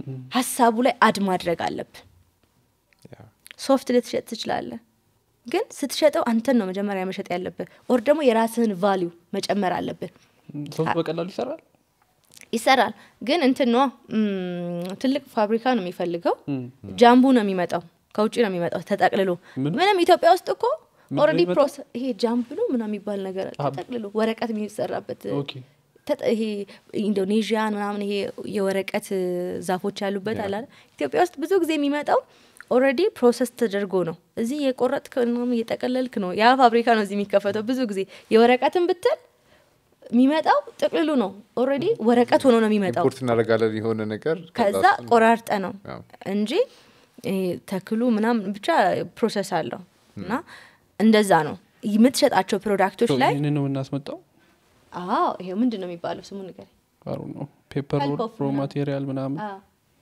ሀሳቡ ላይ አድ ማድረግ አለብን ያ። ሶፍት ልትሸጥ ትችላለህ ግን ስትሸጠው አንተን ነው መጀመሪያ መሸጥ ያለብህ ኦር ደግሞ የራስህን ቫሊዩ መጨመር አለብህ ሶፍት በቀላሉ ይሰራል ይሰራል ግን እንትን ነው ትልቅ ፋብሪካ ነው የሚፈልገው ጃምቡ ነው የሚመጣው ከውጭ ነው የሚመጣው ተጠቅልሎ ምን? ምንም ኢትዮጵያ ውስጥ እኮ ምን ኦልሬዲ ነው ፕሮሰ ይሄ ጃምፕ ነው ምና የሚባል ነገር አለ። አብ- ተጠቅልሎ ወረቀት የሚሰራበት ኦኬ ተጠ- ይሄ ኢንዶኔዥያን ምናምን ይሄ የወረቀት ዛፎች ያሉበት አለ አይደል? ኢትዮጵያ ውስጥ ብዙ ጊዜ የሚመጣው ኦልሬዲ ፕሮሰስ ተደርጎ ነው። እዚህ የቆረጥክ ምናምን እየጠቀለልክ ነው። ያ ፋብሪካ ነው እዚህ የሚከፈተው። ብዙ ጊዜ የወረቀትን ብትል የሚመጣው ጥቅልሉ ነው። ኦልሬዲ ወረቀት ሆኖ ነው የሚመጣው። ኢምፖርት እናደርጋለን የሆነ ነገር ከዛ እሱን- ቆራርጠ ነው ያው። እንጂ ይሄ ተክሉ ምናምን ብቻ ፕሮሰስ አለው እና እንደዛ ነው የምትሸጣቸው ፕሮዳክቶች ሶ ላይ ይህንን ነው የምናስመጣው አዎ ይሄ ምንድን ነው የሚባለው ስሙ ንገረኝ አሩ ነው ፔፐር Pulp ሮል of ሮ ምናምን። ማቴሪያል ምናምን አዎ።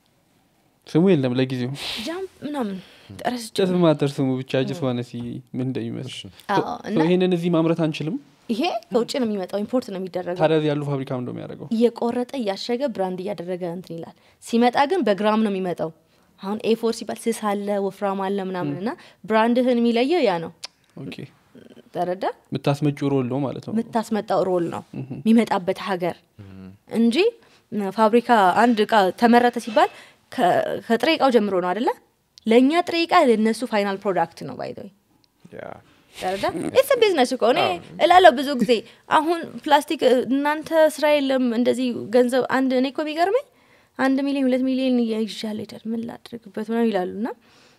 ስሙ የለም ለጊዜው ጃምፕ ምናምን ጠረስቼ ጀስት ማተር ስሙ ብቻ ጅስ ዋነሲ ምን እንደሚመስል አዎ ሶ እና ይህንን እዚህ ማምረት አንችልም ይሄ ከውጭ ነው የሚመጣው ኢምፖርት ነው የሚደረገው ታዲያ እዚህ ያሉ ፋብሪካ ምንደ የሚያደርገው እየቆረጠ እያሸገ ብራንድ እያደረገ እንትን ይላል ሲመጣ ግን በግራም ነው የሚመጣው አሁን ኤፎር ሲባል ስስ አለ ወፍራም አለ ምናምን እና ብራንድህን የሚለየው ያ ነው ኦኬ ተረዳ የምታስመጪ ሮል ነው ማለት ነው የምታስመጣው ሮል ነው የሚመጣበት ሀገር እንጂ ም፣ ፋብሪካ አንድ እቃ ተመረተ ሲባል ከ- ከጥሬ እቃው ጀምሮ ነው አደለ ለእኛ ጥሬ እቃ ለእነሱ ፋይናል ፕሮዳክት ነው ባይዘ ያ። ተረዳ ኢትስ ቢዝነስ እኮ እኔ እላለሁ ብዙ ጊዜ አሁን ፕላስቲክ እ፣ እናንተ ስራ የለም እንደዚህ ገንዘብ አንድ እኔ እኮ ቢገርመኝ አንድ ሚሊዮን ሁለት ሚሊዮን ይዣለ ሄዳል ምን ላድርግበት ምናምን ይላሉ እና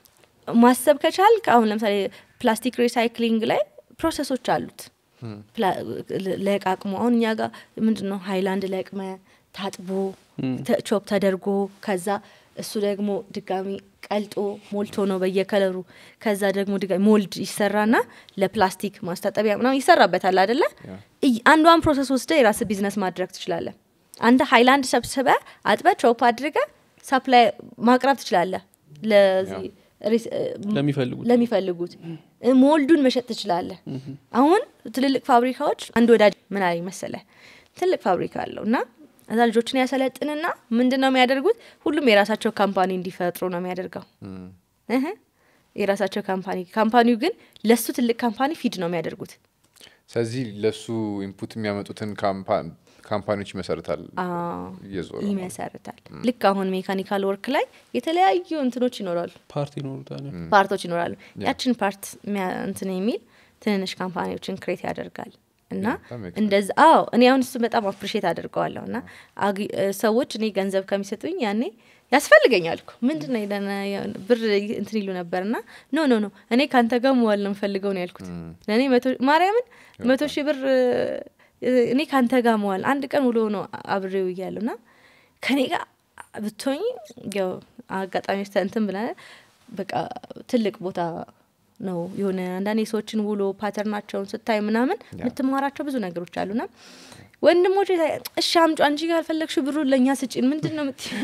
ማሰብ ከቻልክ አሁን ለምሳሌ ፕላስቲክ ሪሳይክሊንግ ላይ ፕሮሰሶች አሉት ፕላ- ለ- ለቃቅሞ አሁን እኛ ጋር ምንድን ነው ሀይላንድ ለቅመ ታጥቦ ተ- ቾፕ ተደርጎ ከዛ እሱ ደግሞ ድጋሚ ቀልጦ ሞልቶ ነው በየከለሩ ከዛ ደግሞ ድጋሚ ሞልድ ይሰራና ለፕላስቲክ ማስታጠቢያ ምናምን ይሰራበታል አደለ እይ- አንዷን ፕሮሰስ ወስደ የራስ ቢዝነስ ማድረግ ትችላለህ አንድ ሀይላንድ ሰብስበ አጥበ ቾፕ አድርገ ሳፕላይ ማቅረብ ትችላለህ ለዚህ ሪስ- እ- ለሚፈልጉት ለሚፈልጉት እ፣ ሞልዱን መሸጥ ትችላለህ አሁን ትልልቅ ፋብሪካዎች አንድ ወዳጅ ምን አለኝ መሰለ ትልቅ ፋብሪካ አለው እና እዛ ልጆችን ያሰለጥንና ምንድን ነው የሚያደርጉት ሁሉም የራሳቸው ካምፓኒ እንዲፈጥሩ ነው የሚያደርገው እህ፣ የራሳቸው ካምፓኒ ካምፓኒው ግን ለሱ ትልቅ ካምፓኒ ፊድ ነው የሚያደርጉት ስለዚህ ለሱ ኢንፑት የሚያመጡትን ካምፓ- ካምፓኒዎች ይመሰርታል አዎ፣ እየዞረ ማለት ነው። ይመሰርታል ልክ አሁን ሜካኒካል ወርክ ላይ የተለያዩ እንትኖች ይኖራሉ ፓርቲ ይኖሩታል ፓርቶች ይኖራሉ ያችን ፓርት የሚያ- እንትን የሚል ትንንሽ ካምፓኒዎችን ክሬት ያደርጋል እና that makes እንደዛ አዎ እኔ አሁን እሱ በጣም አፕሪሼት አድርገዋለሁ እና አግ- እ፣ ሰዎች እኔ ገንዘብ ከሚሰጡኝ ያኔ ያስፈልገኛል እኮ ምንድን ነው የለን ብር እንትን ይሉ ነበር እና ኖ ኖ ኖ እኔ ከአንተ ጋር መዋል ነው የምፈልገው ነው ያልኩት ለእኔ መቶ- ማርያምን መቶ ሺህ ብር እ፣ እኔ ከአንተ ጋር መዋል አንድ ቀን ውሎ ነው አብሬው እያለሁ እና ከኔ ጋር ብትሆኝ ያው አጋጣሚ እንትን ብለ በቃ ትልቅ ቦታ ነው የሆነ አንዳንድ የሰዎችን ውሎ ፓተርናቸውን ስታይ ምናምን የምትማራቸው ብዙ ነገሮች አሉና ወንድሞች እሺ አምጪ አንቺ ካልፈለግሽ ብሩ ለእኛ ስጭን ምንድን ነው የምትይው?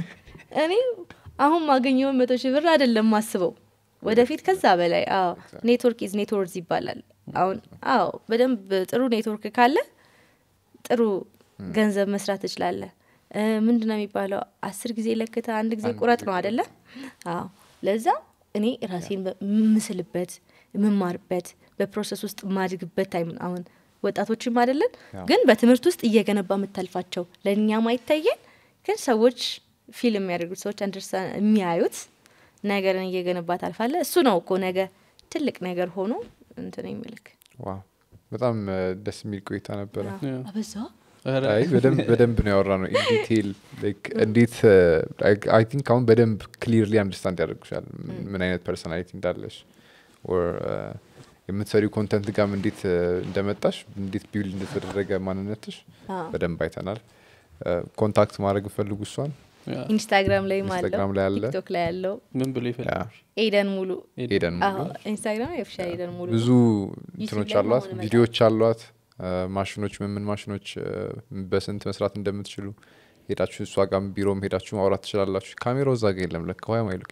እኔ አሁን ማገኘውን መቶ ሺህ ብር አይደለም ማስበው ወደፊት ከዛ በላይ አዎ ኔትወርክ ኢዝ ኔትወርዝ ይባላል አሁን አዎ በደንብ ጥሩ ኔትወርክ ካለ ጥሩ ገንዘብ መስራት ትችላለህ እ፣ ምንድን ነው የሚባለው አስር ጊዜ ለክተ አንድ ጊዜ አንድ ቁረጥ ጊዜ ነው አደለ አዎ ለዛ እኔ ራሴን የምስልበት የምማርበት በፕሮሰስ ውስጥ የማድግበት ታይም ነው። አሁን ወጣቶችም አይደለን ግን በትምህርት ውስጥ እየገነባ የምታልፋቸው ለእኛ ማይታየን ግን ሰዎች ፊልም የሚያደርጉት ሰዎች አንደርስታ የሚያዩት ነገርን እየገነባ ታልፋለ እሱ ነው እኮ ነገ ትልቅ ነገር ሆኖ እንትን የሚልክ ዋው በጣም እ፣ ደስ የሚል ቆይታ ነበረ አበዛ ኧረ፣ አይ በደንብ በደንብ ነው ያወራ ነው ኢንዲቴል እንዴት አይ ቲንክ አሁን በደንብ ክሊርሊ አንደርስታንድ ያደርጉሻል ምን- ምን አይነት ፐርሶናሊቲ እንዳለሽ ኦር የምትሰሪው ኮንተንት ጋም እንዴት እ፣ እንደመጣሽ እንዴት ቢውል እንደተደረገ ማንነትሽ አዎ። በደንብ አይተናል ኮንታክት ማድረግ ፈልጉ እሷን ያ፣ ኢንስታግራም ላይ ኢንስታግራም ላይ አለ። ቲክቶክ ላይ ያለው ምን ብሎ ያ፣ ይፈልጋል ኤደን ሙሉ ሄደን አዎ፣ ኢንስታግራም የፍሻ ኤደን ሙሉ ብዙ ዩቲዩብ እንትኖች ላይ አሏት መሆን ቪዲዮዎች አሏት እ፣ ማሽኖች ምን ምን ማሽኖች እ፣ በስንት መስራት እንደምትችሉ ሄዳችሁ እሷ ጋም ቢሮም ሄዳችሁ ማውራት ትችላላችሁ ካሜራው እዛ ጋ የለም ለካ ዋ ማይሉ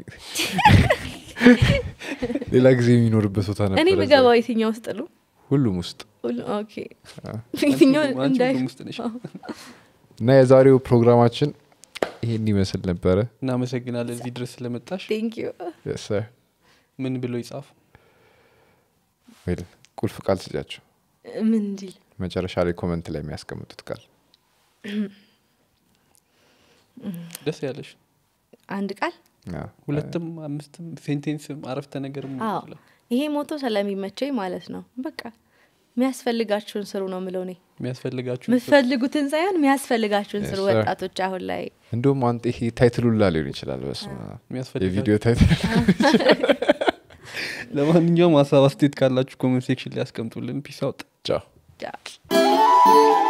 ሌላ ጊዜ የሚኖርበት ቦታ እኔ ነበር እዛ። ምገባው የትኛው ውስጥ ነው ሁሉም ውስጥ ሁሉ- ኦኬ አ። የትኛውን አንቺ እንዳይ ሁሉም ውስጥ ነሽ እና የዛሬው ፕሮግራማችን ይሄን ይመስል ነበረ እናመሰግናለን እዚህ ድረስ ስለመጣሽ ቴንክ ዩ Yes, sir. ምን ብሎ ይጻፉ Well, ቁልፍ ቃል ስጫቸው ምን እንዲል መጨረሻ ላይ ኮመንት ላይ የሚያስቀምጡት ቃል ደስ ያለሽ አንድ ቃል አዎ። ሁለትም አምስትም ሴንቴንስም አረፍተ ነገር አዎ ይሄ ሞቶ ስለሚመቸኝ ማለት ነው በቃ የሚያስፈልጋችሁን ስሩ ነው ምለው እኔ የሚያስፈልጋችሁ የምትፈልጉትን ሳይሆን የሚያስፈልጋችሁን ስሩ Yes, sir. ወጣቶች አሁን ላይ እንደውም አንተ ይሄ ታይትሉላ ሊሆን ይችላል በስ የሚያስፈልጋችሁ የቪዲዮ ታይትል ለማንኛውም ሀሳብ አስተያየት ካላችሁ ኮመንት ሴክሽን ላይ ያስቀምጡልን ፒስ አውጥ ቻው ጃ